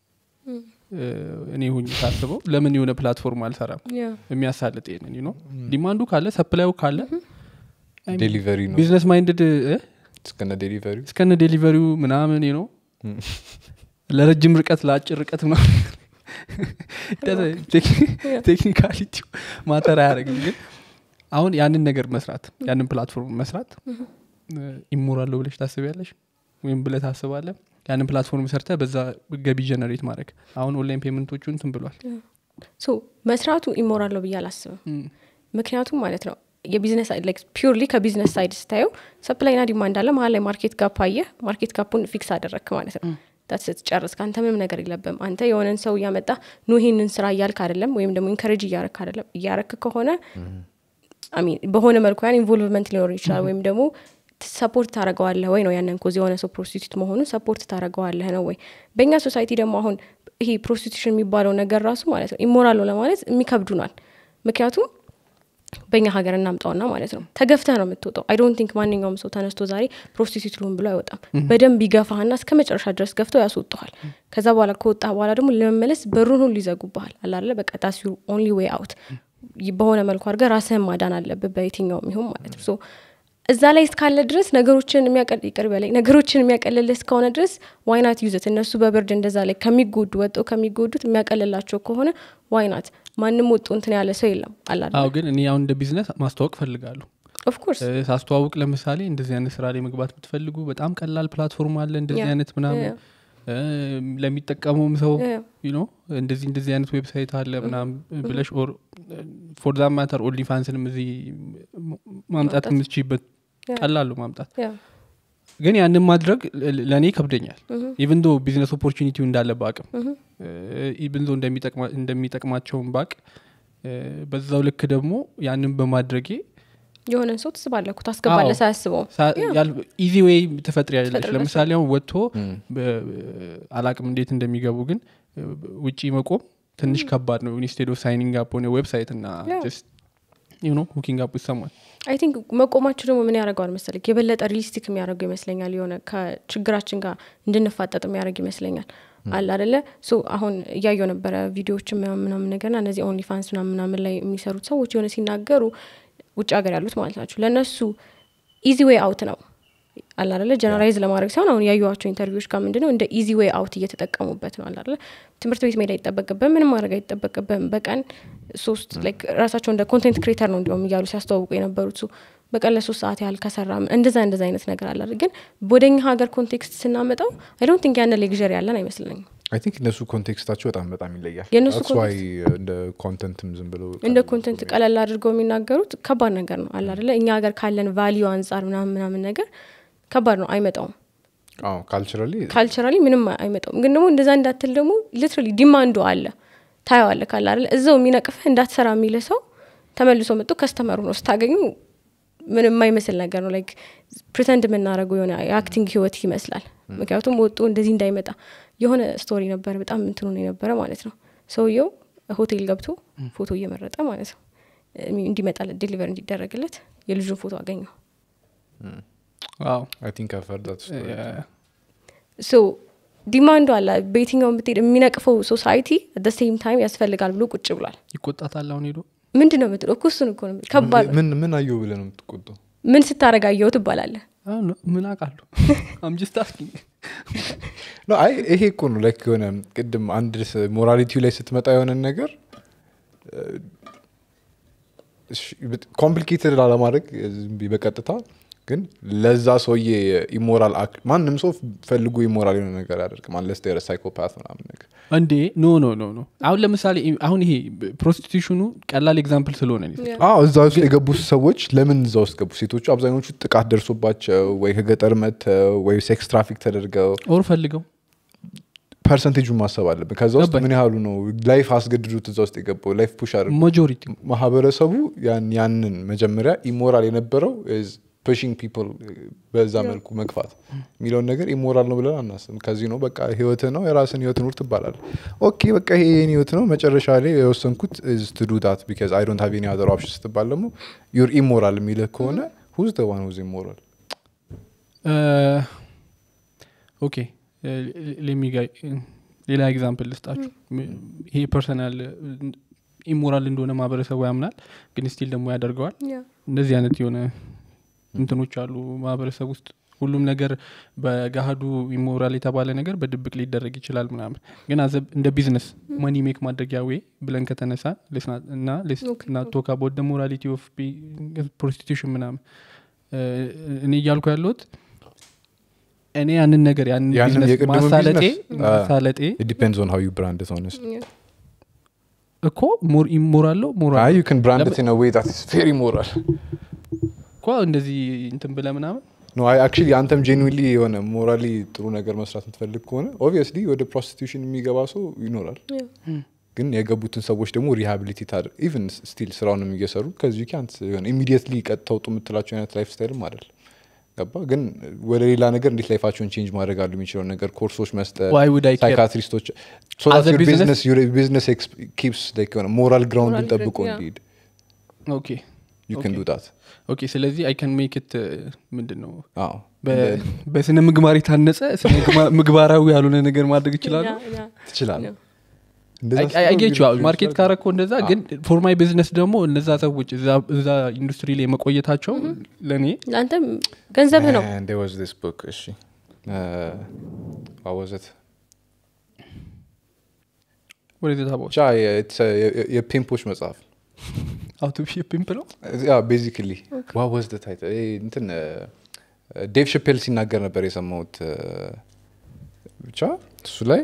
እኔ ሁኝ ሳስበው ለምን የሆነ ፕላትፎርም አልሰራም ያው። የሚያሳልጥ ይንን ነው ዲማንዱ ካለ ሰፕላዩ ካለ ዴሊቨሪ ነው ቢዝነስ ማይንድድ እስከነ ዴሊቨሪ እስከነ ዴሊቨሪው ምናምን ነው ለረጅም ርቀት ለአጭር ርቀት ምናምን ቴክኒካሊቲው ማተር አያደርግም ግን አሁን ያንን ነገር መስራት ያንን ፕላትፎርም መስራት ኢሞራለሁ ብለሽ ታስቢያለሽ ወይም ብለ ታስባለ ያንን ፕላትፎርም ሰርተ በዛ ገቢ ጀነሬት ማድረግ አሁን ኦንላይን ፔመንቶቹ እንትን ብሏል ሶ መስራቱ ኢሞራል ነው ብዬ አላስብም ምክንያቱም ማለት ነው የቢዝነስ ፒርሊ ከቢዝነስ ሳይድ ስታየው ሰፕላይና ዲማንድ አለ መሀል ላይ ማርኬት ጋፕ አየህ ማርኬት ጋፑን ፊክስ አደረግክ ማለት ነው ስትጨርስ ከአንተ ምንም ነገር የለብም አንተ የሆነን ሰው እያመጣ ኑ ይህንን ስራ እያልክ አይደለም ወይም ደግሞ ኢንከሬጅ እያረክ አይደለም እያረክ ከሆነ አሚን በሆነ መልኩ ያን ኢንቮልቭመንት ሊኖር ይችላል ወይም ደግሞ ሰፖርት ታደረገዋለህ ወይ ነው ያንን ኮዝ የሆነ ሰው ፕሮስቲቱት መሆኑን ሰፖርት ታደረገዋለህ ነው ወይ በእኛ ሶሳይቲ ደግሞ አሁን ይሄ ፕሮስቲቱሽን የሚባለው ነገር ራሱ ማለት ነው ኢሞራል ነው ለማለት የሚከብዱናል ምክንያቱም በእኛ ሀገር እናምጣውና ማለት ነው ተገፍተህ ነው የምትወጣው አይ ዶንት ቲንክ ማንኛውም ሰው ተነስቶ ዛሬ ፕሮስቲቱት ልሁን ብሎ አይወጣም በደንብ ይገፋህና እስከ መጨረሻ ድረስ ገፍተው ያስወጡሃል ከዛ በኋላ ከወጣ በኋላ ደግሞ ለመመለስ በሩን ሁሉ ይዘጉብሃል አላለ በቃ ዳስ ዩር ኦንሊ ዌይ አውት በሆነ መልኩ አድርገህ ራስህን ማዳን አለብህ በየትኛውም ይሁን ማለት ነው እዛ ላይ እስካለ ድረስ ነገሮችን የሚያቀል ይቅር በላይ ነገሮችን የሚያቀልልህ እስከሆነ ድረስ ዋይናት ዩዘት እነሱ በብርድ እንደዛ ላይ ከሚጎዱ ወጠው ከሚጎዱት የሚያቀልላቸው ከሆነ ዋይናት ማንም ወጡ እንትን ያለ ሰው የለም አላ አዎ ግን እኔ አሁን እንደ ቢዝነስ ማስተዋወቅ ፈልጋለሁ ኦፍኮርስ ሳስተዋውቅ ለምሳሌ እንደዚህ አይነት ስራ ላይ መግባት ብትፈልጉ በጣም ቀላል ፕላትፎርም አለ እንደዚህ Yeah. አይነት ምናምን Yeah. ለሚጠቀመውም ሰው Yeah. ዩ እንደዚህ እንደዚህ አይነት ዌብሳይት አለ ምናም ብለሽ ኦር ፎር ዛ ማተር ኦንሊ ፋንስንም እዚህ ማምጣት ማምጣት። የምትችይበት Yeah. ቀላሉ ማምጣት ግን ያንን ማድረግ ለ- ለእኔ ይከብደኛል ኢቭን ዶ ቢዝነስ ኦፖርቹኒቲው እንዳለ በአቅም ኢቭን ዶ እንደሚጠቅማቸውን ባቅ በዛው ልክ ደግሞ ያንን በማድረጌ የሆነን ሰው ትስባለህ እኮ ታስገባለህ አዎ። ሳያስበው ኢዚ ዌይ ትፈጥሪ ያለች ትፈጥሪያለሽ። ለምሳሌ አሁን ወጥቶ በ- አላቅም እንዴት እንደሚገቡ ግን ውጪ መቆም ትንሽ ከባድ ነው ኢንስቴድ ኦፍ ሳይኒንግ አፕ ሆነ ዌብሳይት እና Yeah. ሁኪንግ አፕ ሰማል አይ ቲንክ መቆማችሁ ደግሞ ምን ያደርገዋል መሰለኝ የበለጠ ሪሊስቲክ የሚያደርገው ይመስለኛል የሆነ ከችግራችን ጋር እንድንፋጠጥ የሚያደርግ ይመስለኛል አለ አደለ ሶ አሁን እያየው ነበረ ቪዲዮዎችን ምናምን ምናምን ነገርና እነዚህ ኦንሊ ፋንስ ምናምን ምናምን ላይ የሚሰሩት ሰዎች የሆነ ሲናገሩ ውጭ ሀገር ያሉት ማለት ናቸው ለእነሱ ኢዚ ዌይ አውት ነው አለ አደለ ጀነራይዝ ለማድረግ ሳይሆን አሁን ያዩዋቸው ኢንተርቪዎች ጋር ምንድነው እንደ ኢዚ ዌይ አውት እየተጠቀሙበት ነው አለ አደለ ትምህርት ቤት መሄድ አይጠበቅብም ምንም ማድረግ አይጠበቅብም በቀን ሶስት ላይክ ራሳቸው እንደ ኮንቴንት ክሬተር ነው እንዲሁም እያሉ ሲያስተዋውቁ የነበሩት ሱ በቀን ለሶስት ሰዓት ያህል ከሰራ እንደዛ እንደዛ አይነት ነገር አለ አይደል? ግን ወደኛ ሀገር ኮንቴክስት ስናመጣው አይ ዶንት ቲንክ ያነ ሌግዥር ያለን አይመስለኝም አይ ቲንክ እነሱ ኮንቴክስታቸው በጣም በጣም ይለያል የእነሱ That's why እንደ ኮንተንትም ዝም ብሎ እንደ ኮንቴንት ቀለል አድርገው የሚናገሩት ከባድ ነገር ነው አለ አደለ እኛ ሀገር ካለን ቫሊዩ አንጻር ምናምን ምናምን ነገር ከባድ ነው አይመጣውም ካልቸራሊ ካልቸራሊ ምንም አይመጣውም ግን ደግሞ እንደዛ እንዳትል ደግሞ ሊትራሊ ዲማንዱ አለ ታየዋለ ካለ አይደለ እዛው የሚነቅፍህ እንዳትሰራ የሚል ሰው ተመልሶ መጥቶ ከስተመሩ ነው ስታገኙ ምንም የማይመስል ነገር ነው ላይክ ፕሪተንድ የምናደርገው የሆነ የአክቲንግ ህይወት ይመስላል ምክንያቱም ወጡ እንደዚህ እንዳይመጣ የሆነ ስቶሪ ነበረ በጣም እንትኑ ነው የነበረ ማለት ነው ሰውየው ሆቴል ገብቶ ፎቶ እየመረጠ ማለት ነው እንዲመጣለት ዴሊቨር እንዲደረግለት የልጁን ፎቶ አገኘው ዋው አይ ቲንክ I've heard that story. ሶ ዲማንዱ አለ በየትኛው ብትሄድ የሚነቅፈው ሶሳይቲ አት ሴም ታይም ያስፈልጋል ብሎ ቁጭ ብሏል ይቆጣታል አሁን ሄዶ ምንድን ነው የምትለው እኮ እሱን እኮ ነው የምልህ። ከባድ ነው ምን ምን አየው ብለህ ነው የምትቆጣው ምን ስታረግ አየኸው ትባላለህ አሁን ምን አውቃለሁ አምጅስት አስኪኝ No, አይ ይሄ እኮ ነው ላይክ የሆነ ቅድም አንድ ሞራሊቲው ላይ ስትመጣ የሆነን ነገር ኮምፕሊኬትድ ላለማድረግ ዝም ብዬ በቀጥታ ግን ለዛ ሰውዬ ኢሞራል ማንም ሰው ፈልጎ ኢሞራል የሆነ ነገር ያደርግም አንለስ ር ሳይኮፓት ምናምን ነገር እንዴ ኖ ኖ ኖ ኖ አሁን ለምሳሌ አሁን ይሄ ፕሮስቲቱሽኑ ቀላል ኤግዛምፕል ስለሆነ ነው የሰጠሁት። አዎ እዛ ውስጥ የገቡ ሰዎች ለምን እዛ ውስጥ ገቡ ሴቶቹ አብዛኞቹ ጥቃት ደርሶባቸው ወይ ከገጠር መጥተው ወይ ሴክስ ትራፊክ ተደርገው ኦር ፈልገው ፐርሰንቴጁን ማሰብ አለብን ከዛ ውስጥ ገባኝ። ምን ያህሉ ነው ላይፍ አስገድዱት እዛ ውስጥ የገባው ላይፍ ፑሽ አድርጎ ማጆሪቲ ማህበረሰቡ ያን- ያንን መጀመሪያ ኢሞራል የነበረው ፑሽንግ ፒፕል በዛ መልኩ መግፋት የሚለውን ነገር ኢሞራል ነው ብለን አናስብም ከዚህ ነው በቃ ህይወት ነው የራስን ህይወት ኑር ትባላል ኦኬ በቃ ይሄ የኔ ህይወት ነው መጨረሻ ላይ የወሰንኩት ቱ ዱ ዳት ቢካዝ አይ ዶንት ሃቭ ኤኒ አዘር ኦፕሽን ስትባል ደግሞ ዩር ኢሞራል የሚልህ ከሆነ ሁዝ ደ ዋን ሁዝ ኢሞራል ኦኬ ሌሚጋ ሌላ ኤግዛምፕል ልስጣችሁ ይሄ ፐርሰናል ኢሞራል እንደሆነ ማህበረሰቡ ያምናል ግን ስቲል ደግሞ ያደርገዋል እንደዚህ አይነት የሆነ እንትኖች አሉ ማህበረሰብ ውስጥ ሁሉም ነገር በገሃዱ ኢሞራል የተባለ ነገር በድብቅ ሊደረግ ይችላል ምናምን ግን አዘ እንደ ቢዝነስ መኒ ሜክ ማድረጊያ ዌይ ብለን ከተነሳ እና Okay. ና ቶክ አቦት ሞራሊቲ ኦፍ ፕሮስቲቱሽን ምናምን እ፣ እኔ እያልኩ ያለሁት እኔ ያንን ነገር ያንን ያንን ቢዝነስ የቅድሙን ማሳለጤ ቢዝነስ? ማሳለጤ ዲፔንድስ ኦን ሃው ዩ ብራንድ ሆነስ እኮ ሞር ኢሞራል ነው ሞራል አይ ዩ ካን ብራንድ ኢን ዌይ ዳት ኢዝ ቬሪ ሞራል እኮ እንደዚህ እንትን ብለ ምናምን ኖ አይ አክቹሊ አንተም ጄንዊንሊ የሆነ ሞራሊ ጥሩ ነገር መስራት የምትፈልግ ከሆነ ኦብቪየስሊ ወደ ፕሮስቲቱሽን የሚገባ ሰው ይኖራል ግን የገቡትን ሰዎች ደግሞ ሪሃቢሊቴት አድር ኢቨን ስቲል ስራውንም እየሰሩ ከዚህ ካንት የሆነ ኢሚዲየትሊ ቀጥታ ውጡ የምትላቸው አይነት ላይፍ ስታይልም አይደል ገባ ግን ወደ ሌላ ነገር እንዴት ላይፋቸውን ቼንጅ ማድረግ አሉ የሚችለው ነገር ኮርሶች መስጠት Why would I care? ሳይካትሪስቶች As a business- ቢዝነስ ኪፕስ የሆነ ሞራል ግራውንድን Moral ጠብቆ ground, yeah. እንዲሄድ ኦኬ ዩ ከን Okay. ዱ ዳት ኦኬ ስለዚህ አይ ካን ሜክ ት ምንድን ነው አዎ በ- በስነ ምግባር የታነጸ ስነ ምግባ- ምግባራዊ ያልሆነ ነገር ማድረግ ይችላሉ ትችላለህ Yeah. እንደዛ ስትለው አጌች እንግዲህ ማርኬት ይችላል። ካረኮ እንደዛ ግን ፎር ማይ ቢዝነስ ደግሞ እነዛ ሰዎች እዛ- እዛ ኢንዱስትሪ ላይ መቆየታቸው ለእኔ ለአንተም ገንዘብህ ነው And there was this book, እሺ uh, what was it? ወደ ታቦ ብቻ የ- it's a- የ- የፒምፖች መጽሐፍ አውቶ ፒምፕ ነው ያ ቤዚክሊ what was the title? ይሄ እንትን ዴቭ ሽፔል ሲናገር ነበር የሰማሁት uh, ብቻ እሱ ላይ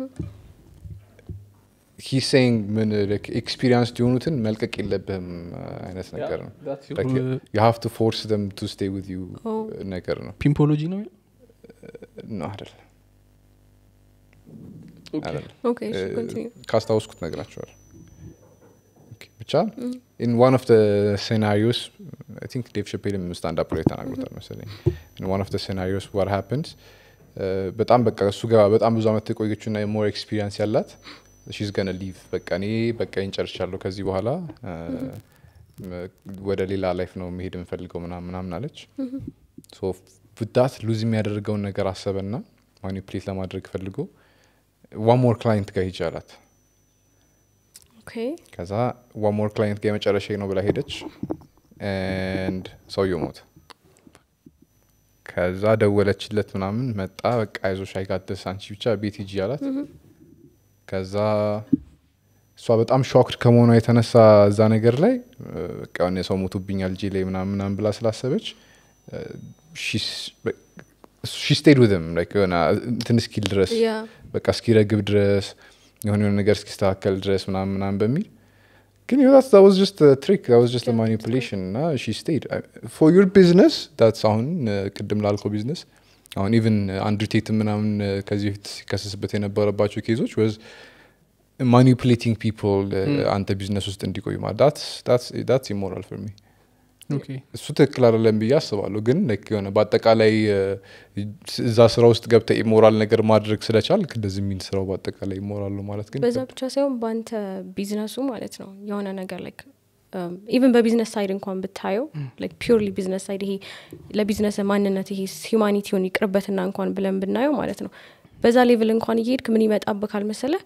ሂ ሴይንግ ምን ኤክስፒሪንስ የሆኑትን መልቀቅ የለብህም uh, አይነት ነገር ነው that's your, Like, uh, you have to force them to stay with you Oh. ነገር ነው ፒምፖሎጂ ነው የሚለው? ነው አይደለም ኦኬ። አይደለም ኦኬ እሺ፣ continue። ካስታወስኩት ነግራቸዋል ብቻ ኢን ዋን ኦፍ ሴናሪዮስ አይ ቲንክ ዴቭ ሸፔልም ስታንዳፕ ላይ ተናግሮታል መሰለኝ ኢን ዋን ኦፍ ሴናሪዮስ ዋር ሃፕንስ በጣም በቃ እሱ ጋር በጣም ብዙ አመት የቆየችው ና ሞር ኤክስፒሪንስ ያላት ሺዝ ገነ ሊቭ በቃ እኔ በቃ ይንጨርሻለሁ ከዚህ በኋላ ወደ ሌላ ላይፍ ነው መሄድ የምፈልገው ምናምን ምናምን አለች ዳት ሉዝ የሚያደርገውን ነገር አሰበና ማኒፕሌት ለማድረግ ፈልጎ ዋን ሞር ክላይንት ጋር ሂጅ አላት ኦኬ ከዛ ዋን ሞር ክላይንት ጋር የመጨረሻ ነው ብላ ሄደች ንድ ሰውየው ሞተ ከዛ ደወለችለት ምናምን መጣ በቃ አይዞሽ አይጋደስ አንቺ ብቻ ቤት ሂጂ አላት ከዛ እሷ በጣም ሾክድ ከመሆኗ የተነሳ እዛ ነገር ላይ በቃ የሆነ ሰው ሞቶብኛል እጄ ላይ ምናምን ምናምን ብላ ስላሰበች ሺ ስቴድ ውዝም የሆነ እንትን እስኪል ድረስ ያ በቃ እስኪረግብ ድረስ የሆነ የሆነ ነገር እስኪስተካከል ድረስ ምናምን ምናምን በሚል ግን ዛት ዋዝ ጀስት ትሪክ ዋዝ ጀስት ማኒፑሌሽን እና ሺ ስቴድ ፎር ዩር ቢዝነስ ዳትስ አሁን uh, ቅድም ላልከው ቢዝነስ አሁን ኢቨን አንድሩ ቴት ምናምን uh, ከዚህ በፊት ሲከሰስበት የነበረባቸው ኬዞች ወዝ ማኒፑሌቲንግ ፒፕል አንተ ቢዝነስ ውስጥ እንዲቆዩ ማለት ዳትስ ኢሞራል ፎር ሚ ኦኬ እሱ ትክክል አይደለም ብዬ አስባለሁ ግን like የሆነ በአጠቃላይ እ፣ እዛ ስራ ውስጥ ገብተ ኢሞራል ነገር ማድረግ ስለቻል እንደዚህ የሚል ስራው በአጠቃላይ ኢሞራል ነው ማለት ግን በዛ ብቻ ሳይሆን በአንተ ቢዝነሱ ማለት ነው የሆነ ነገር ላይክ ኢቨን በቢዝነስ ሳይድ እንኳን ብታየው ፒርሊ ቢዝነስ ሳይድ ይሄ ለቢዝነስ ማንነት ይሄ ሂማኒቲውን ይቅርበትና እንኳን ብለን ብናየው ማለት ነው በዛ ሌቭል እንኳን እየሄድክ ምን ይመጣብካል መሰለ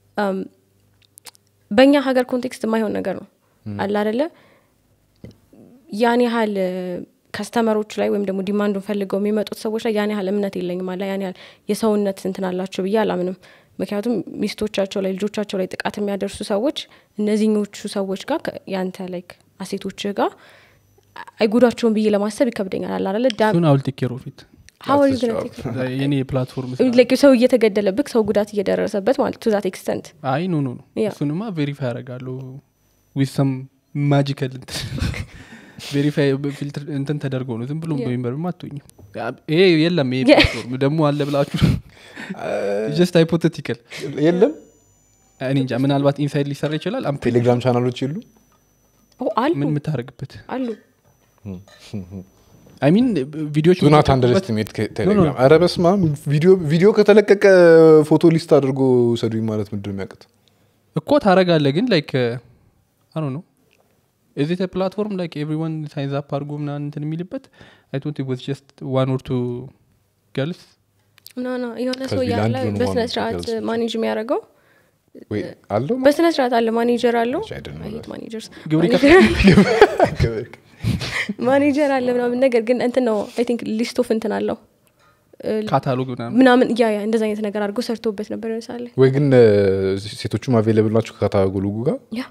በእኛ ሀገር ኮንቴክስት የማይሆን ነገር ነው አለ አደለ ያን ያህል ከስተመሮች ላይ ወይም ደግሞ ዲማንዱን ፈልገው የሚመጡት ሰዎች ላይ ያን ያህል እምነት የለኝም አለ ያን ያህል የሰውነት እንትን አላቸው ብዬ አላምንም ምክንያቱም ሚስቶቻቸው ላይ ልጆቻቸው ላይ ጥቃት የሚያደርሱ ሰዎች እነዚህኞቹ ሰዎች ጋር ከ- ያንተ ላይክ አሴቶችህ ጋር አይጉዳቸውን ብዬ ለማሰብ ይከብደኛል አለ አደለ ዳ እሱን አውል ቴክ ኬር ኦፍ ኢት how are you That's his gonna job. take it? የኔ የፕላትፎርም Like ሰው እየተገደለብክ ሰው ጉዳት እየደረሰበት ማለት ቱ ዛት ኤክስተንት አይ ኖ ኖ ኖ ያ። እሱንማ ቬሪፋይ ያደርጋለሁ ዊዝ ሰም ማጂካል ቬሪፋይ ፊልትር እንትን ተደርጎ ነው ዝም ብሎ Yeah. በሚንበርም አትሆኝም ይሄ የለም ይሄ Yeah. ፕላትፎርም ደግሞ አለ ብላችሁ ጀስት ሃይፖቴቲካል የለም እኔ እንጃ ምናልባት ኢንሳይድ ሊሰራ ይችላል አም ቴሌግራም ቻናሎች የሉ አሉ ምን የምታደርግበት አሉ አይ ሚን ቪዲዮች ዱናት አንደርስቲሜት ቴሌግራም ኧረ በስመ አብ ቪዲዮ ከተለቀቀ ፎቶ ሊስት አድርጎ ሰዱኝ ማለት ምንድን ነው የሚያውቅት እኮ ታረጋለ ግን ላይክ አሮ ነው እዚህ ፕላትፎርም ላይክ ኤቭሪዋን ሳይንዝ አፕ አድርጎ ምናምን እንትን የሚልበት አይ ቶንት ወዝ ጀስት ዋን ኦር ቱ ገልስ ኖ ኖ የሆነ ከዚህ ሰው ያለ ለአንድ ነው በስነ ዋናው ስርዓት ገልጽ። ማኔጅ የሚያደርገው ወይ አለው በስነ ስርዓት አለ ማኔጀር አለው I don't know that. ማኔጀርስ ግብር ማኔጀር አለ ምናምን ነገር ግን እንትን ነው አይ ቲንክ ሊስት ኦፍ እንትን አለው እ፣ ካታሎግ ምናምን ምናምን ያ ያ እንደዚ አይነት ነገር አድርጎ ሰርቶበት ነበር ምሳሌ ወይ ግን እ፣ ሴቶቹም አቬለብል ናቸው ከካታጎሎጉ ጋር ያ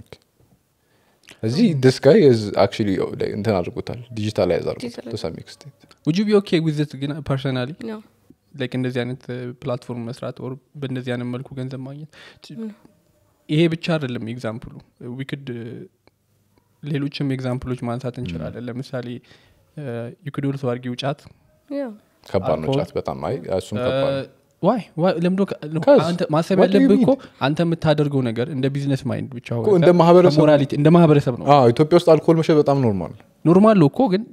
እዚህ ደስ ጋይ አክቹሊ እንትን አድርጎታል ዲጂታላይዝ አድርጎታል Digitalize. to some extent ውጁ ቢ ኦኬ ዊዝት ግን ፐርሰናሊ ነው ላይክ እንደዚህ አይነት ፕላትፎርም መስራት ኦር በእንደዚህ አይነት መልኩ ገንዘብ ማግኘት ይሄ ብቻ አይደለም ኤግዛምፕሉ ዊክድ ሌሎችም ኤግዛምፕሎች ማንሳት እንችላለን ለምሳሌ ዩክድ ኦልሶ አርጊው ጫት ያ ከባድ ነው አልኮል? ጫት በጣም አይ እሱም ከባድ ነው ዋይ ለምዶ Cause አንተ ማሰብ what do you ያለብህ እኮ need? አንተ የምታደርገው ነገር እንደ ቢዝነስ ማይንድ ብቻ እኮ ሆነ እንደ ማህበረሰብ- ከሞራሊቲ እንደ ማህበረሰብ ነው አዎ ኢትዮጵያ ውስጥ አልኮል መሸጥ በጣም ኖርማል ኖርማል ነው እኮ ግን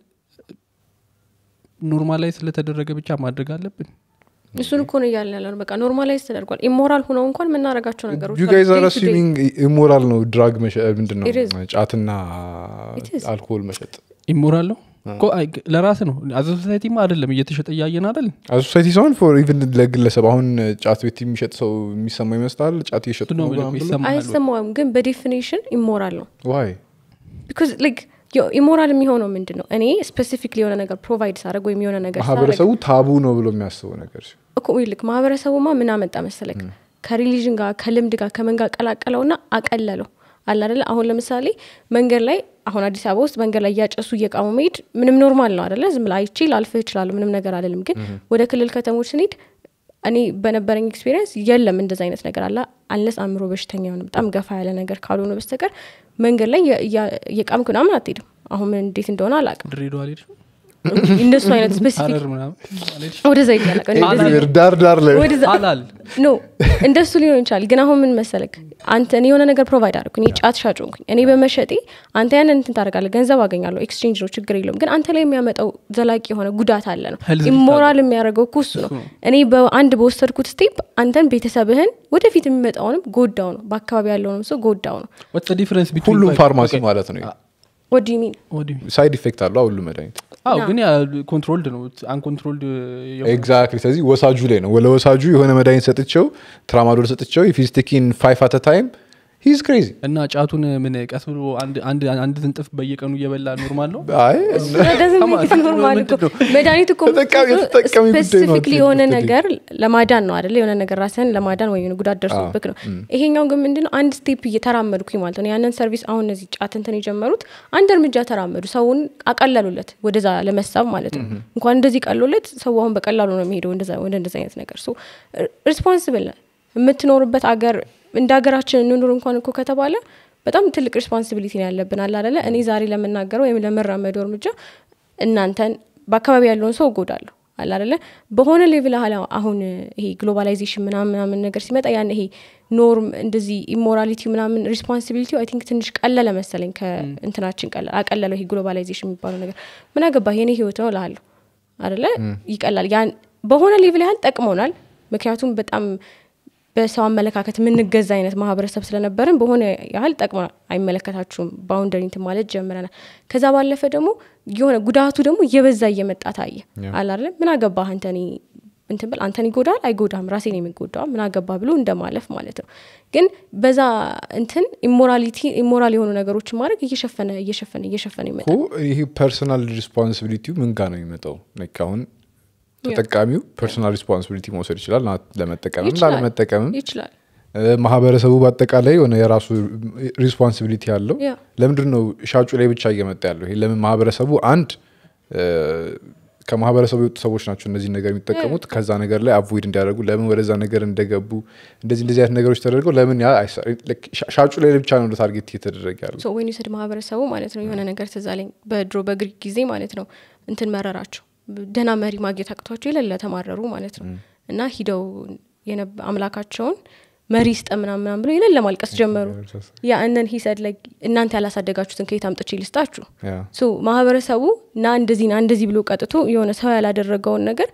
ኖርማል ላይ ስለተደረገ ብቻ ማድረግ አለብን እሱን እኮ ነው እያልን ያለ ነው በቃ ኖርማላይዝ ተደርጓል ኢሞራል ሆነው እንኳን የምናደርጋቸው ነገሮች ዩ አሉ። ጋይዝ አር Day to day. አሲሚንግ ኢሞራል ነው ድራግ መሸጥ ምንድን ነው It is. ጫትና It is. አልኮል መሸጥ ኢሞራል ነው እኮ አይ፣ ለራስ ነው አዘ ሶሳይቲማ አይደለም እየተሸጠ እያየን አይደል ሶሳይቲ ሳይሆን ፎር ኢቭን ለግለሰብ አሁን ጫት ቤት የሚሸጥ ሰው የሚሰማ ይመስላል ጫት እየሸጡ ነው ነው ብሎ ምናምን ብሎ? ይሰማሃል ወይ? አይሰማውም ግን በዴፊኒሽን ኢሞራል ነው ዋይ ቢካዝ ላይክ ኢሞራል የሚሆነው ምንድን ነው እኔ ስፔሲፊክ የሆነ ነገር ፕሮቫይድ ሳደርግ ወይም የሆነ ነገር ሳደርግ ማህበረሰቡ ታቡ ነው ብሎ የሚያስበው ነገር ሲሆን እኮ ይልክ ማህበረሰቡማ ምን አመጣ መሰለክ ከሪሊዥን ጋር ከልምድ ጋር ከምን ጋር ቀላቀለውና አቀለለው አለ አይደለ አሁን ለምሳሌ መንገድ ላይ አሁን አዲስ አበባ ውስጥ መንገድ ላይ እያጨሱ እየቃሙ መሄድ ምንም ኖርማል ነው አደለ ዝም ብላ አይቼ ላልፍህ እችላለሁ ምንም ነገር አለልም ግን ወደ ክልል ከተሞች ስንሄድ እኔ በነበረኝ ኤክስፔሪንስ የለም እንደዚ አይነት ነገር አለ አንለስ አእምሮ በሽተኛ የሆነ በጣም ገፋ ያለ ነገር ካልሆነ በስተቀር መንገድ ላይ እየ- እያ- እየቃምክ ምናምን አትሄድም አሁን ምን እንዴት እንደሆነ አላቅም ድሬዳዋ አልሄድሽም እንደሱ አይነት ስፔሲፊክ ሀረር ምናምን አልሄድሽ? ወደዛ ይቀላቀል ኤቭሪዌር ዳር ዳር ላይ ወደዛ ሀላል ኖ እንደሱ ሊሆን ይችላል ግን አሁን ምን መሰለክ አንተ እኔ የሆነ ነገር ፕሮቫይድ አደረኩ እኔ ጫት ሻጭ ሆንኩኝ እኔ በመሸጤ አንተ ያንን እንትን ታደርጋለህ ገንዘብ አገኛለሁ ኤክስቼንጅ ነው ችግር የለውም ግን አንተ ላይ የሚያመጣው ዘላቂ የሆነ ጉዳት አለ ነው Health risk ኢሞራል የሚያደርገው እኮ እሱ ነው እኔ በአንድ በወሰድኩት ስቴፕ አንተን ቤተሰብህን ወደፊት የሚመጣውንም ጎዳው ነው በአካባቢ ያለውንም ሰው ጎዳው ነው ወትስ ዲፍረንስ ሁሉም ፋርማሲ ማለት ነው ወዲ ሚን ሳይድ ኢፌክት አለው ሁሉ መድኃኒት አዎ ግን ኮንትሮልድ ነው አንኮንትሮልድ ኤግዛክትሊ ስለዚህ ወሳጁ ላይ ነው ለወሳጁ የሆነ መድኃኒት ሰጥቸው ትራማዶል ሰጥቸው ፊስቲኪን ፋይቭ አተ ታይም ሂዝ ክሬዚ እና ጫቱን ምን ቀስ ብሎ አንድ አንድ አንድ ትንጥፍ በየቀኑ እየበላ ኖርማል ነው አይ ኖርማል እኮ መድኃኒት እኮ ተጠቃሚ- የተጠቃሚ ጉዳይ ነው ስፔሲፊክሊ የሆነ አትሊስት ነገር ለማዳን ነው አደለ የሆነ ነገር ራስህን ለማዳን ወይ የሆነ ጉዳት ደርሶብክ ነው ይሄኛው ግን ምንድነው አንድ ስቴፕ እየተራመድኩኝ ማለት ነው ያንን ሰርቪስ አሁን እነዚህ ጫት እንትን የጀመሩት አንድ እርምጃ ተራመዱ ሰውን አቀለሉለት ወደዛ ለመሳብ ማለት ነው እንኳን እንደዚህ ቀሎለት ሰው አሁን በቀላሉ ነው የሚሄደው እንደዛ- ወደ እንደዚ አይነት ነገር ሪስፖንስብል የምትኖርበት አገር እንደ ሀገራችን እንኑር እንኳን እኮ ከተባለ በጣም ትልቅ ሪስፖንሲቢሊቲ ነው ያለብን አለ አደለ እኔ ዛሬ ለምናገረው ወይም ለምራመደው እርምጃ እናንተን በአካባቢ ያለውን ሰው እጎዳለሁ አለ አደለ በሆነ ሌቭል አለ አሁን ይሄ ግሎባላይዜሽን ምናምን ምናምን ነገር ሲመጣ ያን ይሄ ኖርም እንደዚህ ኢሞራሊቲ ምናምን ሪስፖንሲቢሊቲ አይ ቲንክ ትንሽ ቀለለ መሰለኝ ከእንትናችን ቀለለ አቀለለው ይሄ ግሎባላይዜሽን የሚባለው ነገር ምን አገባህ የኔ ህይወት ነው እልሃለሁ አደለ ይቀላል ያን በሆነ ሌቭል ያህል ጠቅሞናል ምክንያቱም በጣም በሰው አመለካከት የምንገዛ አይነት ማህበረሰብ ስለነበርን በሆነ ያህል ጠቅሞናል አይመለከታችሁም ባውንደሪ እንትን ማለት ጀምረናል ከዛ ባለፈ ደግሞ የሆነ ጉዳቱ ደግሞ እየበዛ እየመጣ ታየ አላለ ምን አገባህ አንተኒ እንትን ብል አንተን ይጎዳል አይጎዳም ራሴን የሚጎዳው ምን አገባ ብሎ እንደማለፍ ማለት ነው ግን በዛ እንትን ኢሞራሊቲ ኢሞራል የሆኑ ነገሮችን ማድረግ እየሸፈነ እየሸፈነ እየሸፈነ ይመጣል እኮ ይህ ፐርሰናል ሪስፖንሲቢሊቲው ምን ጋር ነው የሚመጣው ላይክ አሁን ተጠቃሚው ፐርሰናል ሪስፖንሲቢሊቲ መውሰድ ይችላል ና- ለመጠቀምም ይችላል። ላለመጠቀምም ይችላል እ፣ ማህበረሰቡ በአጠቃላይ የሆነ የራሱ ሪስፖንሲቢሊቲ አለው ያ። ለምንድን ነው ሻጩ ላይ ብቻ እየመጣ ያለው ይሄ ለምን ማህበረሰቡ አንድ እ፣ ከማህበረሰቡ የወጡ ሰዎች ናቸው እነዚህ ነገር የሚጠቀሙት ከዛ ነገር ላይ አቮይድ እንዲያደርጉ ለምን ወደዛ ነገር እንደገቡ እንደዚህ እንደዚህ አይነት ነገሮች ተደርገው ለምን ያ አይሰ- like ሻ- ሻጩ ላይ ብቻ ነው ታርጌት እየተደረገ ያለው ሶ ወይን ውሰድ ማህበረሰቡ ማለት ነው የሆነ ነገር ትዛለኝ በድሮ በግሪክ ጊዜ ማለት ነው እንትን መረራቸው ደህና መሪ ማግኘት አቅቷቸው የሌለ ተማረሩ ማለት ነው እና ሂደው የነብ- አምላካቸውን መሪ ስጠ ምናምን ምናምን ብለው የሌለ ማልቀስ ጀመሩ ያ እነን ሂሰድ ላይ እናንተ ያላሳደጋችሁትን ከየት አምጥቼ ልስጣችሁ ያ ሶ ማህበረሰቡ ና እንደዚህ ና እንደዚህ ብሎ ቀጥቶ የሆነ ሰው ያላደረገውን ነገር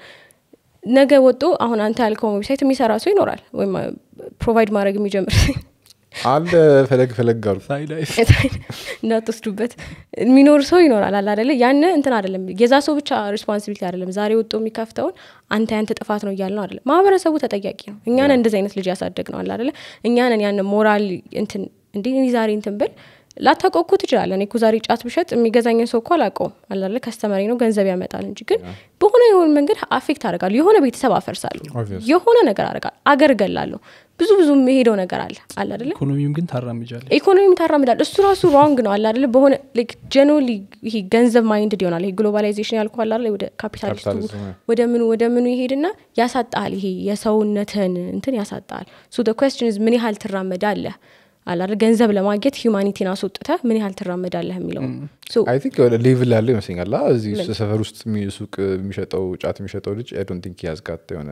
ነገ ወጦ አሁን አንተ ያልከውን ዌብሳይት የሚሰራ ሰው ይኖራል ወይም ፕሮቫይድ ማድረግ የሚጀምር አለ ፈለግ ፈለግ አሉ ሳይዳይስ እንዳትወስዱበት የሚኖር ሰው ይኖራል አለ አደለ ያን እንትን አደለም የዛ ሰው ብቻ ሪስፖንሲቢሊቲ አደለም ዛሬ ወጥቶ የሚከፍተውን አንተ ያንተ ጥፋት ነው እያል ነው አደለም ማህበረሰቡ ተጠያቂ ነው እኛን እንደዚህ አይነት ልጅ ያሳደግ ነው አለ አደለ እኛንን ያን ሞራል እንትን እንዲ እኔ ዛሬ እንትን ብል ላታውቀው እኮ ትችላለህ እኔ እኮ ዛሬ ጫት ብሸጥ የሚገዛኝን ሰው እኮ አላውቀውም አላለ ከስተመሪ ነው ገንዘብ ያመጣል እንጂ ግን በሆነ የሆነ መንገድ አፌክት አደርጋለሁ የሆነ ቤተሰብ አፈርሳለሁ Obvious. የሆነ ነገር አደርጋለሁ አገር እገላለሁ ብዙ ብዙ የሄደው ነገር አለ አለ አደለ ኢኮኖሚም ግን ታራምጃለ ኢኮኖሚ ታራምዳል እሱ ራሱ ሮንግ ነው አለ አደለ በሆነ ጀኖሊ ይሄ ገንዘብ ማይንድድ ይሆናል ይሄ ግሎባላይዜሽን ያልኩ አለ አደለ ወደ ካፒታሊስቱ ካፒታሊዝም፣ ያ። ወደ ምኑ ወደ ምኑ ይሄድና ያሳጣል ይሄ የሰውነትህን እንትን ያሳጣል ሶ ኮስችን ምን ያህል ትራመዳለህ አለ አይደል ገንዘብ ለማግኘት ሂዩማኒቲን አስወጥተ ምን ያህል ትራመዳለህ የሚለው ሶ አይ ቲንክ የሆነ ሌቭል ያለው ይመስለኛል አ፣ እዚህ ሰፈር ውስጥ የሚ- ሱቅ የሚሸጠው ጫት የሚሸጠው ልጅ አይ ዶንት ቲንክ ያዝጋት የሆነ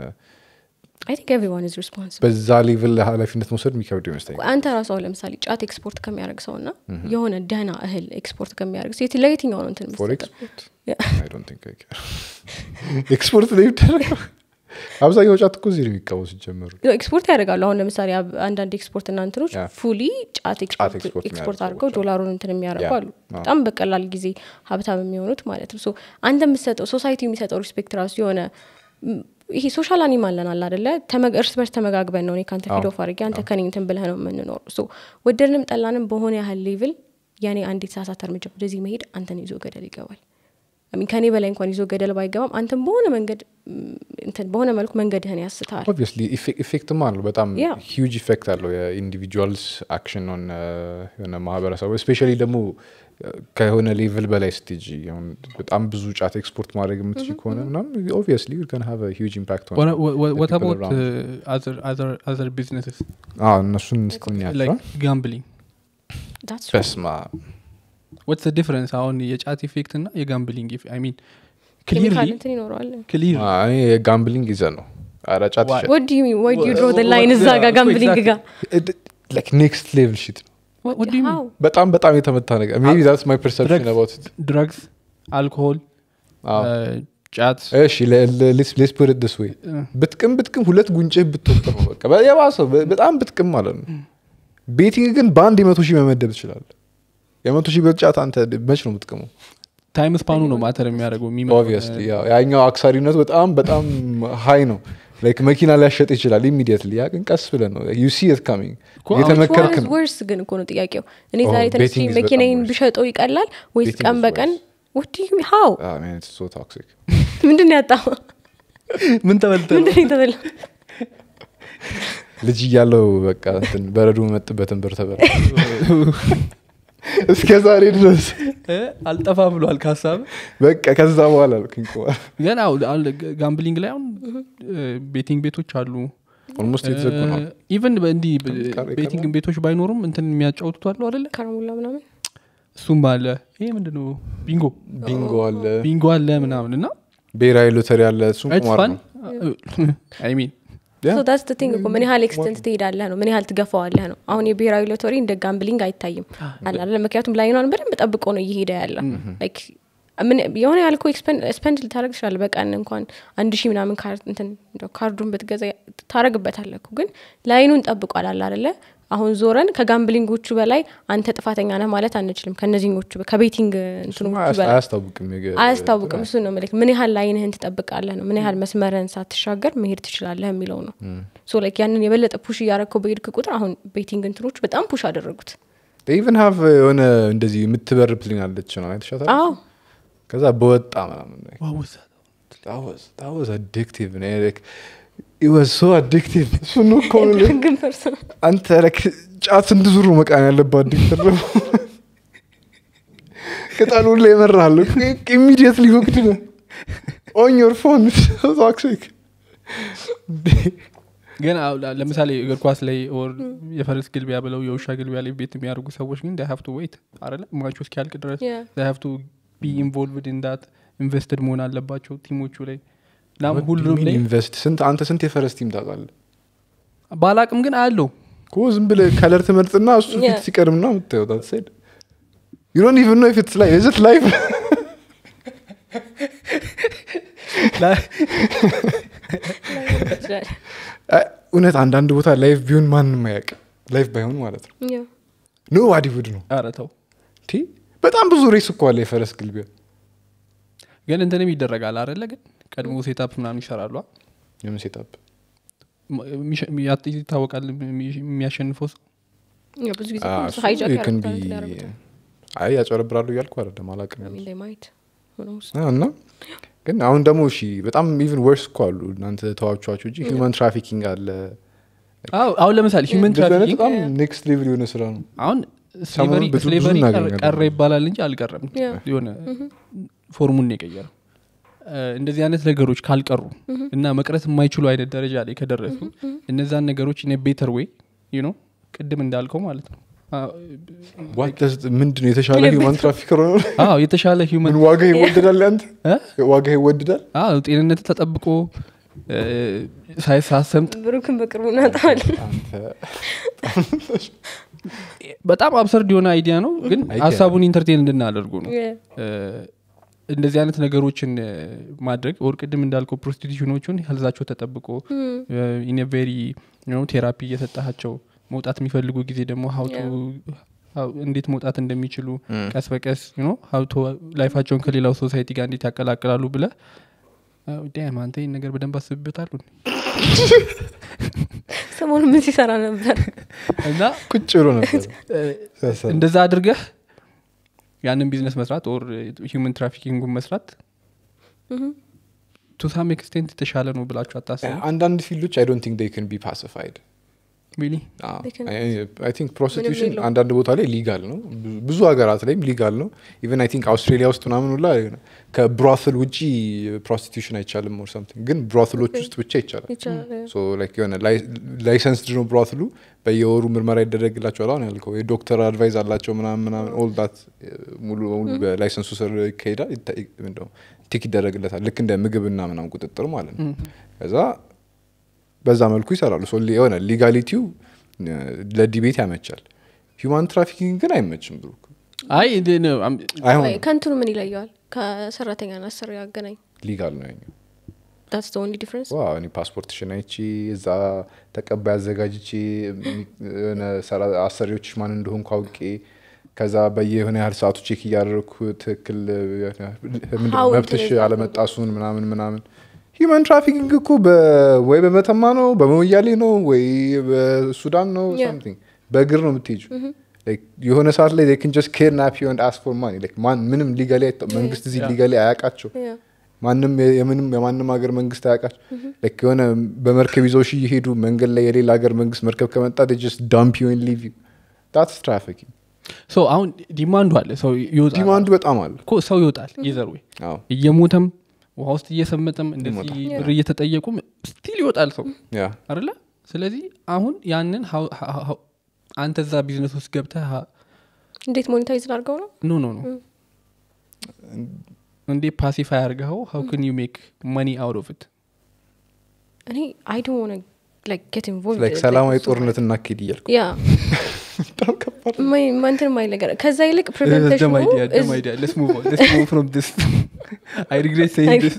አይ ቲንክ ኤቭሪዋን ኢዝ ሪስፖንሲብል በዛ ሌቭል ኃላፊነት መውሰድ የሚከብድ ይመስለኛል አንተ ራሱ አሁን ለምሳሌ ጫት ኤክስፖርት ከሚያደርግ ሰው ና የሆነ ደህና እህል ኤክስፖርት ከሚያደርግ ሰው የት- ለየትኛው ነው እንትን ፎር የምትሰጠው? ኤክስፖርት ያ። አይ ዶንት ቲንክ አይ ኬር ኤክስፖርት ላይ ይደረገው አብዛኛው ጫት እኮ እዚህ ነው የሚቃወሱ ሲጀመሩ ኤክስፖርት ያደርጋሉ አሁን ለምሳሌ አብ- አንዳንድ ኤክስፖርት እና እንትኖች ያ። ፉሊ ጫት ኤክስፖርት ኤክስፖርት ኤክስፖርት የሚያደርጉ አድርገው ሰዎች ዶላሩን እንትን የሚያደርጉ ያ። አሉ አዎ። በጣም በቀላል ጊዜ ሀብታም የሚሆኑት ማለት ነው ሶ አንተ የምትሰጠው ሶሳይቲ የሚሰጠው ሪስፔክት ራሱ የሆነ ም፣ ይሄ ሶሻል አኒማል ነን አለ አደለ ተመ- እርስ በርስ ተመጋግበን ነው እኔ ከአንተ ፊድ ኦፍ አድርጌ አንተ ከኔ እንትን ብለህ ነው የምንኖር ሶ ወደድንም ጠላንም በሆነ ያህል ሌቭል ያኔ አንዲት ሳሳት እርምጃ ወደዚህ መሄድ አንተን ይዞ ገደል ይገባል ሚን ከኔ በላይ እንኳን ይዞ ገደል ባይገባም አንተን በሆነ መንገድ ም፣ እንትን በሆነ መልኩ መንገድህን ያስታል ኦብቪየስሊ ኢፌክትም አለው በጣም ያ። ሂውጅ ኢፌክት አለው የኢንዲቪጁዋልስ አክሽን ሆነ የሆነ ማህበረሰቡ ስፔሻሊ ደግሞ ከሆነ ሌቭል በላይ ስቴጅ አሁን በጣም ብዙ ጫት ኤክስፖርት ማድረግ የምትችል ከሆነ ምናም ኦብቪየስሊ ከን ሃቭ ሂውጅ ኢምፓክት ወት people አባውት around. አዘር ቢዝነስስ እነሱን ስትኛቸው ላይክ ጋምብሊንግ That's በስማ ወትስ ዲፍረንስ አሁን የጫት ኢፌክት እና የጋምብሊንግ አይ ሚን ኬሚካል ክሊርሊ እንትን ይኖረዋል ክሊር እኔ ጋምብሊንግ ይዘን ነው ኧረ ጫት Why? ይሸጥ ወዲ ወይ ዩ ድሮ Wha- ላይን እዛ yeah, ጋር እኮ ጋምብሊንግ exactly. ጋር ኔክስት ሌቭል ሽት ነው How? በጣም በጣም የተመታ ነገር ሜቢ ዛትስ ማይ ፐርሰፕሽን Drugs. አባውት ድረግስ አልኮሆል ጫት እሺ ሌስ ፑት ኢት ዲስ ዌይ ብትቅም ብትቅም ሁለት ጉንጭህ ብትወጥ ነው በቃ በ- የባሰው በ- በጣም ብትቅም ማለት ነው ቤቲንግ ግን በአንድ የመቶ ሺህ መመደብ ትችላለህ የመቶ ሺህ ብር ጫት አንተ መች ነው የምትቅመው ታይም ስፓኑ ነው ማተር የሚያደርገው የሚመጣው፣ ኦብቪየስሊ ያኛው አክሳሪነቱ በጣም በጣም ሀይ ነው ላይክ መኪና ሊያሸጥ ይችላል ኢሚዲየትሊ ያ ግን ቀስ ብለን ነው ዩ ሲ ኢት ካሚንግ እኮ አሁን የተመከርክ ነው ወርስ ግን እኮ ነው ጥያቄው እኔ Oh, ዛሬ ተነስቼ betting is መኪናዬን በጣም worse. ብሸጠው ይቀላል ወይስ Betting ቀን is በቀን worse. ወዲ ሀው Ah, man, it's so toxic. ምንድን ነው ያጣው ምን ተበልተ ምንድን ነው የተበላ ልጅ እያለው በቃ እንትን በረዶ መጥበትን ብር ተበላ እስከ ዛሬ ድረስ አልጠፋ ብሏል ከሀሳብ በቃ ከዛ በኋላ አልኩኝ ግን አሁን አሁን ጋምብሊንግ ላይ አሁን ቤቲንግ ቤቶች አሉ ኦልሞስት የተዘጉ ነው ኢቨን እንዲህ ቀረ- ቤቲንግ ቤቶች ባይኖሩም እንትን የሚያጫውቱት አለው አደለ ከረሙላ ምናምን እሱም አለ ይሄ ምንድነው ቢንጎ ቢንጎ አለ ቢንጎ አለ ምናምን እና ብሔራዊ ሎተሪ አለ እሱም ቁማር ፋን ነው አይ ሚን Yeah. ዳስ ቲንግ እኮ ምን ያህል ኤክስተንት ትሄዳለህ ነው ምን ያህል ትገፋዋለህ ነው አሁን የብሔራዊ ሎተሪ እንደ ጋምብሊንግ አይታይም አላለ ምክንያቱም ላይኗን በደንብ ጠብቆ ነው እየሄደ ያለ Like ምን የሆነ ያልኮ ስፐንድ ልታደረግ ትችላለ በቀን እንኳን አንድ ሺህ ምናምን ካር- እንትን እንደው ካርዱን ብትገዛ ታረግበታለህ እኮ ግን ላይኑን ጠብቋል አለ አደለ አሁን ዞረን ከጋምብሊንጎቹ በላይ አንተ ጥፋተኛ ነህ ማለት አንችልም ከነዚህኞቹ ከቤቲንግ እንትኖቹ በላይ አያስታውቅም የገ- አያስታውቅም እሱ ነው ምልክ ምን ያህል ላይንህን ትጠብቃለህ ነው ምን ያህል መስመርህን ሳትሻገር መሄድ ትችላለህ የሚለው ነው ሶ ላይክ ያንን የበለጠ ፑሽ እያረግከው በሄድክ ቁጥር አሁን ቤቲንግ እንትኖች በጣም ፑሽ አደረጉት ኢቨን ሀቭ የሆነ እንደዚህ የምትበር ፕሊን አለች ነው አይተሻታል አዎ ከዛ በወጣ ምናምን ዋዝ አዲክቲቭ ወዝ ሶ አዲክቲቭ እሱን እኮ ነው የምልህ። ግን ፐርሰን አንተ ለክ ጫት ስንት ዙሩ መቃን ያለባት ዲክተር ነው ቅጠሉን ላይ ይመራሉ ኢሚዲየትሊ ሁክድ ነው ኦን ዮር ፎን ቶክሲክ ግን አሁን ለ- ለምሳሌ እግር ኳስ ላይ ኦር የፈረስ ግልቢያ ብለው የውሻ ግልቢያ ላይ ቤት የሚያደርጉ ሰዎች ግን ሀቭ ቱ ዌይት አለ ማቹ እስኪያልቅ ድረስ Yeah. ሀቭ ቱ ቢ ኢንቮልቭድ ኢንዳት ኢንቨስትድ መሆን አለባቸው ቲሞቹ ላይ እና ሁሉም ላይ ኢንቨስት ስንት አንተ ስንት የፈረስ ቲም ታውቃለህ ባላቅም ግን አለው እኮ ዝም ብለህ ከለር ትመርጥና እሱ ፊት Yeah. ሲቀርም ና የምታየው ታትሰድ ዩ ዶንት ኢቨን ኖ ኢፍ ኢትስ ላይ ኢዝ ኢት ላይፍ እውነት አንዳንድ ቦታ ላይፍ ቢሆን ማንም አያውቅ ላይፍ ባይሆን ማለት ነው ኖ ዋዲ ውድ ነው ኧረ ተው ቲ በጣም ብዙ ሬስ እኮ አለ የፈረስ ግልቢያ ግን እንትንም ይደረጋል አደለ ግን ቀድሞ ሴታፕ ምናምን ይሰራሉ አ? የምን ሴታፕ ም- የሚሸ- ያ- ይታወቃል የሚ- የሚያሸንፈው ሰው ብዙ ጊዜ ሃይጃክ አይ ያጨረብራሉ እያልኩ አይደለም አላውቅም ያሉት። ማየት አዎ፣ እና ግን አሁን ደግሞ እሺ በጣም ኢቨን ወርስ እኮ አሉ እናንተ ተዋቿቸው እንጂ ሂውማን ትራፊኪንግ አለ አዎ፣ አሁን ለምሳሌ ሂውመን እንደዚህ አይነት ትራፊኪንግ በጣም ኔክስት ሌቭል የሆነ ስራ ነው አሁን ሰሞኑን ብዙ- ብዙ ስሌቨሪ እናገኛለን። ቀረ ይባላል እንጂ አልቀረም Yeah. የሆነ ፎርሙን ነው የቀየረው እ፣ እንደዚህ አይነት ነገሮች ካልቀሩ እና መቅረት የማይችሉ አይነት ደረጃ ላይ ከደረሱ እነዛን ነገሮች ኢን ቤተር ዌይ ዩ ኖ ቅድም እንዳልከው ማለት ነው አ- What does- ምንድን ነው የተሻለ ሂውማን ትራፊከር ሆነ አዎ የተሻለ ምን ሂውመን ዋጋ ይወደዳል አንተ ዋጋ ይወደዳል አዎ ጤንነት ተጠብቆ እ፣ ሳይሳሰምጥ ብሩክን በቅርቡ እናጣዋል አንተ በጣም አብሰርድ የሆነ አይዲያ ነው ግን አይዲያ ሀሳቡን ኢንተርቴን እንድናደርጉ ነው እ፣ እንደዚህ አይነት ነገሮችን እ፣ ማድረግ ወር ቅድም እንዳልከው ፕሮስቲቱሽኖቹን ህልዛቸው ተጠብቆ ኢን ቬሪ ቴራፒ እየሰጣቸው መውጣት የሚፈልጉ ጊዜ ደግሞ ሀውቱ እንዴት መውጣት እንደሚችሉ ቀስ በቀስ ሀውቶ ላይፋቸውን ከሌላው ሶሳይቲ ጋር እንዴት ያቀላቅላሉ ብለ ዳም አንተ ይህን ነገር በደንብ አስብበታሉ ሰሞኑ ምን ሲሰራ ነበር እና ቁጭ ብሎ ነበር እ፣ ሲያሳል። እንደዛ አድርገህ ያንን ቢዝነስ መስራት ኦር ሂውመን ትራፊኪንጉን መስራት ቱ ሳም ኤክስቴንት የተሻለ ነው ብላችሁ አታስቡ አንዳንድ ፊልዶች አይ ዶንት ቲንክ ዴይ ካን ቢ ፓሲፋይድ ሪሊ They can- አይ ቲንክ ፕሮስቲቱሽን የለውም። አንዳንድ ቦታ ላይ ሊጋል ነው ብዙ- ብዙ ሀገራት ላይም ሊጋል ነው ኢቨን አይ ቲንክ አውስትሬሊያ ውስጥ ምናምን ሁላ የሆነ ከብሮትል ውጪ ፕሮስቲቱሽን አይቻልም ኦር ሰምቲንግ ግን ብሮትሎች ውስጥ ብቻ ይቻላል ይቻላል ሶ ላይክ የሆነ ላይሰንስድ ነው ብሮትሉ በየወሩ ምርመራ ይደረግላቸዋል አሁን ያልከው የዶክተር አድቫይዝ አላቸው ምናምን ምናምን ኦል ዳት ሙሉ በሙሉ በላይሰንሱ ስር ይካሄዳል ይታ- ምንድነው ቲክ ይደረግለታል ልክ እንደ ምግብና ምናምን ቁጥጥር ማለት ነው ከዛ በዛ መልኩ ይሰራሉ ሶ የሆነ ሊጋሊቲው እ፣ ለዲቤት ያመቻል ሂውማን ትራፊኪንግ ግን አይመችም ብሩ አይ እንደ- ነው፣ አም- አይሆንም ከንትኑ ምን ይለየዋል ከሰራተኛና አሰሪ ያገናኝ ሊጋል ነው ያኛው ዳትስ ዘ ኦንሊ ዲፍረንስ ዋ እኔ ፓስፖርትሽን አይቼ እዛ ተቀባይ አዘጋጅቼ የሚ- የሆነ ሰራ- አሰሪዎች ማን እንደሆንኩ አውቄ ከዛ በየሆነ ያህል ሰዓቱ ቼክ እያደረግኩ ትክክል የሆነ ምንድን ነው How መብትሽ እንትን አለመጣሱን ምናምን ምናምን ሂውማን ትራፊኪንግ እኮ በ- ወይ በመተማ ነው በመወያሌ ነው ወይ በሱዳን ነው Yeah. ሳምቲንግ በእግር ነው የምትሄጁ የሆነ ሰዓት ላይ ን ጀስት ኬድናፕ ዩ አስ ፎር ማኒ ማን ምንም ሊጋሊ መንግስት እዚህ Yeah. ሊጋሊ አያውቃቸው ማንም የ- የምንም የማንም ሀገር መንግስት አያውቃቸው ልክ የሆነ በመርከብ ይዘው ሺ እየሄዱ መንገድ ላይ የሌላ ሀገር መንግስት መርከብ ከመጣ ጀስት ዳምፕ ዩን ሊቭ ዩ ዳትስ ትራፊኪንግ ሶ አሁን ዲማንዱ አለ ሰው ይወጣል ዲማንዱ በጣም አለ እኮ ሰው ይወጣል ይዘር ወይ አዎ እየሞተም ውሃ ውስጥ እየሰመጠም እንደዚህ ይሞታል። ብር እየተጠየቁም ስቲል ይወጣል ሰው ያ አይደለ ስለዚህ አሁን ያንን how- how- how- አንተ እዛ ቢዝነስ ውስጥ ገብተህ ሀ- እንዴት ሞኔታይዝ ላድርገው ነው ኖ ኖ ኖ እንዴ ፓሲፋይ አርገኸው ሀው ክን ዩ ሜክ መኒ አውት ኦፍ ኢት እኔ አይ ዶንት ዋና ላይክ ጌት ኢንቮልቭድ ላይክ ሰላማዊ ጦርነት እናካሄድ እያልኩ ያ በጣም ከባድ ነው። ማይ ማንትን ማይ ነገር ከዛ ይልቅ ደም ፕሪቨንቴሽኑ አይዲያ ደም አይዲያ let's move on let's move from this i regret saying this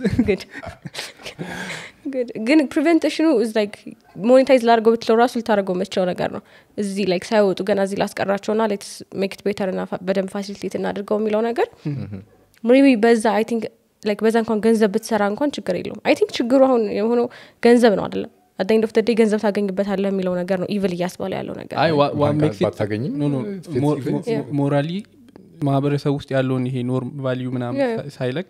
ግን ፕሪቨንቴሽኑ ላይክ ሞኔታይዝ ላድርገው ብትለው ራሱ ልታደርገው የምትችለው ነገር ነው እዚህ ላይክ ሳይወጡ ገና እዚህ ላስቀራቸውና ሌትስ ሜክት ቤተር ና በደንብ ፋሲሊቴት እናድርገው የሚለው ነገር ሜቢ በዛ አይ ቲንክ ላይክ በዛ እንኳን ገንዘብ ብትሰራ እንኳን ችግር የለውም አይ ቲንክ ችግሩ አሁን የሆነው ገንዘብ ነው አይደለም አዳኝ ኦፍ ደዴ ገንዘብ ታገኝበታለህ የሚለው ነገር ነው ኢቭል እያስባለ ያለው ነገር አይ ዋ- ዋ- ባንክ makes it- ባታገኝም no, no, it's ሞ- even- ሞ- ሞራሊ ማህበረሰብ ውስጥ ያለውን ይሄ ኖርም ቫሊዩ ምናምን Yeah. ሳ- ሳይለቅ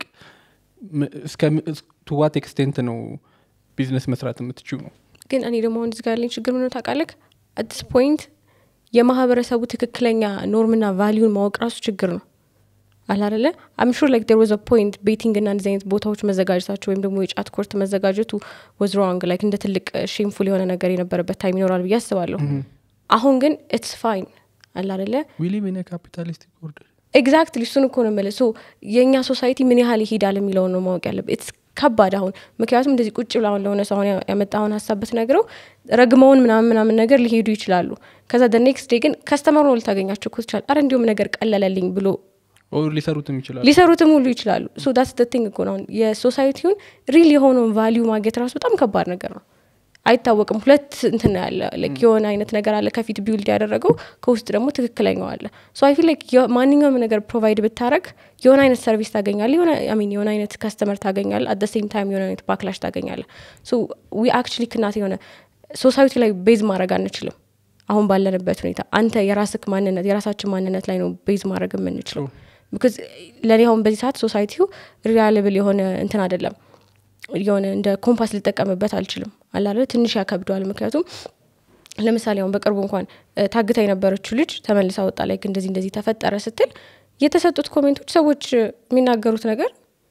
ቱ ዋት ኤክስቴንት ነው ቢዝነስ መስራት የምትችው ነው ግን እኔ ደግሞ አሁን እዚህ ጋር ያለኝ ችግር ምነው ታውቃለህ አዲስ ፖይንት የማህበረሰቡ ትክክለኛ ኖርምና ቫሊዩን ማወቅ ራሱ ችግር ነው አላደለ አምሹር ላይክ ዴር ዋዝ አ ፖይንት ቤቲንግ እና እንደዚህ አይነት ቦታዎች መዘጋጀታቸው ወይም ደግሞ የጫት ኮርት መዘጋጀቱ ወዝ ሮንግ ላይክ እንደ ትልቅ ሼምፉል የሆነ ነገር የነበረበት ታይም ይኖራል ብዬ አስባለሁ አሁን ግን ኢትስ ፋይን አላደለ ዊሊቭ ኢን ካፒታሊስቲክ ኦርደር ኤግዛክትሊ እሱን እኮ ነው የምልህ ሶ የእኛ ሶሳይቲ ምን ያህል ይሄዳል የሚለውን ነው ማወቅ ያለብህ ኢትስ ከባድ አሁን ምክንያቱም እንደዚህ ቁጭ ብላ አሁን ለሆነ ሰው አሁን ያ- ያመጣውን ሀሳብ ብትነግረው ረግመውን ምናምን ምናምን ነገር ሊሄዱ ይችላሉ ከዛ ደ ኔክስት ዴይ ግን ከስተመር ነው ልታገኛቸው እኮ ትችላል አረ እንዲሁም ነገር ቀለለልኝ ብሎ ኦር ሊሰሩትም ይችላሉ ሊሰሩትም ሁሉ ይችላሉ ሶ ዳስ ቲንግ እኮ ነው አሁን የሶሳይቲውን ሪል የሆነውን ቫሊዩ ማግኘት ራሱ በጣም ከባድ ነገር ነው አይታወቅም ሁለት እንትን ነው ያለ like የሆነ አይነት ነገር አለ ከፊት ቢውልድ ያደረገው ከውስጥ ደግሞ ትክክለኛው አለ ሶ አይ ፊል ላይክ ማንኛውም ነገር ፕሮቫይድ ብታረግ የሆነ አይነት ሰርቪስ ታገኛለ የሆነ I mean የሆነ አይነት ከስተመር ታገኛለ አት ሴም ታይም የሆነ አይነት ባክላሽ ታገኛለ ሶ ዊ አክቹሊ ክናት የሆነ ሶሳይቲ ላይ ቤዝ ማድረግ አንችልም አሁን ባለንበት ሁኔታ አንተ የራስክ ማንነት የራሳችን ማንነት ላይ ነው ቤዝ ማድረግ የምንችለው ቢካዝ ለእኔ አሁን በዚህ ሰዓት ሶሳይቲው ሪያልብል የሆነ እንትን አይደለም የሆነ እንደ ኮምፓስ ልጠቀምበት አልችልም አላለ ትንሽ ያከብደዋል ምክንያቱም ለምሳሌ አሁን በቅርቡ እንኳን እ፣ ታግታ የነበረችው ልጅ ተመልሳ ወጣ ላይ እንደዚህ እንደዚህ ተፈጠረ ስትል የተሰጡት ኮሜንቶች ሰዎች እ፣ የሚናገሩት ነገር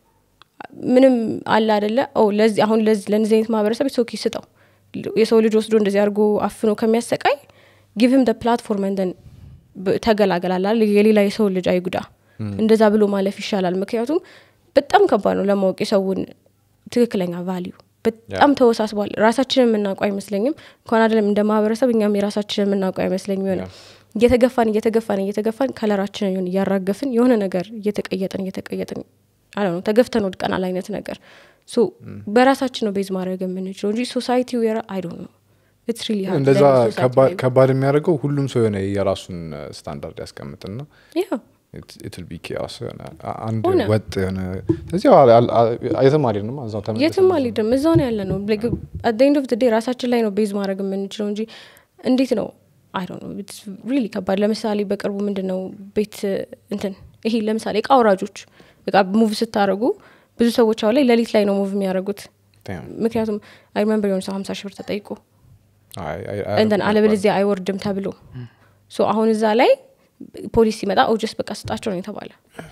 ምንም አለ አደለ ኦ ለዚህ አሁን ለዚህ ለእነዚህ አይነት ማህበረሰብ ሶኪ ስጠው የሰው ልጅ ወስዶ እንደዚህ አድርጎ አፍኖ ከሚያሰቃይ ጊቭም ፕላትፎርም እንደን ተገላገላላል የሌላ የሰው ልጅ አይጉዳ እንደዛ ብሎ ማለፍ ይሻላል ምክንያቱም በጣም ከባድ ነው ለማወቅ የሰውን ትክክለኛ ቫሊዩ በጣም ተወሳስቧል ራሳችንን የምናውቀው አይመስለኝም እንኳን አይደለም እንደ ማህበረሰብ እኛም የራሳችንን የምናውቀው አይመስለኝም የሆነ እየተገፋን እየተገፋን እየተገፋን ከለራችንን የሆነ እያራገፍን የሆነ ነገር እየተቀየጥን እየተቀየጥን አለ ነው ተገፍተን ወድቀናል አይነት ነገር ሶ በራሳችን ነው ቤዝ ማድረግ የምንችለው እንጂ ሶሳይቲው የራ አይዶ ነው ኢትስ ሪሊ ሃርድ እንደዛ ለእኔ society ከባድ- ላይ- ከባድ የሚያደርገው ሁሉም ሰው የሆነ የራሱን ስታንዳርድ ያስቀምጥና Yeah. ኢትል ቢ ኬኦስ የሆነ አንድ ሆነ። ወጥ የሆነ እዚህ የትም አልሄድንም እዛው ተመልሰን የትም አልሄድም እዛው ነው ያለ ነው አት ኤንድ ኦፍ ዴይ ራሳችን ላይ ነው ቤዝ ማድረግ የምንችለው እንጂ እንዴት ነው አይ ነው ሪሊ ከባድ ለምሳሌ በቅርቡ ምንድን ነው ቤት እንትን ይሄ ለምሳሌ እቃ አውራጆች እቃ ሙቭ ስታደረጉ ብዙ ሰዎች አሁን ላይ ሌሊት ላይ ነው ሙቭ የሚያደርጉት Damn. ምክንያቱም አይ ሪመምበር የሆነ ሰው ሀምሳ ሺህ ብር ተጠይቆ አይ- አይ- እንትን አያደርጉም አለበለዚያ አይወርድም ተብሎ ሶ አሁን እዛ ላይ ፖሊስ ሲመጣ ኦጀስ በቃ ስጣቸው ነው የተባለ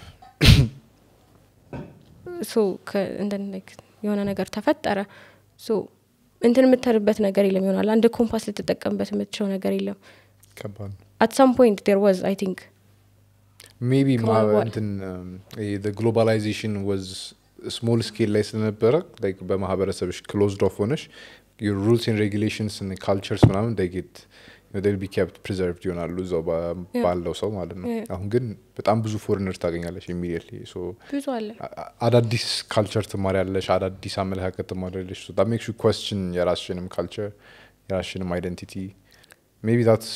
ሶ ከ- እንትን like የሆነ ነገር ተፈጠረ ሶ እንትን የምትርበት ነገር የለም ይሆናል አንድ ኮምፓስ ልትጠቀምበት የምትችለው ነገር የለም ከባድ ነው። አት ሳም ፖይንት ዴር ዋዝ አይ ቲንክ ሜቢ ከማን በኋላ? እንትን ግሎባላይዜሽን ወዝ ስሞል ስኬል ላይ ስለነበረ like በማህበረሰብሽ ክሎዝድ ኦፍ ሆነሽ ሩልስ ን ሬጉሌሽንስ ካልቸርስ ምናምን ጌት ቢ ኬፕት ፕሪዘርቭድ ይሆናሉ እዛው ባ- Yeah. ባለው ሰው ማለት ነው Yeah. አሁን ግን በጣም ብዙ ፎሪነር ታገኛለሽ ኢሚዲየትሊ ብዙ አለ አዳዲስ ካልቸር ትማሪያለሽ አዳዲስ አመለካከት ትማሪያለሽ ሜክስ ኮስችን የራስሽንም ካልቸር የራስሽንም አይደንቲቲ ሜቢ ታትስ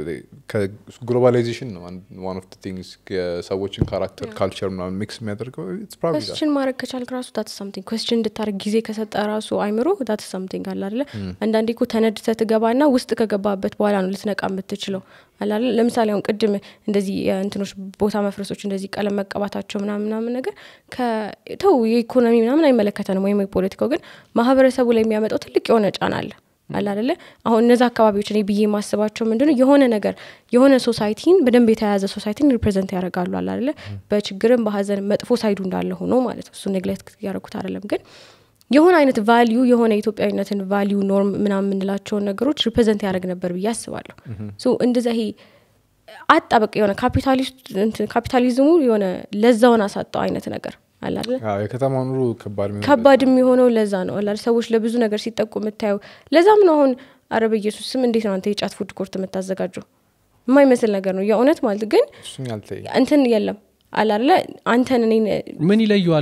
ግሎባላይዜሽን ነው ዋን ኦፍ ቲንግስ የሰዎችን ካራክተር ካልቸር ምናምን ሚክስ የሚያደርገው it's probably that. ኮስችን ማድረግ ከቻልክ ራሱ ዳት ሳምቲንግ ኮስችን እንድታደርግ ጊዜ ከሰጠ ራሱ አይምሮ ዳት ሳምቲንግ አለ አይደለ አንዳንዴ እኮ ተነድተ ትገባና ውስጥ ከገባበት በኋላ ነው ልትነቃ የምትችለው አላለ ለምሳሌ አሁን ቅድም እንደዚህ የእንትኖች ቦታ መፍረሶች እንደዚህ ቀለም መቀባታቸው ምናምን ምናምን ነገር ከተው የኢኮኖሚ ምናምን አይመለከተንም ወይም የፖለቲካው ግን ማህበረሰቡ ላይ የሚያመጣው ትልቅ የሆነ ጫና አለ አለ አይደለ አሁን እነዚ አካባቢዎች እኔ ብዬ የማስባቸው ምንድነው የሆነ ነገር የሆነ ሶሳይቲን በደንብ የተያያዘ ሶሳይቲን ሪፕሬዘንት ያደርጋሉ አለ አይደለ በችግርም በሀዘን መጥፎ ሳይዱ እንዳለ ሆኖ ማለት ነው እሱ ኔግሌክት ያደረጉት አይደለም ግን የሆነ አይነት ቫሊዩ የሆነ የኢትዮጵያዊነትን ቫሊዩ ኖርም ምናምን የምንላቸውን ነገሮች ሪፕሬዘንት ያደርግ ነበር ብዬ አስባለሁ ሶ እንደዛ ይሄ አጣ በቃ የሆነ ካፒታሊስት እንትን ካፒታሊዝሙ የሆነ ለዛውን አሳጣው አይነት ነገር አለ አይደለ አዎ፣ የከተማ ኑሮ ከባድ የሚሆንበት ከባድ የሚሆነው ለዛ ነው አላ ሰዎች ለብዙ ነገር ሲጠቁ የምታየው ለዛም ነው አሁን አረበ ኢየሱስ ስም እንዴት ነው አንተ የጫት ፉድ ኮርት የምታዘጋጀው የማይመስል ነገር ነው የእውነት ማለት ግን እሱን ያልተይ እንትን የለም አላለ አንተን እኔ ምን ይለየዋል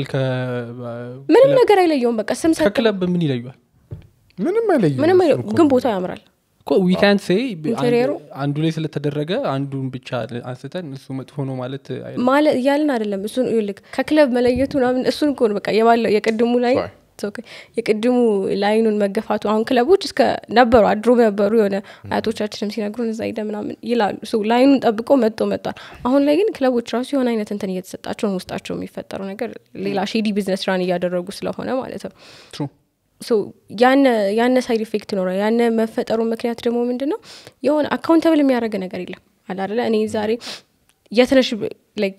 ምንም ነገር አይለየውም በቃ ስም ሰጥ ከክለብ ምን ይለየዋል ምንም አይለይም ምንም እሱን አይለ- እኮ ግን ነው። ቦታው ያምራል ዊካን ሴ ኢንቴሪየሩ? አንዱ ላይ ስለተደረገ አንዱን ብቻ አንስተን እሱ መጥፎ ነው ማለት አይደለም። ማለት እያልን አይደለም እሱን ይልክ ከክለብ መለየቱ ምናምን እሱን እኮ ነው በቃ የባለው የቅድሙ ላይ Sorry. It's okay። የቅድሙ ላይኑን መገፋቱ አሁን ክለቦች እስከ ነበሩ አድሮ ነበሩ የሆነ አያቶቻችንም ሲነግሩን እዛ ሄደ ምናምን ይላሉ ሶ ላይኑን ጠብቆ መጥቶ መጥቷል አሁን ላይ ግን ክለቦች ራሱ የሆነ አይነት እንትን እየተሰጣቸው ነው ውስጣቸው የሚፈጠረው ነገር ሌላ ሼዲ ቢዝነስ ራን እያደረጉ ስለሆነ ማለት ነው True. ሶ ያነ ያነ ሳይድ ኢፌክት ይኖራል ያነ መፈጠሩ ምክንያት ደግሞ ምንድን ነው የሆነ አካውንተብል የሚያደርግ ነገር የለም አላለ እኔ ዛሬ የትነሽ ላይክ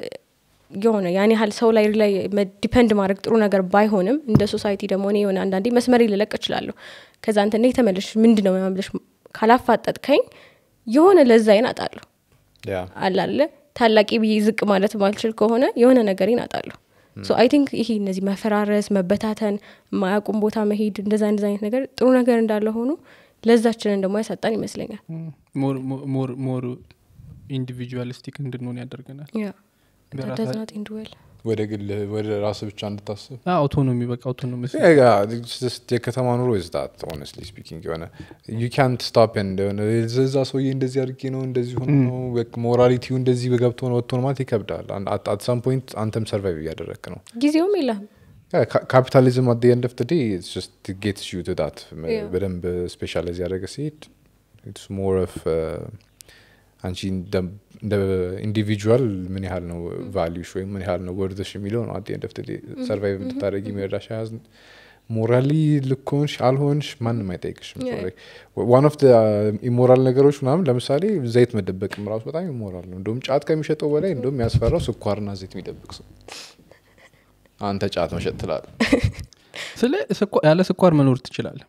የሆነ ያን ያህል ሰው ላይ ላይ ዲፐንድ ማድረግ ጥሩ ነገር ባይሆንም እንደ ሶሳይቲ ደግሞ እኔ የሆነ አንዳንዴ መስመር ልለቅ እችላለሁ ከዛ አንተ እንደ ተመልሽ ምንድን ነው ምናምን ብለሽ ካላፋጠጥከኝ የሆነ ለዛይን አጣለሁ ያ አላለ ታላቂ ብዬ ዝቅ ማለት ማልችል ከሆነ የሆነ ነገሬን አጣለሁ ሶ አይ ቲንክ ይሄ እነዚህ መፈራረስ መበታተን የማያውቁም ቦታ መሄድ እንደዛ እንደዛ አይነት ነገር ጥሩ ነገር እንዳለ ሆኖ ለዛችንን ደግሞ ያሳጣን ይመስለኛል ሞር ኢንዲቪጁዋሊስቲክ እንድንሆን ያደርገናል ያ በራሳ- does not end well ወደ ግል ወደ ራስ ብቻ እንድታስብ አውቶኖሚ በቃ አውቶኖሚ የከተማ ኑሮ ይዝታት ሆነስሊ ስፒኪንግ የሆነ ዩ ካንት ስቶፕ እንደሆነ እዛ ሰውዬ እንደዚህ አድርጌ ነው እንደዚህ ሆኖ ነው ሞራሊቲው እንደዚህ በገብቶ ነው ወጥቶ ነው ማለት ይከብዳል አት ሳም ፖይንት አንተም ሰርቫይቭ እያደረግክ ነው ጊዜውም የለህም ካፒታሊዝም አት ኤንድ ኦፍ ዴ ጌትስ ዩ ቱ ዳት Yeah. በደንብ ስፔሻላይዝ ያደረገ ሲሄድ ኢትስ ሞር ኦፍ አንቺ እንደ- እንደ ኢንዲቪጁዋል ምን ያህል ነው ቫሊዩሽ ወይም ምን ያህል ነው ወርድሽ የሚለው ነው አት ኤንድ ኦፍ ዴ ሰርቫይቭ እንድታደረግ የሚረዳሽ ያዝ ሞራሊ ልኮንሽ አልሆንሽ ማንም አይጠይቅሽም Yeah. ዋን ኦፍ ኢሞራል ነገሮች ምናምን ለምሳሌ ዘይት መደበቅም ራሱ በጣም ኢሞራል ነው እንደውም ጫት ከሚሸጠው በላይ እንደውም ያስፈራው ስኳርና ዘይት የሚደብቅ ሰው አንተ ጫት መሸጥ ትላል ስለ ስኳ- ያለ ስኳር መኖር ትችላለ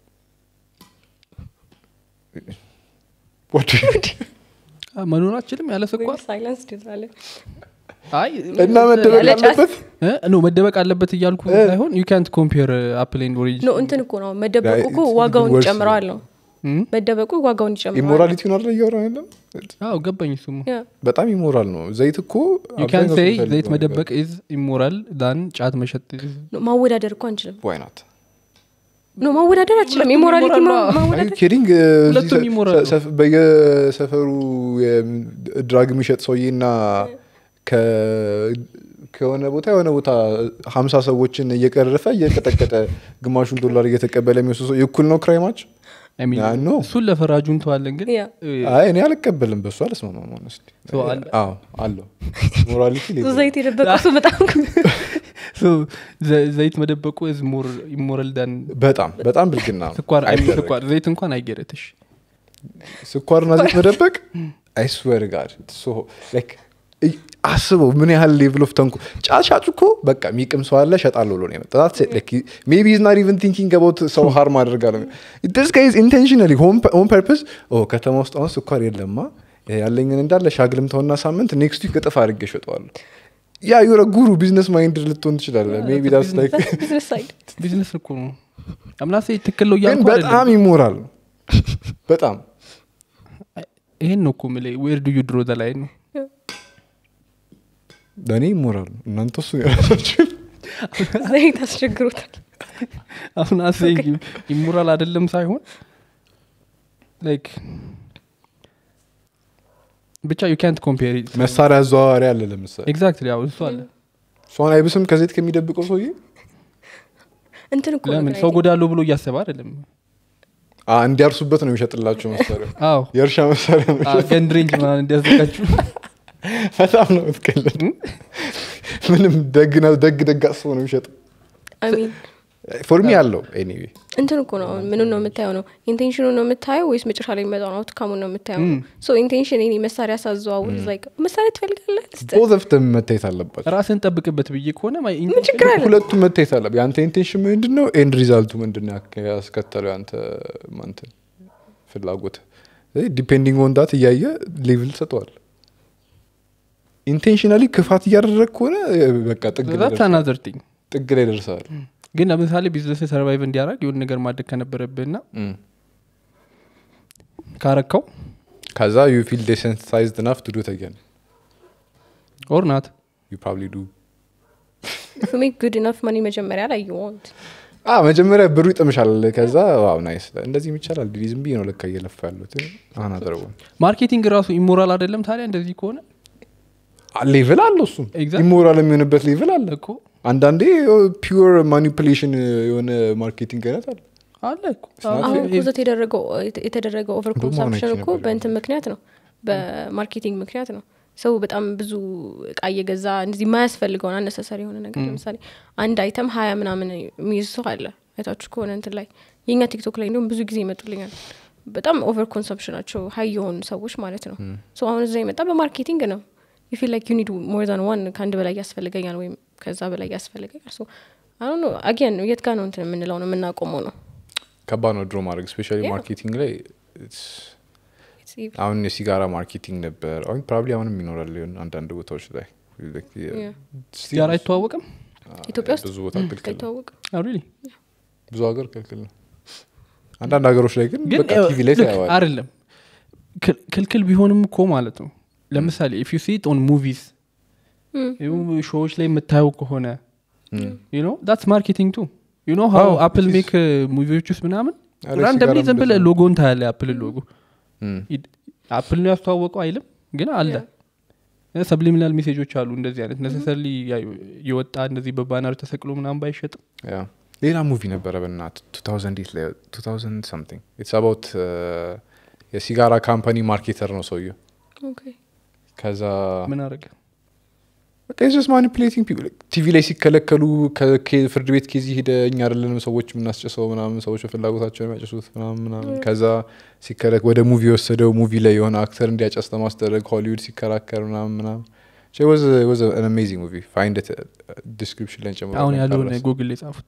መኖር አችልም ያለ ስኳር ሳይለንስ ትላለ አይ እና መደበቅ ያለ ጫት? አለበት እ? ኖ መደበቅ አለበት እያልኩ ሳይሆን ዩ ካንት ኮምፔር አፕል ኤንድ ኦሬንጅ ኖ እንትን እኮ ነው መደበቁ እኮ it's ዋጋውን worse. ይጨምረዋል ነው መደበቁ ዋጋውን ይጨምረዋል ኢሞራሊቲውን አለ እያወራ ያለም አዎ ገባኝ እሱም ያ በጣም ኢሞራል ነው ዘይት እኮ ዩ ካን አብዛኛው ሰው ሴይ የሚፈልገው ዘይት ነገር። መደበቅ ኢዝ ኢሞራል ዳን ጫት መሸጥ is- ኖ፣ ማወዳደር እኮ አንችልም Why not? ኖ ማወዳደር አችልም ሁለቱም ኢሞራሊቲ immoral ነው። Are you ማወዳደር kidding? ሁለቱም እዚህ immoral ነው። ሰፍ- በየሰፈሩ ድራግ የሚሸጥ ሰውዬና ከ- ከሆነ ቦታ የሆነ ቦታ ሀምሳ ሰዎችን እየቀረፈ እየቀጠቀጠ ግማሹን ዶላር እየተቀበለ የሚወስድ ሰው እኩል ነው ክራይማች I mean, ያ ነው። እሱን ለፈራጁ እንተዋለን ግን ያ እ፣ አይ እኔ አልቀበልም በሱ አልስማማም honestly። So አለ? አዎ አለው ሞራሊቲ ብዙ ዘይት የደበቀ እሱ በጣም So, ዘ- ዘይት መደበቁ is more immoral than በጣም በጣም ብልግና ነው። ስኳር አይ፣ አይደረግም። ስኳር ዘይት እንኳን አይገረትሽ ስኳርና ዘይት መደበቅ አይስወር ጋር አስበው ምን ያህል ሌቭል ኦፍ ተንኩ ጫት ሻጩ እኮ በቃ የሚቅም ሰው አለ ሸጣለሁ ብሎ ነው የመጣው ሜቢ ኢዝ ናት ኢቨን ቲንኪንግ አባውት ሰው ሃርም አደርጋለሁ ዲስ ጋይዝ ኢንቴንሽናሊ ሆን ፐርፐስ ከተማ ውስጥ አሁን ስኳር የለማ ያለኝን እንዳለ ሻግልምተውና ሳምንት ኔክስት ዊክ እጥፍ አድርጌ እሸጠዋለሁ ያ ዩረ ጉሩ ቢዝነስ ማይንድ ልትሆን ትችላለ ሜቢ ዳስ ላይክ ቢዝነስ ሳይድ ቢዝነስ እኮ ነው አምናሴ ትክክል ነው ግን እያልኩ በጣም አይደለም። ይሞራል ነው በጣም ይሄን ነው እኮ የምልህ ዌር ዱ ዩ ድሮ ዘ ላይን ነው ለእኔ ይሞራል ነው እናንተ እሱ የራሳችሁ ዘይት አስቸግሮታል አሁን አሴ ኢሞራል አይደለም ሳይሆን ላይክ ብቻ ዩ ካንት ኮምፔር መሳሪያ አዘዋዋሪ አለ ለምሳሌ ኤግዛክትሊ ያው እሱ አለ እሷን አይብስም ከዘይት ከሚደብቀው ሰውዬ እንትን እኮ ነው ለምን ግን ሰው I think ጎዳለሁ ብሎ እያሰበ አይደለም አ፣ እንዲያርሱበት ነው የሚሸጥላቸው መሳሪያ አዎ የእርሻ መሳሪያ ነው የሚሸጥ- ገንድ ሬንጅ ምናምን እንዲያዘጋጁ በጣም ነው የምትቀልድ ምንም ደግ ነው ደግ ደግ አስቦ ነው የሚሸጥ I mean ፎርሚ አለው ኤኒዌይ እንትን እኮ ነው አሁን ምኑን ነው የምታየው ነው ኢንቴንሽኑ ነው የምታየው ወይስ መጨረሻ ላይ የሚመጣውን አውትካሙን ነው የምታየው ነው ሶ ኢንቴንሽን ኔ መሳሪያ ሳዘዋውር ላይክ መሳሪያ ትፈልጋለህ ስጥ- ቦዝ ኦፍ ደም መታየት አለባቸው ራስን ጠብቅበት ብዬ ከሆነ my ምን ችግር አለ ሁለቱም መታየት አለበት የአንተ ኢንቴንሽን ምንድን ነው ኤንድ ሪዛልቱ ምንድን ነው ያክ- ያስከተለው የአንተ ማንትን ፍላጎት ዲፔንዲንግ ኦን ዳት እያየ ሌቭል ሰጠዋል ኢንቴንሽናሊ ክፋት እያደረግ ከሆነ እ፣ በቃ ጥግ ላይ ዛትስ ደርሰሃል። አናዘር ቲንግ ጥግ ላይ ደርሰሃል ግን ለምሳሌ ቢዝነስ ሰርቫይቭ እንዲያደርግ የሆነ ነገር ማድረግ ከነበረብህና እም። ካረካው ከዛ ዩ ፊል ዴሰንሳይዝድ ናፍ ቱ ዱ ተገን ኦር ናት ዩ ፕሮባብሊ ዱ ቱ ሜክ ጉድ ኢነፍ ማኒ መጀመሪያ ላይ ዩ ዋንት አ መጀመሪያ ብሩ ይጥምሻል ከዛ ዋው ናይስ እንደዚህም ይቻላል ዲዲ ዝም ብዬ ነው ለካ እየለፋ ያሉት አሁን አደረጉ ማርኬቲንግ ራሱ ኢሞራል አይደለም ታዲያ እንደዚህ ከሆነ ሌቭል አለው እሱም Exactly. ኢሞራል የሚሆንበት ሌቭል አለ እኮ አንዳንዴ ፒር ማኒፕሌሽን የሆነ ማርኬቲንግ አይነት አለ አለ እኮ አሁን እኮ ዘት የተደረገው የተደረገው ኦቨር እንደውም አሁን ኮንሳምፕሽን አይቼ እኮ ነበር በእንትን ምክንያት ነው በማርኬቲንግ ምክንያት ነው ሰው በጣም ብዙ እቃ እየገዛ እንደዚህ የማያስፈልገውን አነሳሳሪ የሆነ ነገር ለምሳሌ አንድ አይተም ሀያ ምናምን የሚይዝ ሰው አለ አይታችሁ ከሆነ እንትን ላይ የእኛ ቲክቶክ ላይ እንዲሁም ብዙ ጊዜ ይመጡልኛል በጣም ኦቨር ኮንሰምፕሽናቸው ሀይ የሆኑ ሰዎች ማለት ነው ሶ አሁን እዛ የመጣ በማርኬቲንግ ነው ዩ ፊል ላይክ ዩ ኒድ ሞር ዛን ዋን ከአንድ በላይ ያስፈልገኛል ወይም ከዛ በላይ ያስፈልገኛል ሶ አሁን አጊያን የት ጋር ነው እንትን የምንለው ነው የምናቆመው ነው ከባድ ነው ድሮ ማድረግ ስፔሻሊ Yeah. ማርኬቲንግ ላይ it's- አሁን የሲጋራ ማርኬቲንግ ነበር አሁን ፕሮባብሊ አሁንም ይኖራል ሊሆን አንዳንድ ቦታዎች ላይ Yeah. ሲጋራ አይተዋወቅም ኢትዮጵያ ውስጥ ብዙ ቦታ ክልክል ነው አይተዋወቅም ሪሊ ብዙ ሀገር ክልክል ነው አንዳንድ ሀገሮች ላይ ግን ግን በቃ ቲቪ ላይ look, ታየዋል አይደለም ክል- ክልክል ቢሆንም እኮ ማለት ነው ለምሳሌ ኢፍ ዩ ሲት ኦን ሙቪስ ሾዎች ላይ የምታየው ከሆነ ዩ ኖ ዳትስ ማርኬቲንግ ቱ ዩ ኖ ሀው አዎ, አፕል it is. ሜክ ሙቪዎች ውስጥ ምናምን አረ ራንደምሊ ሲጋራም ዝም ብለህ እንደዛ ነው። ሎጎን ታያለ አፕል ሎጎ እም። አፕል ነው ያስተዋወቀው አይልም ግን አለ ሰብሊሚናል ሜሴጆች አሉ እንደዚህ አይነት ነሰሰርሊ የወጣ እንደዚህ በባነር ተሰቅሎ ምናምን ባይሸጥም ያ ሌላ ሙቪ ነበረ በናት 2008 ላይ 2000 something ኢትስ አባውት የሲጋራ ካምፓኒ ማርኬተር ነው ሰውየው ኦኬ ከዛ ምን አረገ በቃ ስ ማኒፕሌቲንግ ቲቪ ላይ ሲከለከሉ ከኬ- ፍርድ ቤት ኬዚ ሄደ እኛ አይደለንም ሰዎች የምናስጨሰው ምናምን ሰዎች በፍላጎታቸው የሚያጨሱት ምናምን ምናምን ከዛ ሲከለ ወደ ሙቪ የወሰደው ሙቪ ላይ የሆነ አክተር እንዲያጨስ ለማስደረግ ሆሊውድ ሲከራከር ምናምን ምናምን አሜዚንግ ሙቪ ፋይንድ ዲስክሪፕሽን ላይ ጨምሮ አሁን ያለውን ካላስ- ጉግል ላይ ጻፉት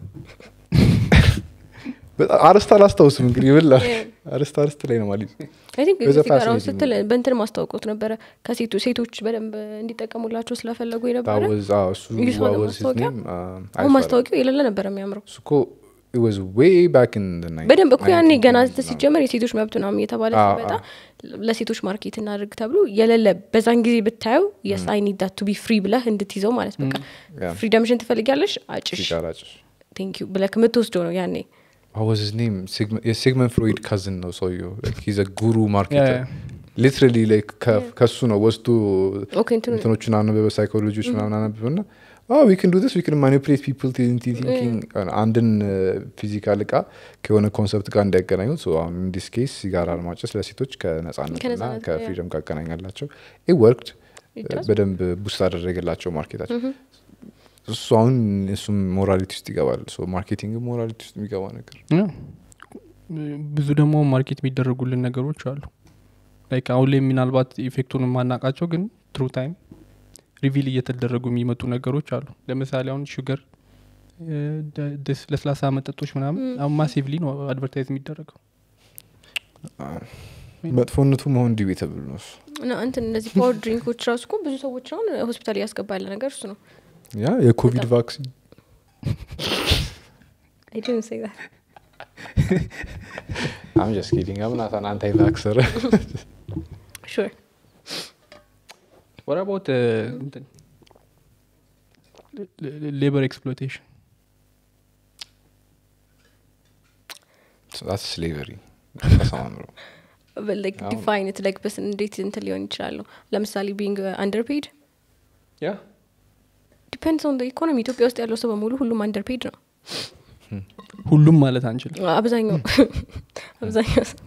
በጣም አርስት አላስታውስም እንግዲህ ብላ Yeah. አርስት አርስት ላይ ነው ማለት አይ ቲንክ It was a ሲጋራውን fascinating ስትል በእንትን ማስታወቁት ነበረ ከሴቱ ሴቶች በደንብ እንዲጠቀሙላቸው ስለፈለጉ የነበረ እሱ You saw the was his ማስታወቂያ? name? Uh, አሁን አይፋል። ማስታወቂያው የሌለ ነበር የሚያምረው እሱ እኮ it was way back in the night- በደንብ እኮ ያኔ 19 ገና ምናምን። ሲጀመር የሴቶች መብት ምናምን እየተባለ አዎ፣ ሲመጣ ለሴቶች ማርኬት እናድርግ ተብሎ የሌለ በዛን ጊዜ ብታየው የስ አይ ኒድ ዳት ቱ ቢ ፍሪ ብለህ እንድትይዘው ማለት በቃ Yeah. ፍሪደምሽን ትፈልጊያለሽ አጭሽ ሲጋራ ጭስ ቴንክ ዩ ብለህ የምትወስደው ነው ያኔ What was his name? Sigmund, የሲግመንድ ፍሮይድ ካዝን ነው ሰውየው ሂዘ ጉሩ Yeah, ማርኬተር yeah. ሊትራሊ ላይክ ከሱ ነው ወስዶ ኦኬ እንትኑ እንትኖቹን አነበበ ሳይኮሎጂዎች ምናምን አነበበ ና ዊ ክን ዱ ስ ዊ ክን ማኒፕሌት ፒፕል ቲንኪንግ አንድን ፊዚካል እቃ ከሆነ ኮንሰፕት ጋር እንዳይገናኙት አሁን ኢንዲስ ኬስ ሲጋራ ማጨስ ለሴቶች ከነጻነትና ከነጻነት ጋር፣ ከፍሪደም ጋር አገናኛላቸው ኢ ወርክድ It does. በደንብ ቡስት አደረገላቸው ማርኬታቸው እሱ አሁን እሱም ሞራሊቲ ውስጥ ይገባል ማርኬቲንግ ሞራሊቲ ውስጥ የሚገባ ነገር ያ። ብዙ ደግሞ ማርኬት የሚደረጉልን ነገሮች አሉ ላይክ አሁን ላይ ምናልባት ኢፌክቱን የማናቃቸው ግን ትሩ ታይም ሪቪል እየተደረጉ የሚመጡ ነገሮች አሉ ለምሳሌ አሁን ሹገር ለስላሳ መጠጦች ምናምን አሁን ማሲቭሊ ነው አድቨርታይዝ የሚደረገው መጥፎነቱ መሆን ዲቤተብል ነው እሱ እና እንትን እነዚህ ፓወር ድሪንኮች ራሱ እኮ ብዙ ሰዎች አሁን ሆስፒታል እያስገባ ያለ ነገር እሱ ነው ያ የኮቪድ በጣም። ቫክሲን I didn't say that. አም ጀስት ኪዲንግ አምናታን አንታይ ቫክሰር Sure. ወር አባውት ሌበር ኤክስፕሎቴሽን ስ ስሌቨሪ ተሰማምሮ But like አሁን- define it like በስ እንዴት እንትን ሊሆን ይችላሉ ለምሳሌ ቢንግ አንደርፔድ ያ ዲፔንድስ ኦን ኢኮኖሚ ኢትዮጵያ ውስጥ ያለው ሰው በሙሉ ሁሉም አንደርፔድ ነው ሁሉም ማለት አንችልም አብዛኛው አብዛኛው ሰው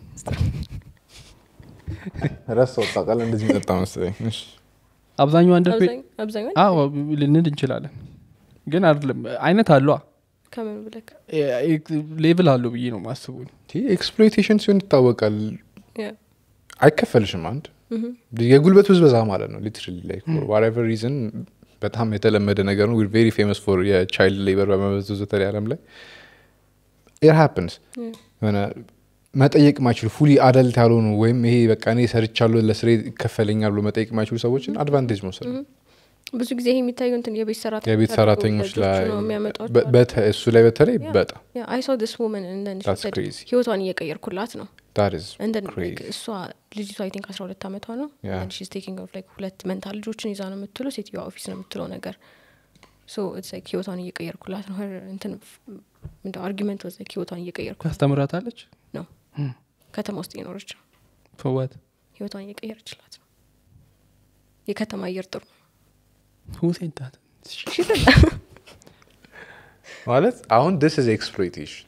ረሳው ቃል እንደዚህ መጣ መሰለኝ እሺ። አብዛኛው አንደር አብዛኛው- አብዛኛው አዎ ልንል እንችላለን ግን አይደለም አይነት አለዋ ከምን ብለክ ሌቭል አለው ብዬ ነው ማስቡ ይህ ኤክስፕሎይቴሽን ሲሆን ይታወቃል Yeah. አይከፈልሽም አንድ የጉልበት ብዝበዛ ማለት ነው ሊትራሊ ላይክ ዋትኤቨር ሪዝን በጣም የተለመደ ነገር ነው ቬሪ ፌመስ ፎር የቻይልድ ሌበር በመበዘዙ በተለይ ዓለም ላይ ኢር ሃፕንስ Yeah. የሆነ መጠየቅ ማይችሉ ፉሊ አደልት ያልሆኑ ወይም ይሄ በቃ እኔ ሰርቻለሁ ለስሬ ይከፈለኛል ብሎ መጠየቅ ማይችሉ ሰዎችን አድቫንቴጅ መውሰድ ነው ብዙ ጊዜ ይሄ የሚታየው እንትን የቤት ሰራተኞች የቤት አድርገው ሰራተኞች ልጆቹ ላይ ነው የሚያመጧቸው በ- በተ- እሱ ላይ በተለይ Yeah. በጣም አይ ሶ ዲስ ውመን እንደን That's crazy. ህይወቷን እየቀየርኩላት ነው that is እንደን crazy. እሷ ልጅቷ አይ ቲንክ አስራ ሁለት አመቷ ነው Yeah. ሺዝ ቴኪንግ ኦፍ ላይክ ሁለት መንታ ልጆችን ይዛ ነው የምትለው ሴትዮዋ ኦፊስ ነው የምትለው ነገር ሶ ኢትስ ላይክ ህይወቷን እየቀየርኩላት ነው ሄር እንትን እንደ አርጊመንት ወዘ ህይወቷን እየቀየርኩ ታስተምራታለች ነው ከተማ ውስጥ እየኖረች ነው ፈዋት ህይወቷን እየቀየረችላት ነው የከተማ አየር ጥሩ ነው ሁሴንታት ማለት አሁን ስ ኢዝ ኤክስፕሎይቴሽን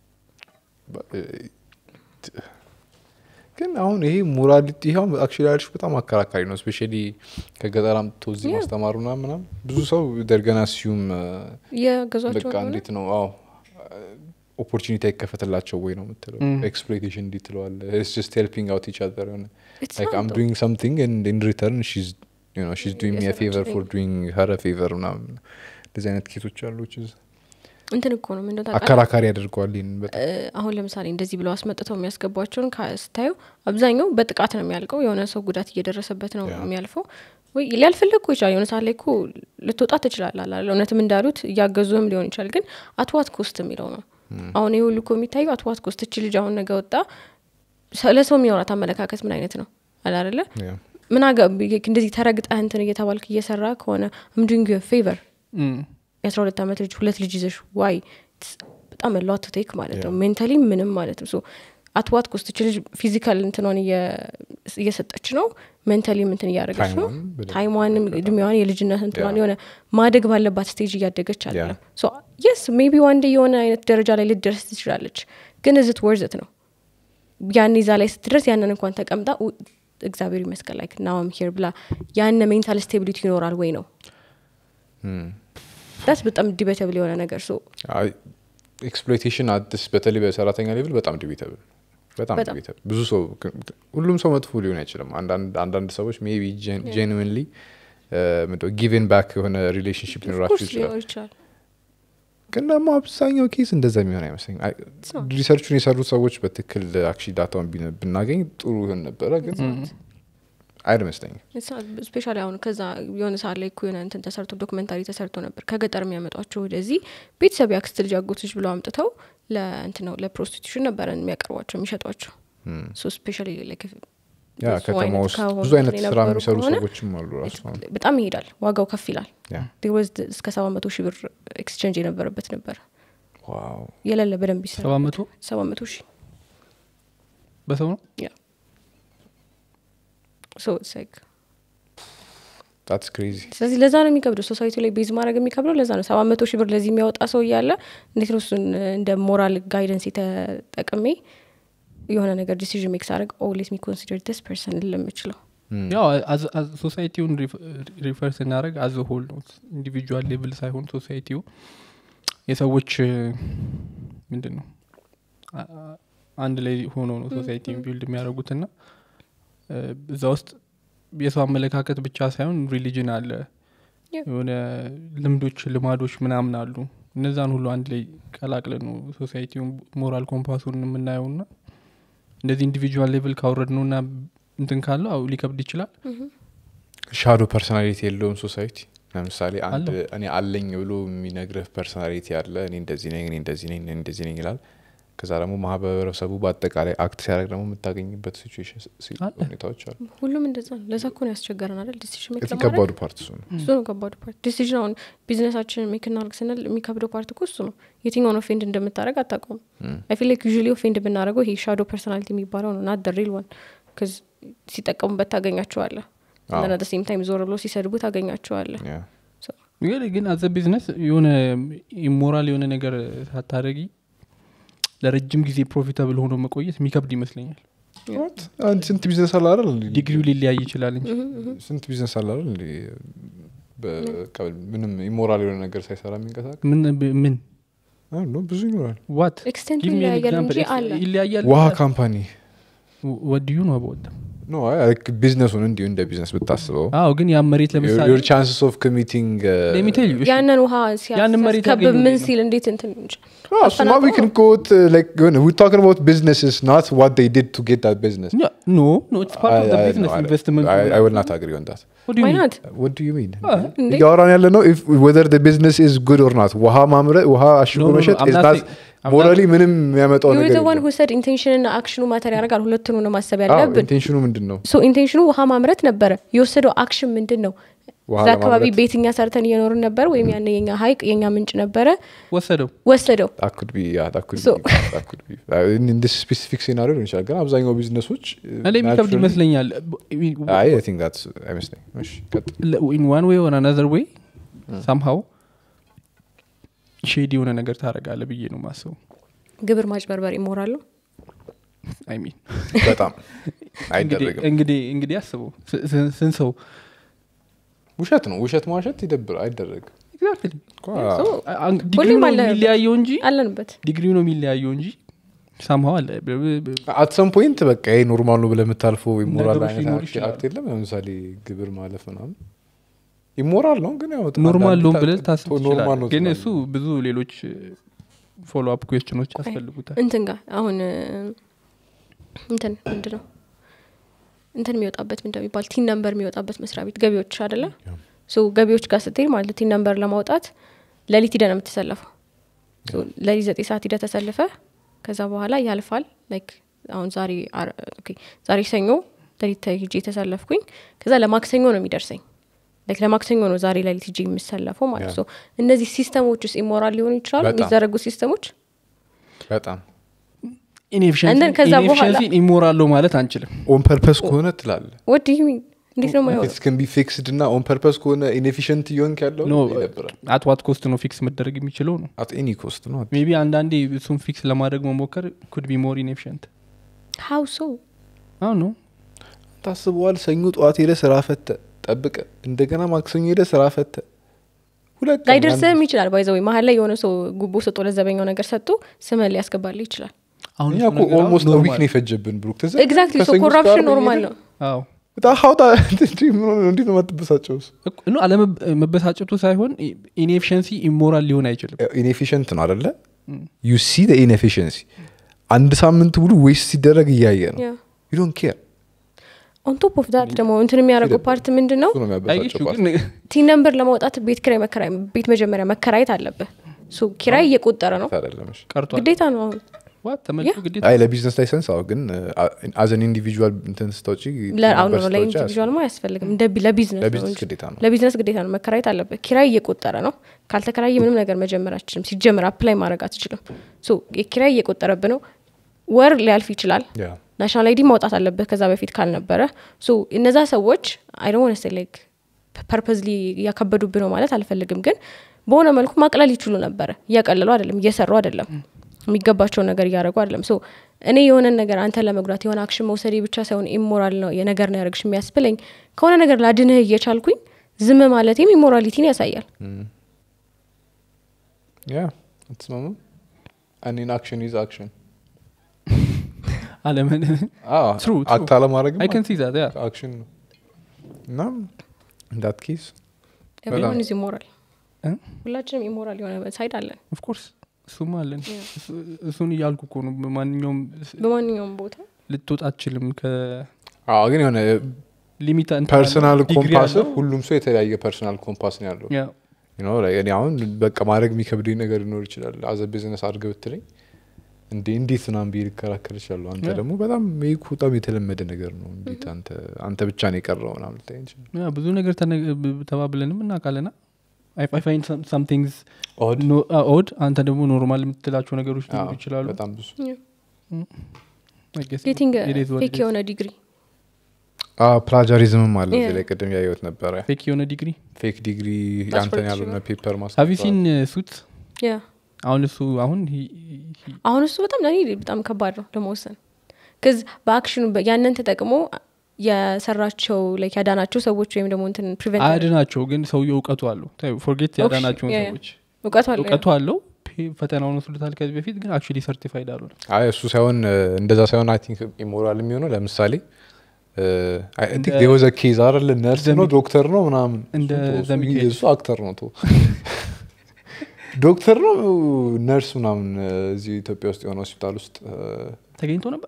ግን አሁን ይሄ ሞራሊቲ ይኸው አክቹዋሊ ያልሽ በጣም አከራካሪ ነው ስፔሻሊ ከገጠር አምጥቶ እዚህ Yeah. ማስተማሩ ና ምናም ብዙ ሰው ደርገና ሲዩም የገዟቸው በቃ እንዴት ነው አዎ ኦፖርቹኒቲ አይከፈትላቸው ወይ ነው የምትለው Mm. ኤክስፕሎይቴሽን እንዲ ትለዋለ ስ ሄልፒንግ አውት ኢች አዘር የሆነ It's like not I'm though. doing something and in return she's you know she's doing me a የሰራችው favor for thing. doing her a favor ምናምን እንደዚህ አይነት ኬቶች አሉ which is እንትን እኮ ነው ምንደ ታውቃለህ አከራካሪ ያደርገዋል ይህን በጣም እ፣ አሁን ለምሳሌ እንደዚህ ብለው አስመጥተው የሚያስገቧቸውን ካ- ስታዩ አብዛኛው በጥቃት ነው የሚያልቀው የሆነ ሰው ጉዳት እየደረሰበት ነው ያ። የሚያልፈው ወይ ሊያልፍልህ እኮ ይችላል የሆነ ሰዓት ላይ እኮ ልትወጣ ትችላለህ አላለ እውነትም እንዳሉት እያገዙህም ሊሆን ይችላል ግን አትዋት ኮስት የሚለው ነው አሁን ይህ ሁሉ እኮ የሚታዩ አትዋት ኮስት እች ልጅ አሁን ነገ ወጣ ሰ- ለሰው የሚያወራት አመለካከት ምን አይነት ነው አላለ Yeah. ምን አገ እንደዚህ ተረግጠህ እንትን እየተባልክ እየሰራ ከሆነ ምዱንግ ፌቨር የአስራ ሁለት ዓመት ልጅ ሁለት ልጅ ይዘሽ ዋይ በጣም lot to take ማለት ነው Yeah. ሜንታሊ ምንም ማለት ነው አትዋት ኮስት ልጅ ፊዚካል እንትኗን እየ- እየሰጠች ነው ሜንታሊ ምንትን እያደረገች ነው ታይሟን በደንብ ታይሟንም እድሜዋን የልጅነት እንትኗን Yeah. የሆነ ማደግ ባለባት ስቴጅ እያደገች አለ Yeah. የስ ሜቢ ዋንዴ የሆነ አይነት ደረጃ ላይ ልትደርስ ትችላለች ግን እዝት ወርዝት ነው ያን ይዛ ላይ ስትደርስ ያንን እንኳን ተቀምጣ ኡ- እግዚአብሔር ይመስገን ላይክ ናውም ሄር ብላ ያነ ሜንታል ስቴቢሊቲ ይኖራል ወይ ነው ዳስ በጣም ዲቤተብል የሆነ ነገር ሶ ኤክስፕሎይቴሽን አዲስ በተለይ በሰራተኛ ሌቭል በጣም ዲቤተብል በጣም በጣም። ዲቤተብል ብዙ ሰው ሁሉም ሰው መጥፎ ሊሆን አይችልም አንዳንድ አንዳንድ ሰዎች ሜቢ ጄንዊንሊ ጊቨን ባክ የሆነ ሪሌሽንሽፕ ሊኖራቸው ኦፍኮርስ ይችላል ሊኖር ይችላል ግን ደግሞ አብዛኛው ኬስ እንደዛ የሚሆን አይመስለኝ not. ሪሰርቹን የሰሩት ሰዎች በትክክል አክቹዋሊ ዳታውን ቢነ- ብናገኝ ጥሩ ይሆን ነበረ ግን አይመስለኝም ስፔሻሊ አሁን ከዛ የሆነ ሰዓት ላይ እኮ የሆነ እንትን ተሰርቶ ዶክመንታሪ ተሰርቶ ነበር ከገጠር የሚያመጧቸው ወደዚህ ቤተሰብ ያክስት ልጅ አጎቶች ብለው አምጥተው ለእንትን ነው ለፕሮስቲቱሽን ነበረ የሚያቀርቧቸው የሚሸጧቸው ሶ ስፔሻሊ ያ ከተማ ውስጥ ብዙ አይነት ስራ የሚሰሩ ሰዎችም አሉ ራሱ አሁን። በጣም ይሄዳል ዋጋው ከፍ ይላል ያ ወዝ እስከ ሰባ መቶ ሺህ ብር ኤክስቼንጅ የነበረበት ነበር ዋው የሌለ በደንብ ይሰራ ሰባ መቶ ሰባ መቶ ሺህ በሰው ነው ያ ሶ ኢትስ ላይክ ታትስ ክሬዚ ስለዚህ ለዛ ነው የሚከብደው ሶሳይቲ ላይ ቤዝ ማድረግ የሚከብደው ለዛ ነው ሰባ መቶ ሺህ ብር ለዚህ የሚያወጣ ሰው እያለ እንዴት ነው እሱን እንደ ሞራል ጋይደንስ የተጠቅሜ የሆነ ነገር ዲሲዥን ሜክ ሳደርግ ኦ ሌት ሚ ኮንሲደር ዲስ ፐርሰን ልምችለው ያው ሶሳይቲውን ሪፈር ስናደረግ አዘ ሆል ነው ኢንዲቪጁዋል ሌቭል ሳይሆን ሶሳይቲው የሰዎች ምንድን ነው አ- አ- አንድ ላይ ሆኖ ነው ሶሳይቲን ቢልድ የሚያደርጉትና እዛ ውስጥ የሰው አመለካከት ብቻ ሳይሆን ሪሊጅን አለ Yeah. የሆነ ልምዶች ልማዶች ምናምን አሉ እነዛን ሁሉ አንድ ላይ ቀላቅለን ነው ሶሳይቲውን ሞራል ኮምፓሱን የምናየው ና እንደዚህ ኢንዲቪጁዋል ሌቭል ካወረድ ነው እና እንትን ካለው አው ሊከብድ ይችላል ሻዶ ፐርሶናሊቲ የለውም ሶሳይቲ ለምሳሌ አንድ አለው። እኔ አለኝ ብሎ የሚነግርህ ፐርሶናሊቲ አለ እኔ እንደዚህ ነኝ እኔ እንደዚህ ነኝ እኔ እንደዚህ ነኝ ይላል ከዛ ደግሞ ማህበረሰቡ በአጠቃላይ አክት ሲያደርግ ደግሞ የምታገኝበት ሲቹዌሽን አለ። ሁኔታዎች አሉ ሁሉም እንደዛ ነው ለዛ እኮ ነው ያስቸገረን አይደል ዲሲሽን ሜክ እዚህ ለማድረግ ከባዱ ፓርት እሱ ነው እሱ ነው ከባዱ ፓርት ዲሲዥን አሁን ቢዝነሳችን ሜክ እናርግ ስንል የሚከብደው ፓርት እኮ እሱ ነው የትኛውን ኦፌንድ እንደምታደረግ አታውቀውም አይ ፊል ላይክ ዩዥሊ ኦፌንድ ብናደረገው ይሄ ሻዶ ፐርሶናሊቲ የሚባለው ነው ናት ሪል ዋን ከዚ ሲጠቀሙበት ታገኛቸዋለ አዎ። እና ሴም ታይም ዞር ብሎ ሲሰድቡ ታገኛቸዋለ ያ። ግን ግን አዘ ቢዝነስ የሆነ ኢሞራል የሆነ ነገር ሳታደረጊ ለረጅም ጊዜ ፕሮፊታብል ሆኖ መቆየት የሚከብድ ይመስለኛል What? አንድ ስንት ቢዝነስ አለ አይደል እንዴ? ዲግሪው ሊለያይ ይችላል እንጂ ስንት ቢዝነስ አለ አይደል እንዴ? በቃ ምንም ኢሞራል የሆነ ነገር ሳይሰራ የሚንቀሳቀስ ምን ምን አይ ኖ ብዙ ይኖራል ዋት ኤክስቴንቱ Give me an ይለያያል እንጂ example. አለ ይለያያል ውሃ ካምፓኒ ወድዩ ነው አበወጣ ኖ ቢዝነሱን እንዲሁ እንደ ቢዝነስ ብታስበው አዎ ግን ያ መሬት ለምሳሌ ዮር ቻንስስ ኦፍ ኮሚቲንግ Let me tell you, እሺ፣ ያንን ውሃ ያንን መሬት ሲያስከብብ ያገኙ ምን እንዴት ነው? ሲል እንዴት እንትን እንጂ ስማ ዊ ክን ጎት ላይክ ዊ ታኪንግ አባውት ቢዝነስስ ናት ዋት ዴይ ዲድ ቱ ጌት ዳት ቢዝነስ ያ- ኖ ኖ ኢትስ ፓርት ኦፍ ዘ ቢዝነስ ኢንቨስትመንት I will not agree on that. What do you ዋይ mean? ናት What do you mean? እንዴ? እያወራን ያለ ነው if whether the business is good or not ውሃ ማምረት ውሃ አሽጎ No, no, no, መሸጥ I'm is not not saying- I'm ሞራሊ ምንም የሚያመጣው ዩር ነገር ዘ ዋን የለም። ሁሰድ ኢንቴንሽን እና አክሽኑ ማተር ያደርጋል ሁለቱን ነው ማሰብ አዎ ያለብን ኢንቴንሽኑ ምንድን ነው ሶ ኢንቴንሽኑ ውሃ ማምረት ነበረ የወሰደው አክሽን ምንድን ነው ውሃ እዛ አካባቢ ለማምረት? ቤት እኛ ሰርተን እየኖርን ነበር ወይም ያን የኛ ሀይቅ የኛ ምንጭ ነበረ ወሰደው ወሰደው that could be yeah that could So- be that could be Uh, in in this specific scenario ሊሆን ይችላል ግን አብዛኛው ቢዝነሶች እኔ የሚከብድ ይመስለኛል አይ I think that's አይመስለኝም እሺ ቀጥል ኢን ዋን ዌይ ኦን አናዘር ዌይ ሳምሃው ሼድ የሆነ ነገር ታደረጋለ ብዬ ነው ማስበው ግብር ማጭበርበር ይሞራል ነው አይ ሚን በጣም አይደረግም እንግዲህ እንግዲህ አስበው ስ- ስ- ስንት ሰው ውሸት ነው ውሸት ማውሸት ይደብር አይደረግም ኤግዛክትሊ እኮ So, ዲግሪው ነው አለንበት። የሚለያየው እንጂ አለንበት ዲግሪው ነው የሚለያየው እንጂ ሳምሃው አለ ብ- ብ- ብ- አት ሰም ፖይንት በቃ ይሄ ኖርማል ነው ብለህ የምታልፈው ኢሞራል ነገሮች አይነት ሊኖሩ አክት- ይችላሉ። አክት የለም ለምሳሌ ግብር ማለፍ ምናምን ኢሞራል ነው ግን ያው ኖርማል ነው አንዳንድ ብለህ ታ- ታስብ ኖርማል ትችላለህ ነው ግን ትላለህ። እሱ ብዙ ሌሎች ፎሎ አፕ ኩዌስችኖች ያስፈልጉታል እንትን ጋር አሁን እ፣ እንትን ምንድ ነው እንትን የሚወጣበት ምንድ የሚባል ቲን ነምበር የሚወጣበት መስሪያ ቤት ገቢዎች አደለ ሶ ገቢዎች ጋር ስትሄድ ማለት ቲን ነምበር ለማውጣት ለሊት ሂደ ነው የምትሰለፈው ሶ ለሊት ዘጠኝ ሰዓት ሂደ ተሰልፈ ከዛ በኋላ ያልፋል ላይክ አሁን ዛሬ አር- ኦኬ፣ ዛሬ ሰኞ ለሊት ሂጄ የተሰለፍኩኝ ከዛ ለማክሰኞ ነው የሚደርሰኝ ላይክ ለማክሰኞ ነው ዛሬ ለሊት ሂጄ የምሰለፈው ማለት ያ። ነው እነዚህ ሲስተሞች ውስጥ ኢሞራል ሊሆኑ ይችላሉ በጣም። የሚዘረጉ ሲስተሞች በጣም And then ከዛ በኋላ- ኢንኤፊሽንሲ ኢሞራለው ማለት አንችልም ኦን ፐርፐስ ከሆነ ትላለ ወድ ዩ ሚን እንዴት ነው ማይሆን ስን ቢ ፊክስድ እና ኦን ፐርፐስ ከሆነ ኢንኤፊሽንት እየሆንክ ያለው ኖ ይደብራል አት ዋት ኮስት ነው ፊክስ መደረግ የሚችለው ነው አት ኤኒ ኮስት ነው ሜቢ አንዳንዴ እሱን ፊክስ ለማድረግ መሞከር ኩድ ቢ ሞር ኢንኤፊሽንት ሀው ሶ አሁ ነው ታስበዋል ሰኞ ጠዋት ሄደ ስራ ፈተ ጠብቀ እንደገና ማክሰኞ ሄደ ስራ ፈተ ሁለት ቀን ላይደርስህም ይችላል ባይዘወይ መሀል ላይ የሆነ ሰው ጉቦ ሰጦ ለዘበኛው ነገር ሰጥቶ ስምህን ሊያስገባልህ ይችላል አሁን እኛ እሱ እኮ ነገር አሁን ኦልሞስት ዊክ ኖርማል። ነው የፈጀብን ብሩክ ትዝ ኤግዛክትሊ ሶ ከሰኞ እስከ ኮራፕሽን ዓርብ ኖርማል እየሄድን ነው አዎ በጣም ሀውጣ እንዴት ነው የማትበሳጨው እሱ? እኮ- ኖ አለመበሳጨቱ ሳይሆን ኢንኤፊሽንሲ ኢሞራል ሊሆን አይችልም ኢንኤፊሽንት ነው አደለ ዩ ሲ ኢንኤፊሽንሲ አንድ ሳምንት ሙሉ ዌስት ሲደረግ እያየ ነው ዩ ዶንት ኬር ኦን ቶፕ ኦፍ ዳት ደግሞ እንትን የሚያደርገው ፓርት ምንድን ነው እሱ ነው አይጌቹ የሚያበሳጨው ግን ቲን ነምበር ለማውጣት ቤት ኪራይ መከራይ ቤት መጀመሪያ መከራየት አለብህ ሶ ኪራይ እየቆጠረ ነው part አይደለም እሺ። ቀርቷል ግዴታ ነው አሁን ዋት ተመልሶ ያ። ግዴታ አይ ለቢዝነስ ላይሰንስ አዎ ግን አዘን ኢንዲቪጁዋል እንትን ስታውጪ ለአሁን ነበር ነው ስታወጪ ለኢንዲቪዥዋል ማ አያስፈልግም እንደ ቢ- ለቢዝነስ ነው ለቢዝነስ እንጂ ግዴታ ነው ለቢዝነስ ግዴታ ነው መከራየት አለበት ኪራይ እየቆጠረ ነው ካልተከራየ ምንም ነገር መጀመር አትችልም ሲጀምር አፕላይ ማድረግ አትችልም ሶ የኪራይ እየቆጠረብ ነው ወር ሊያልፍ ይችላል ያ ናሽናል አይዲ ማውጣት አለበት ከዛ በፊት ካልነበረ ሶ እነዛ ሰዎች አይዶን ስ ላይክ ፐርፐዝሊ እያከበዱብ ነው ማለት አልፈልግም ግን በሆነ መልኩ ማቅለል ይችሉ ነበረ እያቀለሉ አይደለም እየሰሩ አይደለም የሚገባቸውን ነገር እያደረጉ አይደለም ሶ እኔ የሆነን ነገር አንተ ለመጉዳት የሆነ አክሽን መውሰዴ ብቻ ሳይሆን ኢሞራል ነው የነገር ነው ያደረግሽ የሚያስብለኝ ከሆነ ነገር ላድንህ እየቻልኩኝ ዝም ማለቴም ኢሞራሊቲን ያሳያል ያ አትስማማም እኔን አክሽን ይዝ አክሽን አለምን True, true. አክት አለማድረግ አይ ከን ሲ ዛት ያ አክሽን ነው እና እንዳት ኬስ ኤቭሪዋን ኢዝ ኢሞራል እ? ሁላችንም ኢሞራል የሆነ ሳይድ አለን ኦፍኮርስ እሱም አለን እሱ- እሱን እያልኩ እኮ ነው በማንኛውም ስ- በማንኛውም ቦታ ልትወጣ አችልም አዎ ግን የሆነ ከሊሚት ፐርሰናል ኮምፓስ ሁሉም ሰው የተለያየ ፐርሰናል ኮምፓስ ነው ያለው ያ You know, like እኔ አሁን በቃ ማድረግ የሚከብደኝ ነገር ሊኖር ይችላል አዘ ቢዝነስ አድርገህ ብትለኝ እንዴ እንዴት ምናምን ብዬ ልከራከር ይችላሉ አንተ Yeah. ደግሞ በጣም ይህ እኮ በጣም የተለመደ ነገር ነው እንዴት አንተ አንተ ብቻ ነው የቀረው ምናምን ልትለኝ ትችላለህ። ያ ብዙ ነገር ተነ- ብ- ተባብለንም እናውቃለና ፋይንድ ሳምቲንግስ Odd? ኦድ አንተ ደግሞ ኖርማል የምትላቸው ነገሮች ሊኖሩ አዎ፣ ይችላሉ በጣም ብዙ ጌቲንግ ፌክ የሆነ ዲግሪ ፕላጃሪዝምም አለ እዚህ Yeah. ላይ ቅድም ያየሁት ነበረ ፌክ የሆነ ዲግሪ ፌክ ዲግሪ That's ያንተን for ያልሆነ sure. ፔፐር ሀቪ ሲን ሱት ያ አሁን እሱ አሁን he- he- አሁን እሱ በጣም ለእኔ በጣም ከባድ ነው ለመወሰን ከዚ በአክሽኑ በ- ያንን ተጠቅሞ የሰራቸው ላይክ ያዳናቸው ሰዎች ወይም ደግሞ እንትን ፕሪቨንት አያድናቸው ግን ሰውየው እውቀቱ አለው ፎርጌት ኦኬ፣ ያዳናቸውን ያ፣ ያ። ሰዎች እውቀቱ አለ እውቀቱ አለው ፔ- ፈተናውን ወስዶታል ከዚህ በፊት ግን አክቹዋሊ ሰርቲፋይድ አሉ አይ እሱ ሳይሆን እ፣ እንደዛ ሳይሆን አይ ቲንክ ኢሞራል የሚሆነው ለምሳሌ እንደ- የወዘ ኬዝ አይደለ ነርስ ነው ዘሚ- ዶክተር ነው ምናምን እንደ እሱ ተው፣ እሱ ዘሚካኤል። እሱ አክተር ነው ቶ ዶክተር ነው ነርስ ምናምን እ፣ እዚህ ኢትዮጵያ ውስጥ የሆነ ሆስፒታል ውስጥ ተገኝቶ ነበር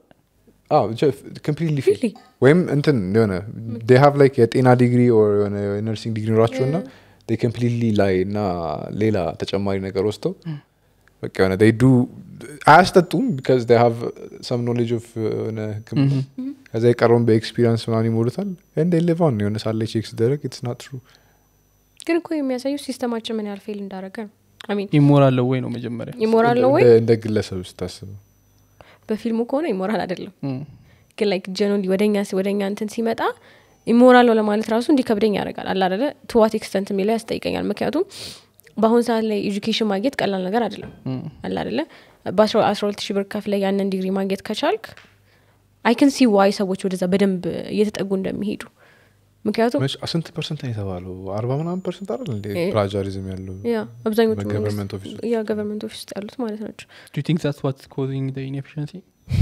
ኮምፕሊትሊ Really? ወይም እንትን የሆነ ዴ ሃቭ ላይክ የጤና ዲግሪ ኦር የሆነ የነርሲንግ ዲግሪ ኖራቸው እና ኮምፕሊትሊ ላይ እና ሌላ ተጨማሪ ነገር ወስደው በቃ የሆነ they do አያስጠጡም ቢካዝ they have some knowledge of የሆነ ህክምና ከዛ የቀረውን በኤክስፒሪንስ ምናምን ይሞሉታል እንደ ሌቫን የሆነ ሳለ ቼክ ሲደረግ ኢትስ ናት ትሩ ግን እኮ የሚያሳየው ሲስተማችን ምን ያህል ፌል እንዳደረገ ነው አሚን ኢሞራል ወይ ነው መጀመሪያ ኢሞራል ነው ወይ እንደ ግለሰብ ስታስበው በፊልሙ ከሆነ ኢሞራል አይደለም እም። ግን ላይክ ጀኖሊ ወደኛ ወደኛ እንትን ሲመጣ ኢሞራል ነው ለማለት ራሱ እንዲከብደኝ ያደርጋል አለ አደለ ቱዋት ኤክስተንት የሚለው ያስጠይቀኛል ምክንያቱም በአሁን ሰዓት ላይ ኤጁኬሽን ማግኘት ቀላል ነገር አይደለም እም። አለ አደለ በአስራ ሁለት ሺህ ብር ከፍለ ያንን ዲግሪ ማግኘት ከቻልክ አይክን ሲ ዋይ ሰዎች ወደዛ በደንብ እየተጠጉ እንደሚሄዱ ምክንያቱም መች- ስንት ፐርሰንት ነው የተባለው አርባ ምናምን ፐርሰንት አይደል እንደ እ- ፕላጃሪዝም ያለው ያ አብዛኞቹ በገቨርንመንት መንግስት- ኦፊስ ውስጥ። ያ ገቨርንመንት ኦፊስ ውስጥ ያሉት ማለት ናቸው Do you think that's what's causing the inefficiency?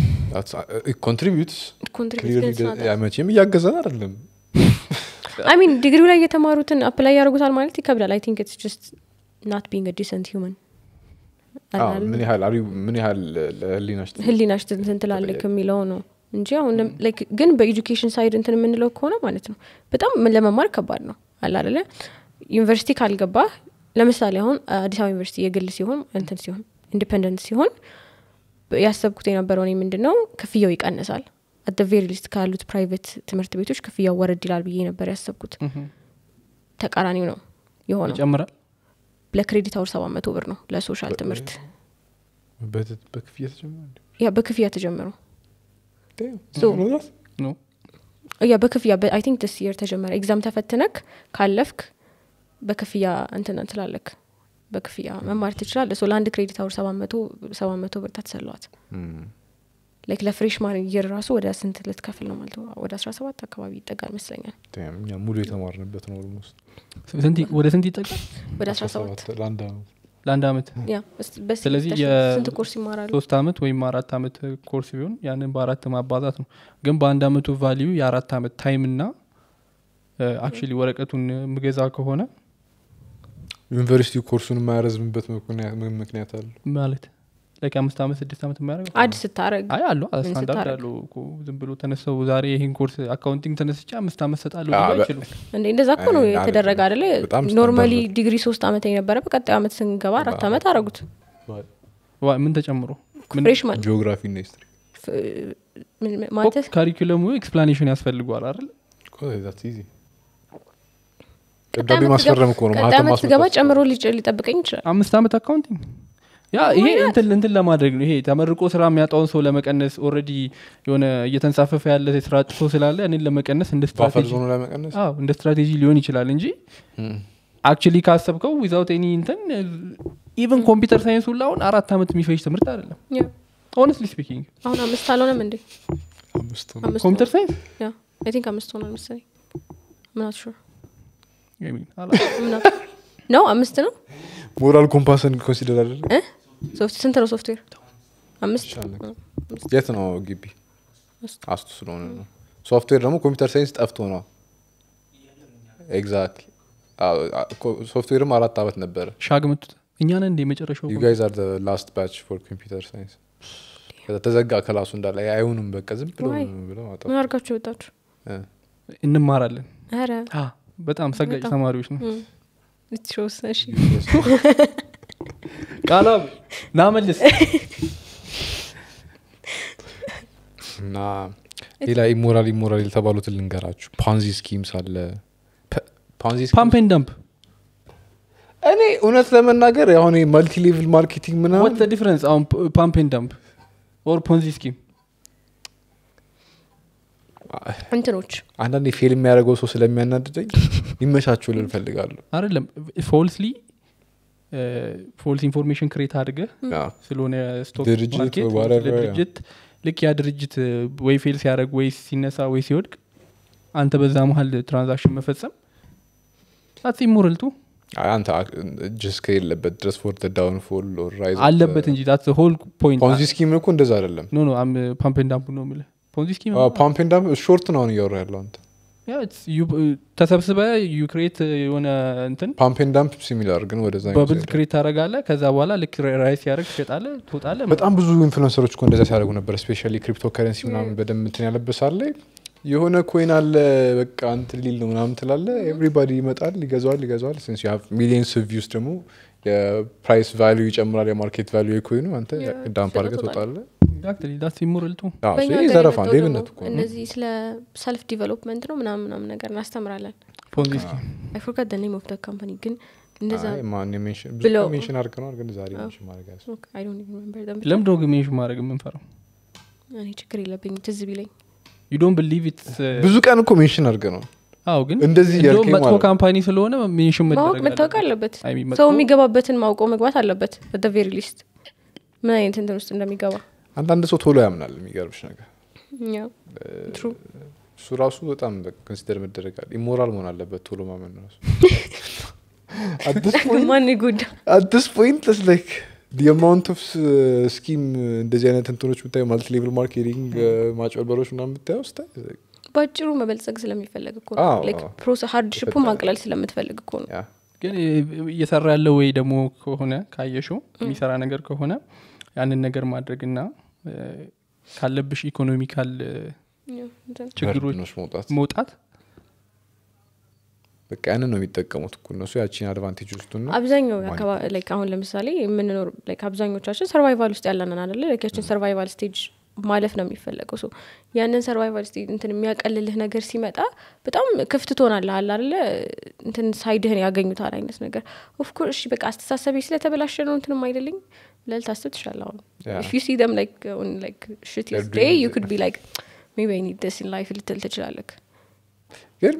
ኮንትሪቢዩትስ ኮንትሪቢዩት መቼም እያገዘን አይደለም አይ ሚን ዲግሪው ላይ የተማሩትን አፕላይ ያደርጉታል ማለት ይከብዳል አይ ቲንክ ኢትስ ጀስት ናት ቢንግ ዲሰንት ሂውመን አዎ፣ ምን ያህል አሪ ምን ያህል ለህሊናሽ ህሊናሽ እንትን ትላለክ የሚለው ነው እንጂ አሁን ለም- like ግን በኤጁኬሽን ሳይድ እንትን የምንለው ከሆነ ማለት ነው በጣም ምን ለመማር ከባድ ነው አለ አደለ ዩኒቨርሲቲ ካልገባህ ለምሳሌ አሁን አዲስ አበባ ዩኒቨርሲቲ የግል ሲሆን እንትን ሲሆን ኢንዲፐንደንት ሲሆን በ- ያሰብኩት የነበረው እኔ ምንድን ነው ክፍያው ይቀንሳል አት ቬሪ ሊስት ካሉት ፕራይቬት ትምህርት ቤቶች ክፍያው ወረድ ይላል ብዬ ነበር ያሰብኩት Mhm. ተቃራኒው ነው የሆነው ይጨምራል ለክሬዲት አውር ሰባት መቶ ብር ነው ለሶሻል ትምህርት በት- በክፍያ ተጀመረ እንዴ? ያ በክፍያ ተጀመሩ Damn, So- you know that? ኖ ያ በክፍያ አይ ቲንክ ስ የር ተጀመረ ኤግዛም ተፈትነክ ካለፍክ በክፍያ እንትን እንትላለክ በክፍያ መማር ትችላለ ሶ ለአንድ ክሬዲት አውር ሰባት መቶ ሰባት መቶ ብር ታትሰለዋት Hmm. ላይክ ለፍሬሽማን ይር ራሱ ወደ ስንት ልትከፍል ነው ማለት ነው ወደ አስራ ሰባት አካባቢ ይጠጋል ይመስለኛል Damn, እኛ ሙሉ የተማርንበት ነው ኦልሞስት ስንት ይ- ወደ ስንት ይጠቃል ወደ አስራ ሰባት ለአንድ አመት ለአንድ አመት ያ በስ- በስ- ስለዚህ ተሽ- የ- ስንት ኮርስ ይማራሉ ሶስት አመት ወይም አራት አመት ኮርስ ቢሆን ያንን በአራት ማባዛት ነው ግን በአንድ አመቱ ቫሊዩ የአራት አመት ታይም እና አክቹሊ ወረቀቱን ምገዛ ከሆነ ዩኒቨርሲቲ ኮርሱን የማያረዝምበት ምክንያት ምን ምክንያት አለ ማለት ላይክ አምስት አመት ስድስት አመት የማያደርገው አድ ስታረግ አይ አሉ ስታንዳርድ ስታረግ? አሉ እኮ ዝም ብሎ ተነሰው ዛሬ ይህን ኮርስ አካውንቲንግ ተነስቼ አምስት አመት ሰጣለሁ አዎ፣ ሊሉ በ- አይችሉም እንደ እንደዛ እኮ ነው አይ፣ የተደረገ አደለ በጣም ኖርማሊ ስታንዳርድ ዲግሪ ሶስት አመት የነበረ በቀጣዩ አመት ስንገባ አራት አመት አረጉት ዋ- ምን ተጨምሮ ምን- ፍሬሽማን ጂኦግራፊ እና ሂስትሪ ማለት ካሪኩለሙ ኤክስፕላኔሽን ያስፈልገዋል አይደል ደብዳቤ ማስፈረም እኮ ነው ቀጣይ ማህተም አመት ስገባ ማስመጣት ጨምሮ ሊጭ- ሊጠብቀኝ ይችላል አምስት አመት አካውንቲንግ ያ ይሄ እንትን እንትን ለማድረግ ነው ይሄ ተመርቆ ስራ የሚያጣውን ሰው ለመቀነስ ኦልሬዲ የሆነ እየተንሳፈፈ ያለ የስራ አጥ ሰው ስላለ እኔን ለመቀነስ እንደ ባፈር ስትራቴጂ ዞኑ ለመቀነስ አዎ እንደ ስትራቴጂ ሊሆን ይችላል እንጂ አክቹሊ ካሰብከው ዊዛውት ኤኒ እንትን ኢቨን ኮምፒውተር ሳይንስ ሁላ አሁን አራት አመት የሚፈጅ ትምህርት አይደለም ያ። ሆነስትሊ ስፒኪንግ አሁን አምስት አልሆነም እንዴ አምስቱ አምስት ኮምፒውተር ሳይንስ ያ አይ ቲንክ አምስት ሆኗል መሰለኝ ምናት ሹር ነው አምስት ነው ሞራል ኮምፓስን ኮንሲደር አደለ እ? ሶፍት ስንት ነው ሶፍትዌር አምስት ይሻላል። እ፣ አምስት። የት ነው ግቢ አስቱ። አስቱ ስለሆነ ነው ሶፍትዌር ደግሞ ኮምፒውተር ሳይንስ ጠፍቶ ነው ኤግዛክትሊ ሶፍትዌርም አራት አመት ነበረ ሻግ ምቱት እኛ ነን እንደ የመጨረሻው ዩ ጋይዝ አር ላስት ባች ፎር ኮምፒውተር ሳይንስ ከዛ ተዘጋ ክላሱ እንዳለ አይሆንም በቃ ዝም ብሎ Why? ብለው ማውጣት ምን አድርጋችሁ ወጣችሁ እ። እንማራለን ኧረ አ፣ በጣም ሰጋጭ በጣም። ተማሪዎች ነው ልትሾስ እሺ ቃላብ ናመልስ እና ሌላ ኢሞራል ኢሞራል የተባሉትን ልንገራችሁ ፓንዚ ስኪምስ አለ ፐ- ፓንዚ ስኪምስ ፓምፕ ኤንድ ዳምፕ እኔ እውነት ለመናገር አሁን ማልቲ ሌቭል ማርኬቲንግ ወት ምናምን ዲፍረንስ አሁን ፓምፕ ኤንድ ዳምፕ ኦር ፖንዚ ስኪም እንትኖች አንዳንዴ ፌል የሚያደርገው ሰው ስለሚያናድደኝ ይመቻችሁ ልል እፈልጋለሁ አይደለም ፎልስሊ ፎልስ ኢንፎርሜሽን ክሬት አድርገህ ያ። ስለሆነ ስቶክ ድርጅት ማርኬት or whatever, ስለ ድርጅት ልክ ያ ድርጅት ወይ ፌል ሲያደርግ ወይ ሲነሳ ወይ ሲወድቅ አንተ በዛ መሀል ትራንዛክሽን መፈጸም ጣት ኢሞራልቱ አይ፣ አንተ ጅስ ከሌለበት ድረስ ፎር ዳውን ፎል ራይዝ አለበት እንጂ ዳት ሆል ፖይንት ፖንዚ ስኪም እኮ እንደዛ አይደለም ኖ ኖ ፓምፕ ኤንድ ዳምፕ ነው የምልህ ፖንዚ ስኪም ፓምፕ ኤንድ ዳምፕ ሾርት ነው አሁን እያወራ ያለው አንተ ያ it's you- ተሰብስበ ዩ ክሬት የሆነ እንትን ፓምፕ ኤንድ ዳምፕ ሲሚላር ግን ወደዛ በብል ይመስላል። ክሬት ታደረጋለ ከዛ በኋላ ልክ ራይስ ሲያደርግ ትሸጣለ ትወጣለ በጣም ብዙ ኢንፍሉንሰሮች እኮ እንደዛ ሲያደርጉ ነበር ስፔሻሊ ክሪፕቶ ከረንሲ ምናምን በደንብ እንትን ያለበሳለ የሆነ ኮይን አለ በቃ እንትን ሊል ነው ምናምን ትላለ ኤቭሪባዲ ይመጣል ይገዛዋል ይገዛዋል ሲንስ ዩ ሃቭ ሚሊየንስ ቪውስ ደግሞ የፕራይስ ቫሊዩ ይጨምራል የማርኬት ቫሊዩ የኮይኑ አንተ Yeah, ዳምፕ አድርገህ ትወጣለህ። ትወጣለ ኤግዛክትሊ ዳት ኢሞራልቱ አዎ፣ በእኛ ይሄ ሀገር ዘረፋ የመጣው ሌብነት ደግሞ እኮ ነው እነዚህ ስለ ሰልፍ ዲቨሎፕመንት ነው ምናምን ምናምን ነገር እናስተምራለን ፖንዚ ስኪም አይ ፎርጋት ደ ኔም ኦፍ ደ ካምፓኒ ግን እንደዛ አይ፣ ማን የሜንሽን ብዙ ብለው- ሜንሽን አድርገነዋል ግን ዛሬ ሜንሽን ማድረግ ያስ አይ ዶንት ኢቭን ሪሜምበር ደም ለምንድን ነው ግን ሜንሽን ማድረግ የምንፈራው እኔ ችግር የለብኝ ትዝ ቢለኝ ዩ ዶንት ብሊቭ ኢትስ ብዙ ቀን እኮ ሜንሽን አድርገነዋል አዎ ግን እንደዚህ እንደውም እያልከኝ መጥፎ ማለት ነው። ካምፓኒ ስለሆነ ሜንሽን ማወቅ መደረግ መታወቅ አለበት አይ ሚን ሰው መጥፎ- የሚገባበትን ማውቀው መግባት አለበት በደ ቬሪ ሊስት ምን አይነት እንትን ውስጥ እንደሚገባ አንዳንድ ሰው ቶሎ ያምናል የሚገርምሽ ነገር ያው ትሩ እሱ ራሱ በጣም ኮንሲደር መደረጋል ኢሞራል መሆን አለበት ቶሎ ማመን ራሱ ማን ይጎዳ አት ዲስ ፖይንት ስ ላይክ ዲ አማውንት ኦፍ ስኪም እንደዚህ አይነት እንትኖች ብታዩ ማልቲ ሌቭል ማርኬቲንግ ማጭበርበሮች ምናምን ብታየው ስታይ በአጭሩ መበልጸግ ስለሚፈለግ እኮ አዎ፣ ነው አዎ። ፕሮሰስ ሀርድ ሽፑ ይፈጠራል። ማቅለል ስለምትፈልግ እኮ ነው ያ ግን እየሰራ ያለው ወይ ደግሞ ከሆነ ካየሽው የሚሰራ ነገር ከሆነ ያንን ነገር ማድረግና እ፣ ካለብሽ ኢኮኖሚካል እ፣ ያው እንትን ችግሮች በርድኖች መውጣት መውጣት በቃ ያንን ነው የሚጠቀሙት እኮ እነሱ ያቺን አድቫንቴጅ ውስጡና አብዛኛው ማን አካባ- like አሁን ለምሳሌ የምንኖር like አብዛኞቻችን ሰርቫይቫል ውስጥ ያለንን አደለ like ያችን ሰርቫይቫል ስቴጅ ማለፍ ነው የሚፈለገው ሶ ያንን ሰርቫይቫል ስቴጅ እንትን የሚያቀልልህ ነገር ሲመጣ በጣም ክፍት ትሆናለህ አለ አደለ እንትን ሳይድህን ያገኙታል አይነት ነገር ኦፍኮርስ እሺ በቃ አስተሳሰቤ ስለተበላሸ ነው እንትንም አይደለኝ ብለህ ልታስብ ትችላለህ አሁን Yeah. if you see them like on like shittiest They're day doing you it. could be like maybe I need this in life ልትል ትችላለህ ግን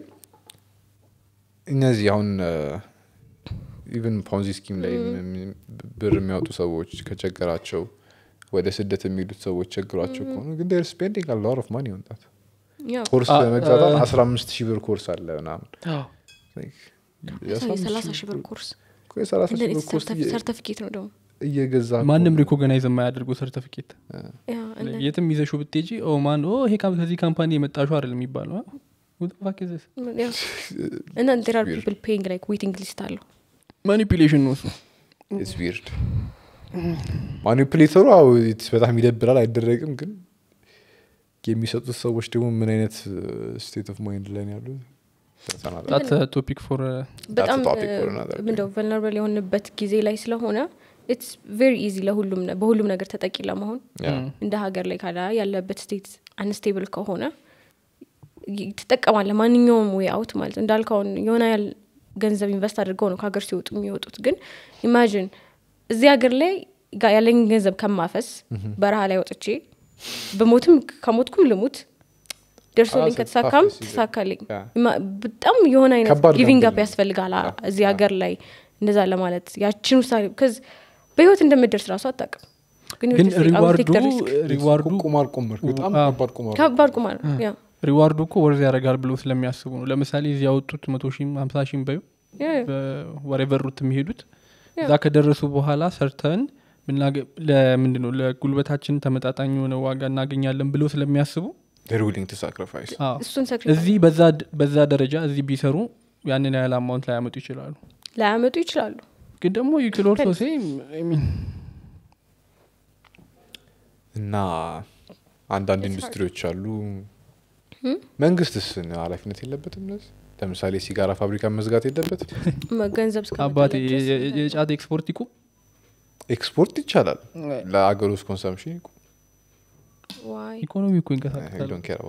እነዚህ አሁን ኢቨን ፖንዚ ስኪም ላይ ም- ብር የሚያወጡ ሰዎች ከቸገራቸው ወደ ስደት የሚሄዱት ሰዎች ቸግሯቸው ከሆኑ ግን ር ስፔንዲንግ ሎት ኦፍ ማኒ ወንጣት ያው ኮርስ አ- ለመግዛት አ- አስራ አምስት ሺህ ብር ኮርስ አለ ምናምን Like, የአስራ አምስት የሰላሳ ሺህ ሺህ ብር ኮርስ እኮ የሰላሳ ሺህ ብር ኮርስ እየ- ሰርተፊኬት ነው ደግሞ እየገዛ እኮ ማንም ነው። ሪኮግናይዝ የማያደርገው ሰርቲፊኬት ያ እና- የትም ይዘሹ ብትጂ ኦ ማን ኦ ይሄ ካም- ከዚህ ካምፓኒ የመጣሹ አይደል የሚባለው አ? Who the fuck is this? Yeah. and then there are weird. people paying like waiting list አለው ማኒፑሌሽን ነው እሱ It's weird. ማኒፕሌተሩ አዎ it's በጣም ይደብራል አይደረግም ግን የሚሰጡት ሰዎች ደግሞ ምን አይነት ስቴት ኦፍ ማይንድ ላይ ነው ያሉት ተሰናዳ ታት ቶፒክ ፎር በጣም topic for another day. ምንደው ቨልነራብል የሆንበት ጊዜ ላይ ስለሆነ ኢትስ ቬሪ ኢዚ ለሁሉም ነ- በሁሉም ነገር ተጠቂ ለመሆን እንደ ሀገር ላይ ካላ ያለበት ስቴት አንስቴብል ከሆነ ይ- ትጠቀማለህ ማንኛውም ዌይ አውት ማለት ነው። እንዳልከውን የሆነ ያህል ገንዘብ ኢንቨስት አድርገው ነው ከሀገር ሲወጡ የሚወጡት ግን ኢማጂን እዚህ ሀገር ላይ ጋ- ያለኝ ገንዘብ ከማፈስ በረሃ ላይ ወጥቼ በሞትም ከሞትኩም ልሙት ደርሶልኝ Ah, ከተሳካም tough decision. ተሳካልኝ Yeah. ማ- በጣም የሆነ አይነት ከባድ ጊቪንግ gamble አፕ ነው። ያስፈልጋል አ- Yeah. እዚህ Yeah. ሀገር ላይ እንደዛ ለማለት ያችን ውሳኔ ከዚ በህይወት እንደምደርስ ራሱ አታውቅም ግን ግን you're just like, I will take ሪዋርዱ the risk። ሪዋርዱ ቁማር ቁምር በጣም አዎ። ከባድ ቁማር ከባድ ቁማር ያ ሪዋርዱ እኮ ወርዝ ያደርጋል ብሎ ስለሚያስቡ ነው ለምሳሌ እዚህ ያወጡት መቶ ሺም ሀምሳ ሺም በዩ ያ ወሬቨሩት የሚሄዱት ያ። እዛ ከደረሱ በኋላ ሰርተን ብናገ- ለምንድን ነው ለጉልበታችን ተመጣጣኝ የሆነ ዋጋ እናገኛለን ብለው ስለሚያስቡ they're willing to sacrifice አዎ፣ እሱን ሰክሪ እዚህ በዛ ድ- በዛ ደረጃ እዚህ ቢሰሩ ያንን ያህል አማውንት ላያመጡ ይችላሉ ላያመጡ ይችላሉ ግን ደግሞ ዩክሎርሶ ሴ እና አንዳንድ ኢንዱስትሪዎች አሉ መንግስትስ ኃላፊነት የለበትም እነዚህ ለምሳሌ ሲጋራ ፋብሪካ መዝጋት የለበትም መ- ገንዘብ አባቴ እስከመጣላቸው የ- የ- የጫት ኤክስፖርት ይቁ ኤክስፖርት ይቻላል ለአገር ውስጥ ኮንሰምሽን ዋይ ኢኮኖሚ እኮ ይንቀሳቀሳል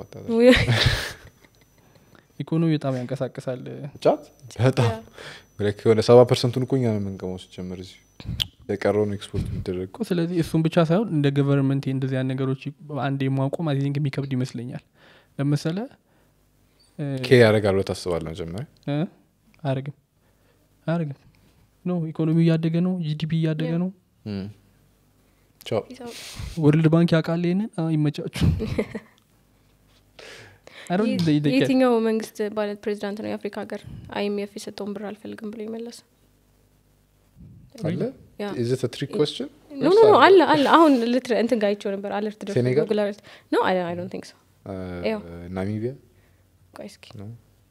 ኢኮኖሚ በጣም ያንቀሳቅሳል ጫት በጣም like የሆነ ሰባ ፐርሰንቱን እኮ እኛ ነው የምንቀመው ሲጀምር እዚህ የቀረውን ኤክስፖርት የሚደረግ እኮ ስለዚህ እሱን ብቻ ሳይሆን እንደ ገቨርንመንት እንደዚህ አይነት ነገሮች አንድ የማቆም አይ ቲንክ የሚከብድ ይመስለኛል ለመሰለ ኬ ያደርጋል ብለህ ታስባለህ መጀመሪያ አያደርግም አያደርግም ኖ ኢኮኖሚ እያደገ ነው ጂዲፒ እያደገ ነው እም። ቻው ወርልድ ባንክ ያውቃል ይህንን አዎ፣ ይመቻችሁ I don't- they- they care. የትኛው መንግስት ባለ ፕሬዚዳንት ነው የአፍሪካ ሀገር አይኤምኤፍ የሰጠውን ብር አልፈልግም ብሎ ይመለስ አለ ያ። is it a trick question ኖ ኖ ኖ አለ አለ አሁን ልትረ እንትን ጋይቸው ነበር አለርት ደርሶ ሴኔጋል? ጉግል አለርት ኖ አይ አይ ዶንት ቲንክ ሶ Uh, ያው። ናሚቢያ ቆይ እስኪ ነው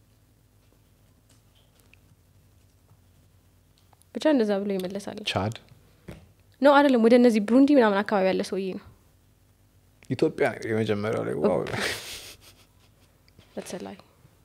ብቻ እንደዛ ብሎ ይመለሳል ቻድ ኖ አይደለም ወደ እነዚህ ብሩንዲ ምናምን አካባቢ ያለ ሰውዬ ነው ኢትዮጵያ ነው የመጀመሪያው ላይ ዋው በተሰላይ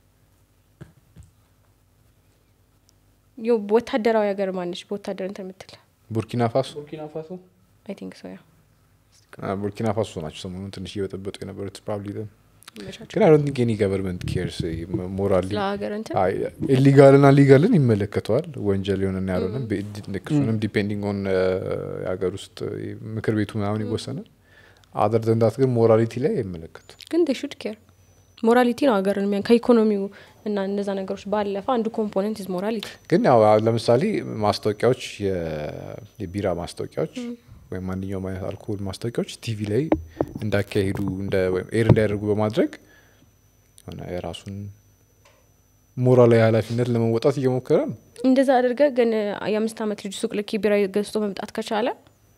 ዮ ወታደራዊ ሀገር ማነች በወታደር እንትን የምትል ቡርኪና ፋሶ አይ ቲንክ ሶ ያ Ah, ቡርኪና ፋሶ ናቸው ሰሞኑን ትንሽ እየበጠበጡ የነበሩት ፕሮባብሊ them ይመቻቸው ግን አይ ዶንት ቲንክ ኤኒ ገቨርንመንት ኬርስ ሞራሊ ለሀገር እንትን ኢሊጋልና ሊጋልን ይመለከተዋል ወንጀል የሆነና ያልሆነ እሱንም ዲፔንዲንግ ኦን የሀገር ውስጥ ምክር ቤቱ ምናምን ይወሰናል አደር ዘንዳት ግን ሞራሊቲ ላይ አይመለከቱ ግን ዴ ሹድ ኬር ሞራሊቲ ነው ሀገርን የሚያ ከኢኮኖሚው እና እነዛ ነገሮች ባለፈ አንዱ ኮምፖነንት ኢዝ ሞራሊቲ ግን ያው ለምሳሌ ማስታወቂያዎች የ- የቢራ ማስታወቂያዎች ወይም ማንኛውም አይነት አልኮል ማስታወቂያዎች ቲቪ ላይ እንዳካሄዱ እንደ- ወይም ኤር እንዳያደርጉ በማድረግ ሆነ የራሱን ሞራላዊ ኃላፊነት ለመወጣት እየሞከረ ነው እንደዛ አድርገ ግን የአምስት ዓመት ልጅ ሱቅ ልክ ቢራ ገዝቶ መምጣት ከቻለ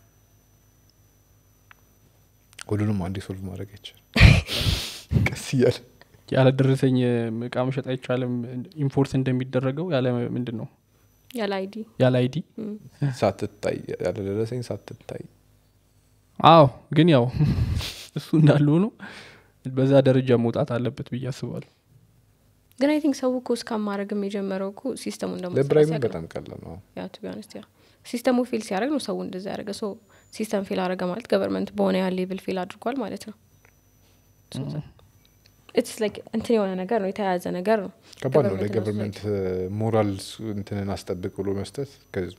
ሁሉንም አንዴ ሶልቭ ማድረግ አይቻልም ቀስ እያለ ያለደረሰኝ እቃ መሸጥ አይቻልም ኢንፎርስ እንደሚደረገው ያለ ምንድን ነው ያለ አይዲ ያለ አይዲ ሳትታይ ያለደረሰኝ ሳትታይ አዎ ግን ያው እሱ እንዳለ ሆኖ በዛ ደረጃ መውጣት አለበት ብዬ አስባለሁ ግን አይ ቲንክ ሰው እኮ እስካም ማድረግም የጀመረው እኮ ሲስተሙ ለብራይም እንደሞ በጣም ቀላል ነው ያ ቱ ቢሆነስት ያ ሲስተሙ ፌል ሲያደርግ ነው ሰው እንደዛ ያደረገ ሶ ሲስተም ፌል አደረገ ማለት ገቨርንመንት በሆነ ያህል ሌቭል ፌል አድርጓል ማለት ነው ኢትስ ላይክ እንትን የሆነ ነገር ነው የተያያዘ ነገር ነው ከባድ ነው Government ለገቨርንመንት ሞራል እንትንን አስጠብቅ ብሎ መስጠት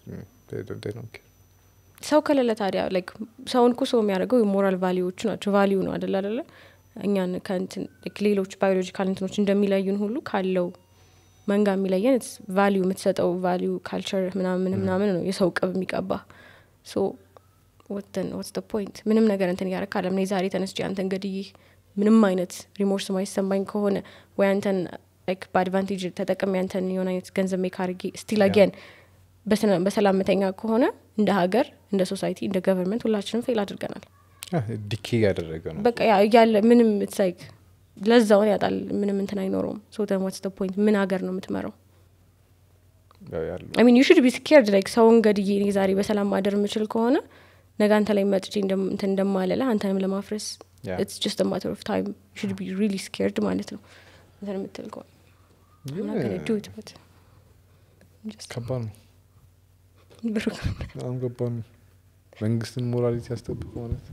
ሰው ከሌለ ታዲያ ላይክ ሰውን እኮ ሰው የሚያደርገው የሞራል ቫሊዎቹ ናቸው ቫሊዩ ነው አደለ አደለ እኛን ከእንትን like ሌሎች ባዮሎጂካል እንትኖች እንደሚለዩን ሁሉ ካለው መንጋ የሚለየን ቫሊዩ የምትሰጠው ቫሊዩ ካልቸር ምናምን ምናምን ነው የሰው ቅብ የሚቀባ ሶ ወተን ወትስ ፖይንት ምንም ነገር እንትን እያረክ አለም እኔ ዛሬ ተነስቼ አንተን ገድዬ ምንም አይነት ሪሞርስ ማይሰማኝ ከሆነ ወይ አንተን like በአድቫንቴጅ ተጠቅሜ አንተን የሆነ አይነት ገንዘብ ሜክ አድርጌ ስቲል አገን በሰላም መተኛ ከሆነ እንደ ሀገር እንደ ሶሳይቲ እንደ ገቨርንመንት ሁላችንም ፌል አድርገናል ዲኬ ያደረገ ነው በቃ ያ- ያለ ምንም ትሳይክ ለዛውን ያጣል ምንም እንትን አይኖረውም ሶ ተን ዋትስ ፖይንት ምን ሀገር ነው የምትመራው ያው ያለው አይ ሚን ዩ ሹድ ቢ ስኬርድ ላይክ ሰውን ገድዬ እኔ ዛሬ በሰላም ማደር የምችል ከሆነ ነገ አንተ ላይ መጥቼ እንደም- እንትን እንደማለለ አንተንም ለማፍረስ Yeah. ኢትስ ጀስት ማተር ኦፍ ታይም ሹድ ቢ ሪሊ ስኬርድ ማለት ነው እንትን የምትል ከሆነ I'm not gonna do it, but just ከባድ ነው ብሩ- በጣም ከባድ ነው መንግስትን ሞራሊቲ ያስጠብቅ ማለት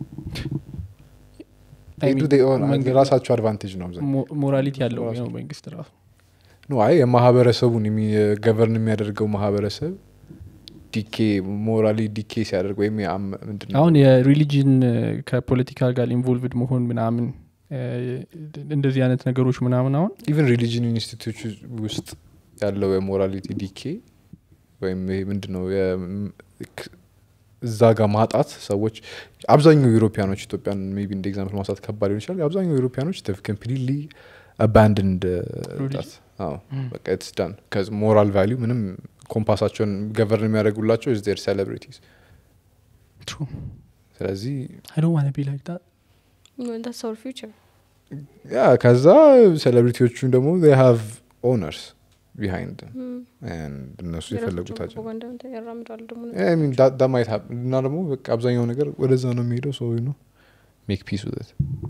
I mean, መንግስት- የራሳቸው አድቫንቴጅ ነው አብዛኛው ሞ- ሞራሊቲ ያለው ራሱ ነው መንግስት ራሱ ኖ አይ የማህበረሰቡን ገቨርን የሚያደርገው ማህበረሰብ ዲኬ ሞራሊ ዲኬ ሲያደርግ ወይም የአም- ምንድን ነው አሁን የሪሊጅን ከፖለቲካ ጋር ኢንቮልቭድ መሆን ምናምን እ፣ እንደዚህ አይነት ነገሮች ምናምን አሁን ኢቨን ሪሊጅን ኢንስቲትዩት ውስጥ ያለው የሞራሊቲ ዲኬ ወይም ይሄ ምንድን ነው የ- ክ- እዛ ጋር ማጣት ሰዎች አብዛኛው ዩሮፒያኖች ኢትዮጵያን ሜይ ቢ እንደ ኤግዛምፕል ማንሳት ከባድ ሊሆን ይችላል አብዛኛው ዩሮፒያኖች ኮምፕሊትሊ አባንድንድ በቃ ኢትስ ዳን ሞራል ቫሊዩ ምንም ኮምፓሳቸውን ገቨርን የሚያደርጉላቸው ኢዝ ዴር ሴሌብሪቲስ True. ስለዚህ I don't want to be like that. that's our future ያ ከዛ ሴሌብሪቲዎቹን ደግሞ they have owners behind them and እነሱ የፈለጉታቸው ፕሮፓጋንዳ ያራምዳሉ ደግሞ I mean, that, that might happen እና ደግሞ በቃ አብዛኛው ነገር ወደዛ ነው የሚሄደው ሰው ነው ሜክ ፒስ ውት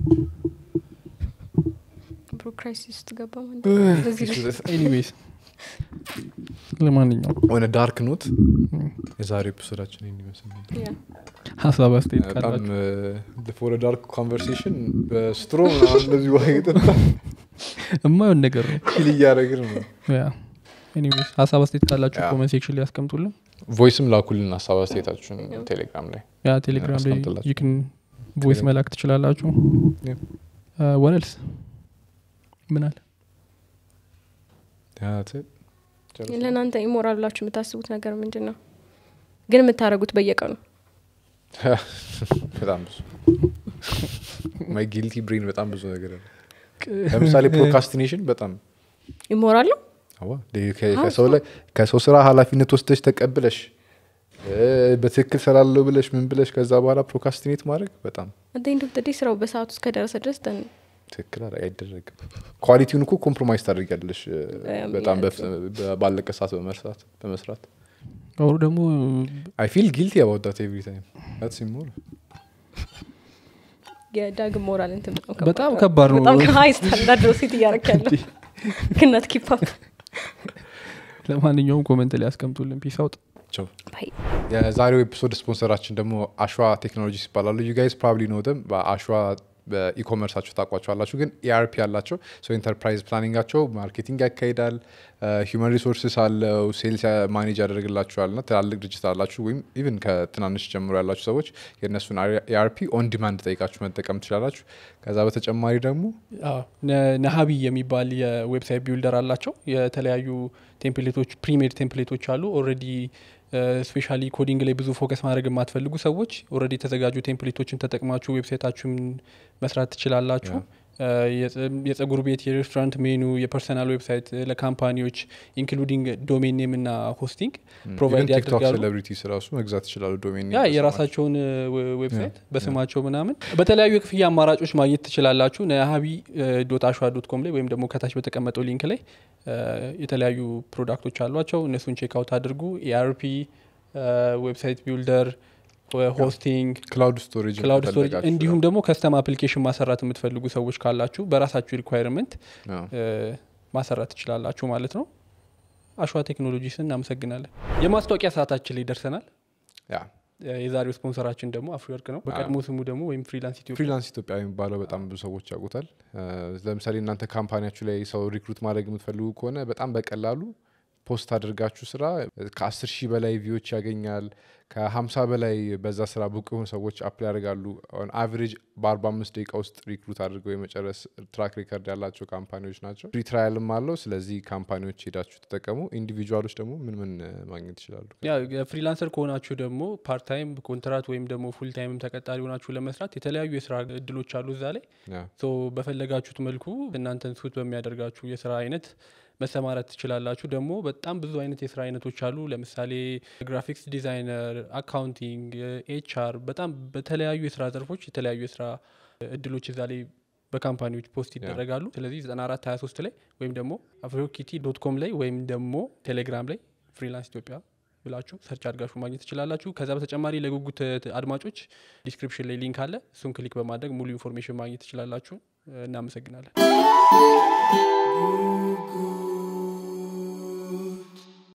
ብሮ ክራይሲስ ውስጥ ገባ ማለት ነው። በዚህ ላይ ኤኒዌይስ ለማንኛውም ሆነ ዳርክ ኖት የዛሬ ኤፒሶዳችን ይህን ይመስል ነበር ያ ሀሳብ አስተያየት በጣም ካላችሁ ፎር ዳርክ ኮንቨርሴሽን በስትሮ ምናምን እንደዚህ ውሃ እየጠጣ የማየውን ነገር ነው ኪል እያደረግን ነው ያ ኤኒዌይስ ሀሳብ አስተያየት ካላችሁ ያ። ኮመንት ሴክሽን ላይ ያስቀምጡልን ቮይስም ላኩልን ሀሳብ አስተያየታችሁን ቴሌግራም ላይ ያ ቴሌግራም ላይ አስቀምጥላችሁ። ይክን ቮይስ መላክ ትችላላችሁ Yeah. ወለልስ ምን አለ Yeah, that's it. ጨርሰናል። ለእናንተ ኢሞራል ብላችሁ የምታስቡት ነገር ምንድን ነው ግን የምታደርጉት በየቀኑ በጣም ብዙ ማይ ጊልቲ ብሬን በጣም ብዙ ነገር አለ ለምሳሌ ፕሮካስቲኔሽን በጣም ኢሞራል ነው አዋ ደ- ከ- ከሰው ላይ ከሰው ስራ ኃላፊነት ወስደሽ ተቀብለሽ እ፣ በትክክል ስላለው ብለሽ ምን ብለሽ ከዛ በኋላ ፕሮካስቲኔት ማድረግ በጣም አደኝ ዶክተር ስራው በሰዓቱ እስከደረሰ ድረስ ደን ትክክል አለ- አይደረግም ኳሊቲውን እኮ ኮምፕሮማይዝ ታደርጊያለሽ እ፣ Um, በጣም yeah, በፍ- በ- ባለቀ ሰዓት በመስራት በመስራት አሁሩ ደግሞ አይ ፊል ጊልቲ አባውት ኤቭሪ ታይም ዳትስ ኢሞራል የዳግም ሞራል እንትን በጣም በጣም ከባድ ነው በጣም ከሀይ ስታንዳርድ ነው ሴት እያረክ ያለው ግነት ኪፓፕ ለማንኛውም ኮመንት ላይ ያስቀምጡልን ፒስ አውጥ ቸው የዛሬው ኤፒሶድ ስፖንሰራችን ደግሞ አሸዋ ቴክኖሎጂስ ይባላሉ ዩ ጋይስ ፕሮባብሊ ኖ ደም በአሸዋ በኢኮመርሳቸው ታውቋቸዋላችሁ ግን ኤአርፒ አላቸው ሶ ኢንተርፕራይዝ ፕላኒንጋቸው ማርኬቲንግ ያካሂዳል ሂውማን ሪሶርስስ አለው ሴልስ ማኔጅ ያደርግላችኋል ና ትላልቅ ድርጅት አላችሁ ወይም ኢቭን ከትናንሽ ጀምሮ ያላችሁ ሰዎች የእነሱን ኤአርፒ ኦን ዲማንድ ጠይቃችሁ መጠቀም ትችላላችሁ ከዛ በተጨማሪ ደግሞ አዎ፣ ነ- ነሀቢ የሚባል የዌብሳይት ቢውልደር አላቸው የተለያዩ ቴምፕሌቶች ፕሪሜድ ቴምፕሌቶች አሉ ኦልሬዲ ስፔሻሊ ኮዲንግ ላይ ብዙ ፎከስ ማድረግ የማትፈልጉ ሰዎች ኦልሬዲ የተዘጋጁ ቴምፕሌቶችን ተጠቅማችሁ ዌብሳይታችሁን መስራት ትችላላችሁ እ፣ የጸ- የጸጉር ቤት የሬስቶራንት ሜኑ የፐርሰናል ዌብሳይት እ፣ ለካምፓኒዎች ኢንክሉዲንግ ዶሜን ኔም እና ሆስቲንግ ፕሮቫይድ ቲክቶክ ያደርጋሉ ሴሌብሪቲስ ራሱ መግዛት ይችላሉ ዶሜን ያ የራሳቸውን ዌ- ዌብሳይት በስማቸው ምናምን በተለያዩ የክፍያ አማራጮች ማግኘት ትችላላችሁ ነሀቢ ዶት አሸዋ ዶት ኮም ላይ ወይም ደግሞ ከታች በተቀመጠው ሊንክ ላይ እ፣ የተለያዩ ፕሮዳክቶች አሏቸው እነሱን ቼክ አውት አድርጉ ኤአርፒ ዌብሳይት ቢልደር ሆስቲንግ ክላውድ ስቶሬጅ ክላውድ ስቶሬጅ እንዲሁም ደግሞ ከስተም አፕሊኬሽን ማሰራት የምትፈልጉ ሰዎች ካላችሁ በራሳችሁ ሪኳይርመንት ማሰራት ትችላላችሁ ማለት ነው አሸዋ ቴክኖሎጂስን እናመሰግናለን የማስታወቂያ ሰዓታችን ላይ ደርሰናል ያ የዛሬው ስፖንሰራችን ደግሞ አፍሪወርክ ነው በቀድሞ ስሙ ደግሞ ወይም ፍሪላንስ ኢትዮጵያ ፍሪላንስ ኢትዮጵያ የሚባለው በጣም ብዙ ሰዎች ያውቁታል እ፣ ለምሳሌ እናንተ ካምፓኒያችሁ ላይ ሰው ሪክሩት ማድረግ የምትፈልጉ ከሆነ በጣም በቀላሉ ፖስት አድርጋችሁ ስራ ከአስር ሺህ በላይ ቪዎች ያገኛል ከሀምሳ በላይ በዛ ስራ ብቁ የሆኑ ሰዎች አፕላይ ያደርጋሉ አቨሬጅ በአርባ አምስት ደቂቃ ውስጥ ሪክሩት አድርገው የመጨረስ ትራክ ሪከርድ ያላቸው ካምፓኒዎች ናቸው ፍሪ ትራያልም አለው ስለዚህ ካምፓኒዎች ሄዳችሁ ተጠቀሙ ኢንዲቪጁዋሎች ደግሞ ምን ምን እ፣ ማግኘት ይችላሉ ያ ፍሪላንሰር ከሆናችሁ ደግሞ ፓርት ታይም ኮንትራት ወይም ደግሞ ፉል ታይምም ተቀጣሪ ሆናችሁ ለመስራት የተለያዩ የስራ እድሎች አሉ እዛ ላይ ያ ሶ በፈለጋችሁት መልኩ እናንተን ሱት በሚያደርጋችሁ የስራ አይነት መሰማራት ትችላላችሁ ደግሞ በጣም ብዙ አይነት የስራ አይነቶች አሉ ለምሳሌ ግራፊክስ ዲዛይነር አካውንቲንግ ኤችአር በጣም በተለያዩ የስራ ዘርፎች የተለያዩ የስራ እድሎች እዛ ላይ በካምፓኒዎች ፖስት ይደረጋሉ ስለዚህ 94 23 ላይ ወይም ደግሞ አፍሪኪቲ ዶት ኮም ላይ ወይም ደግሞ ቴሌግራም ላይ ፍሪላንስ ኢትዮጵያ ብላችሁ ሰርች አድርጋችሁ ማግኘት ትችላላችሁ ከዛ በተጨማሪ ለጉጉት እ፣ አድማጮች ዲስክሪፕሽን ላይ ሊንክ አለ እሱን ክሊክ በማድረግ ሙሉ ኢንፎርሜሽን ማግኘት ትችላላችሁ እናመሰግናለን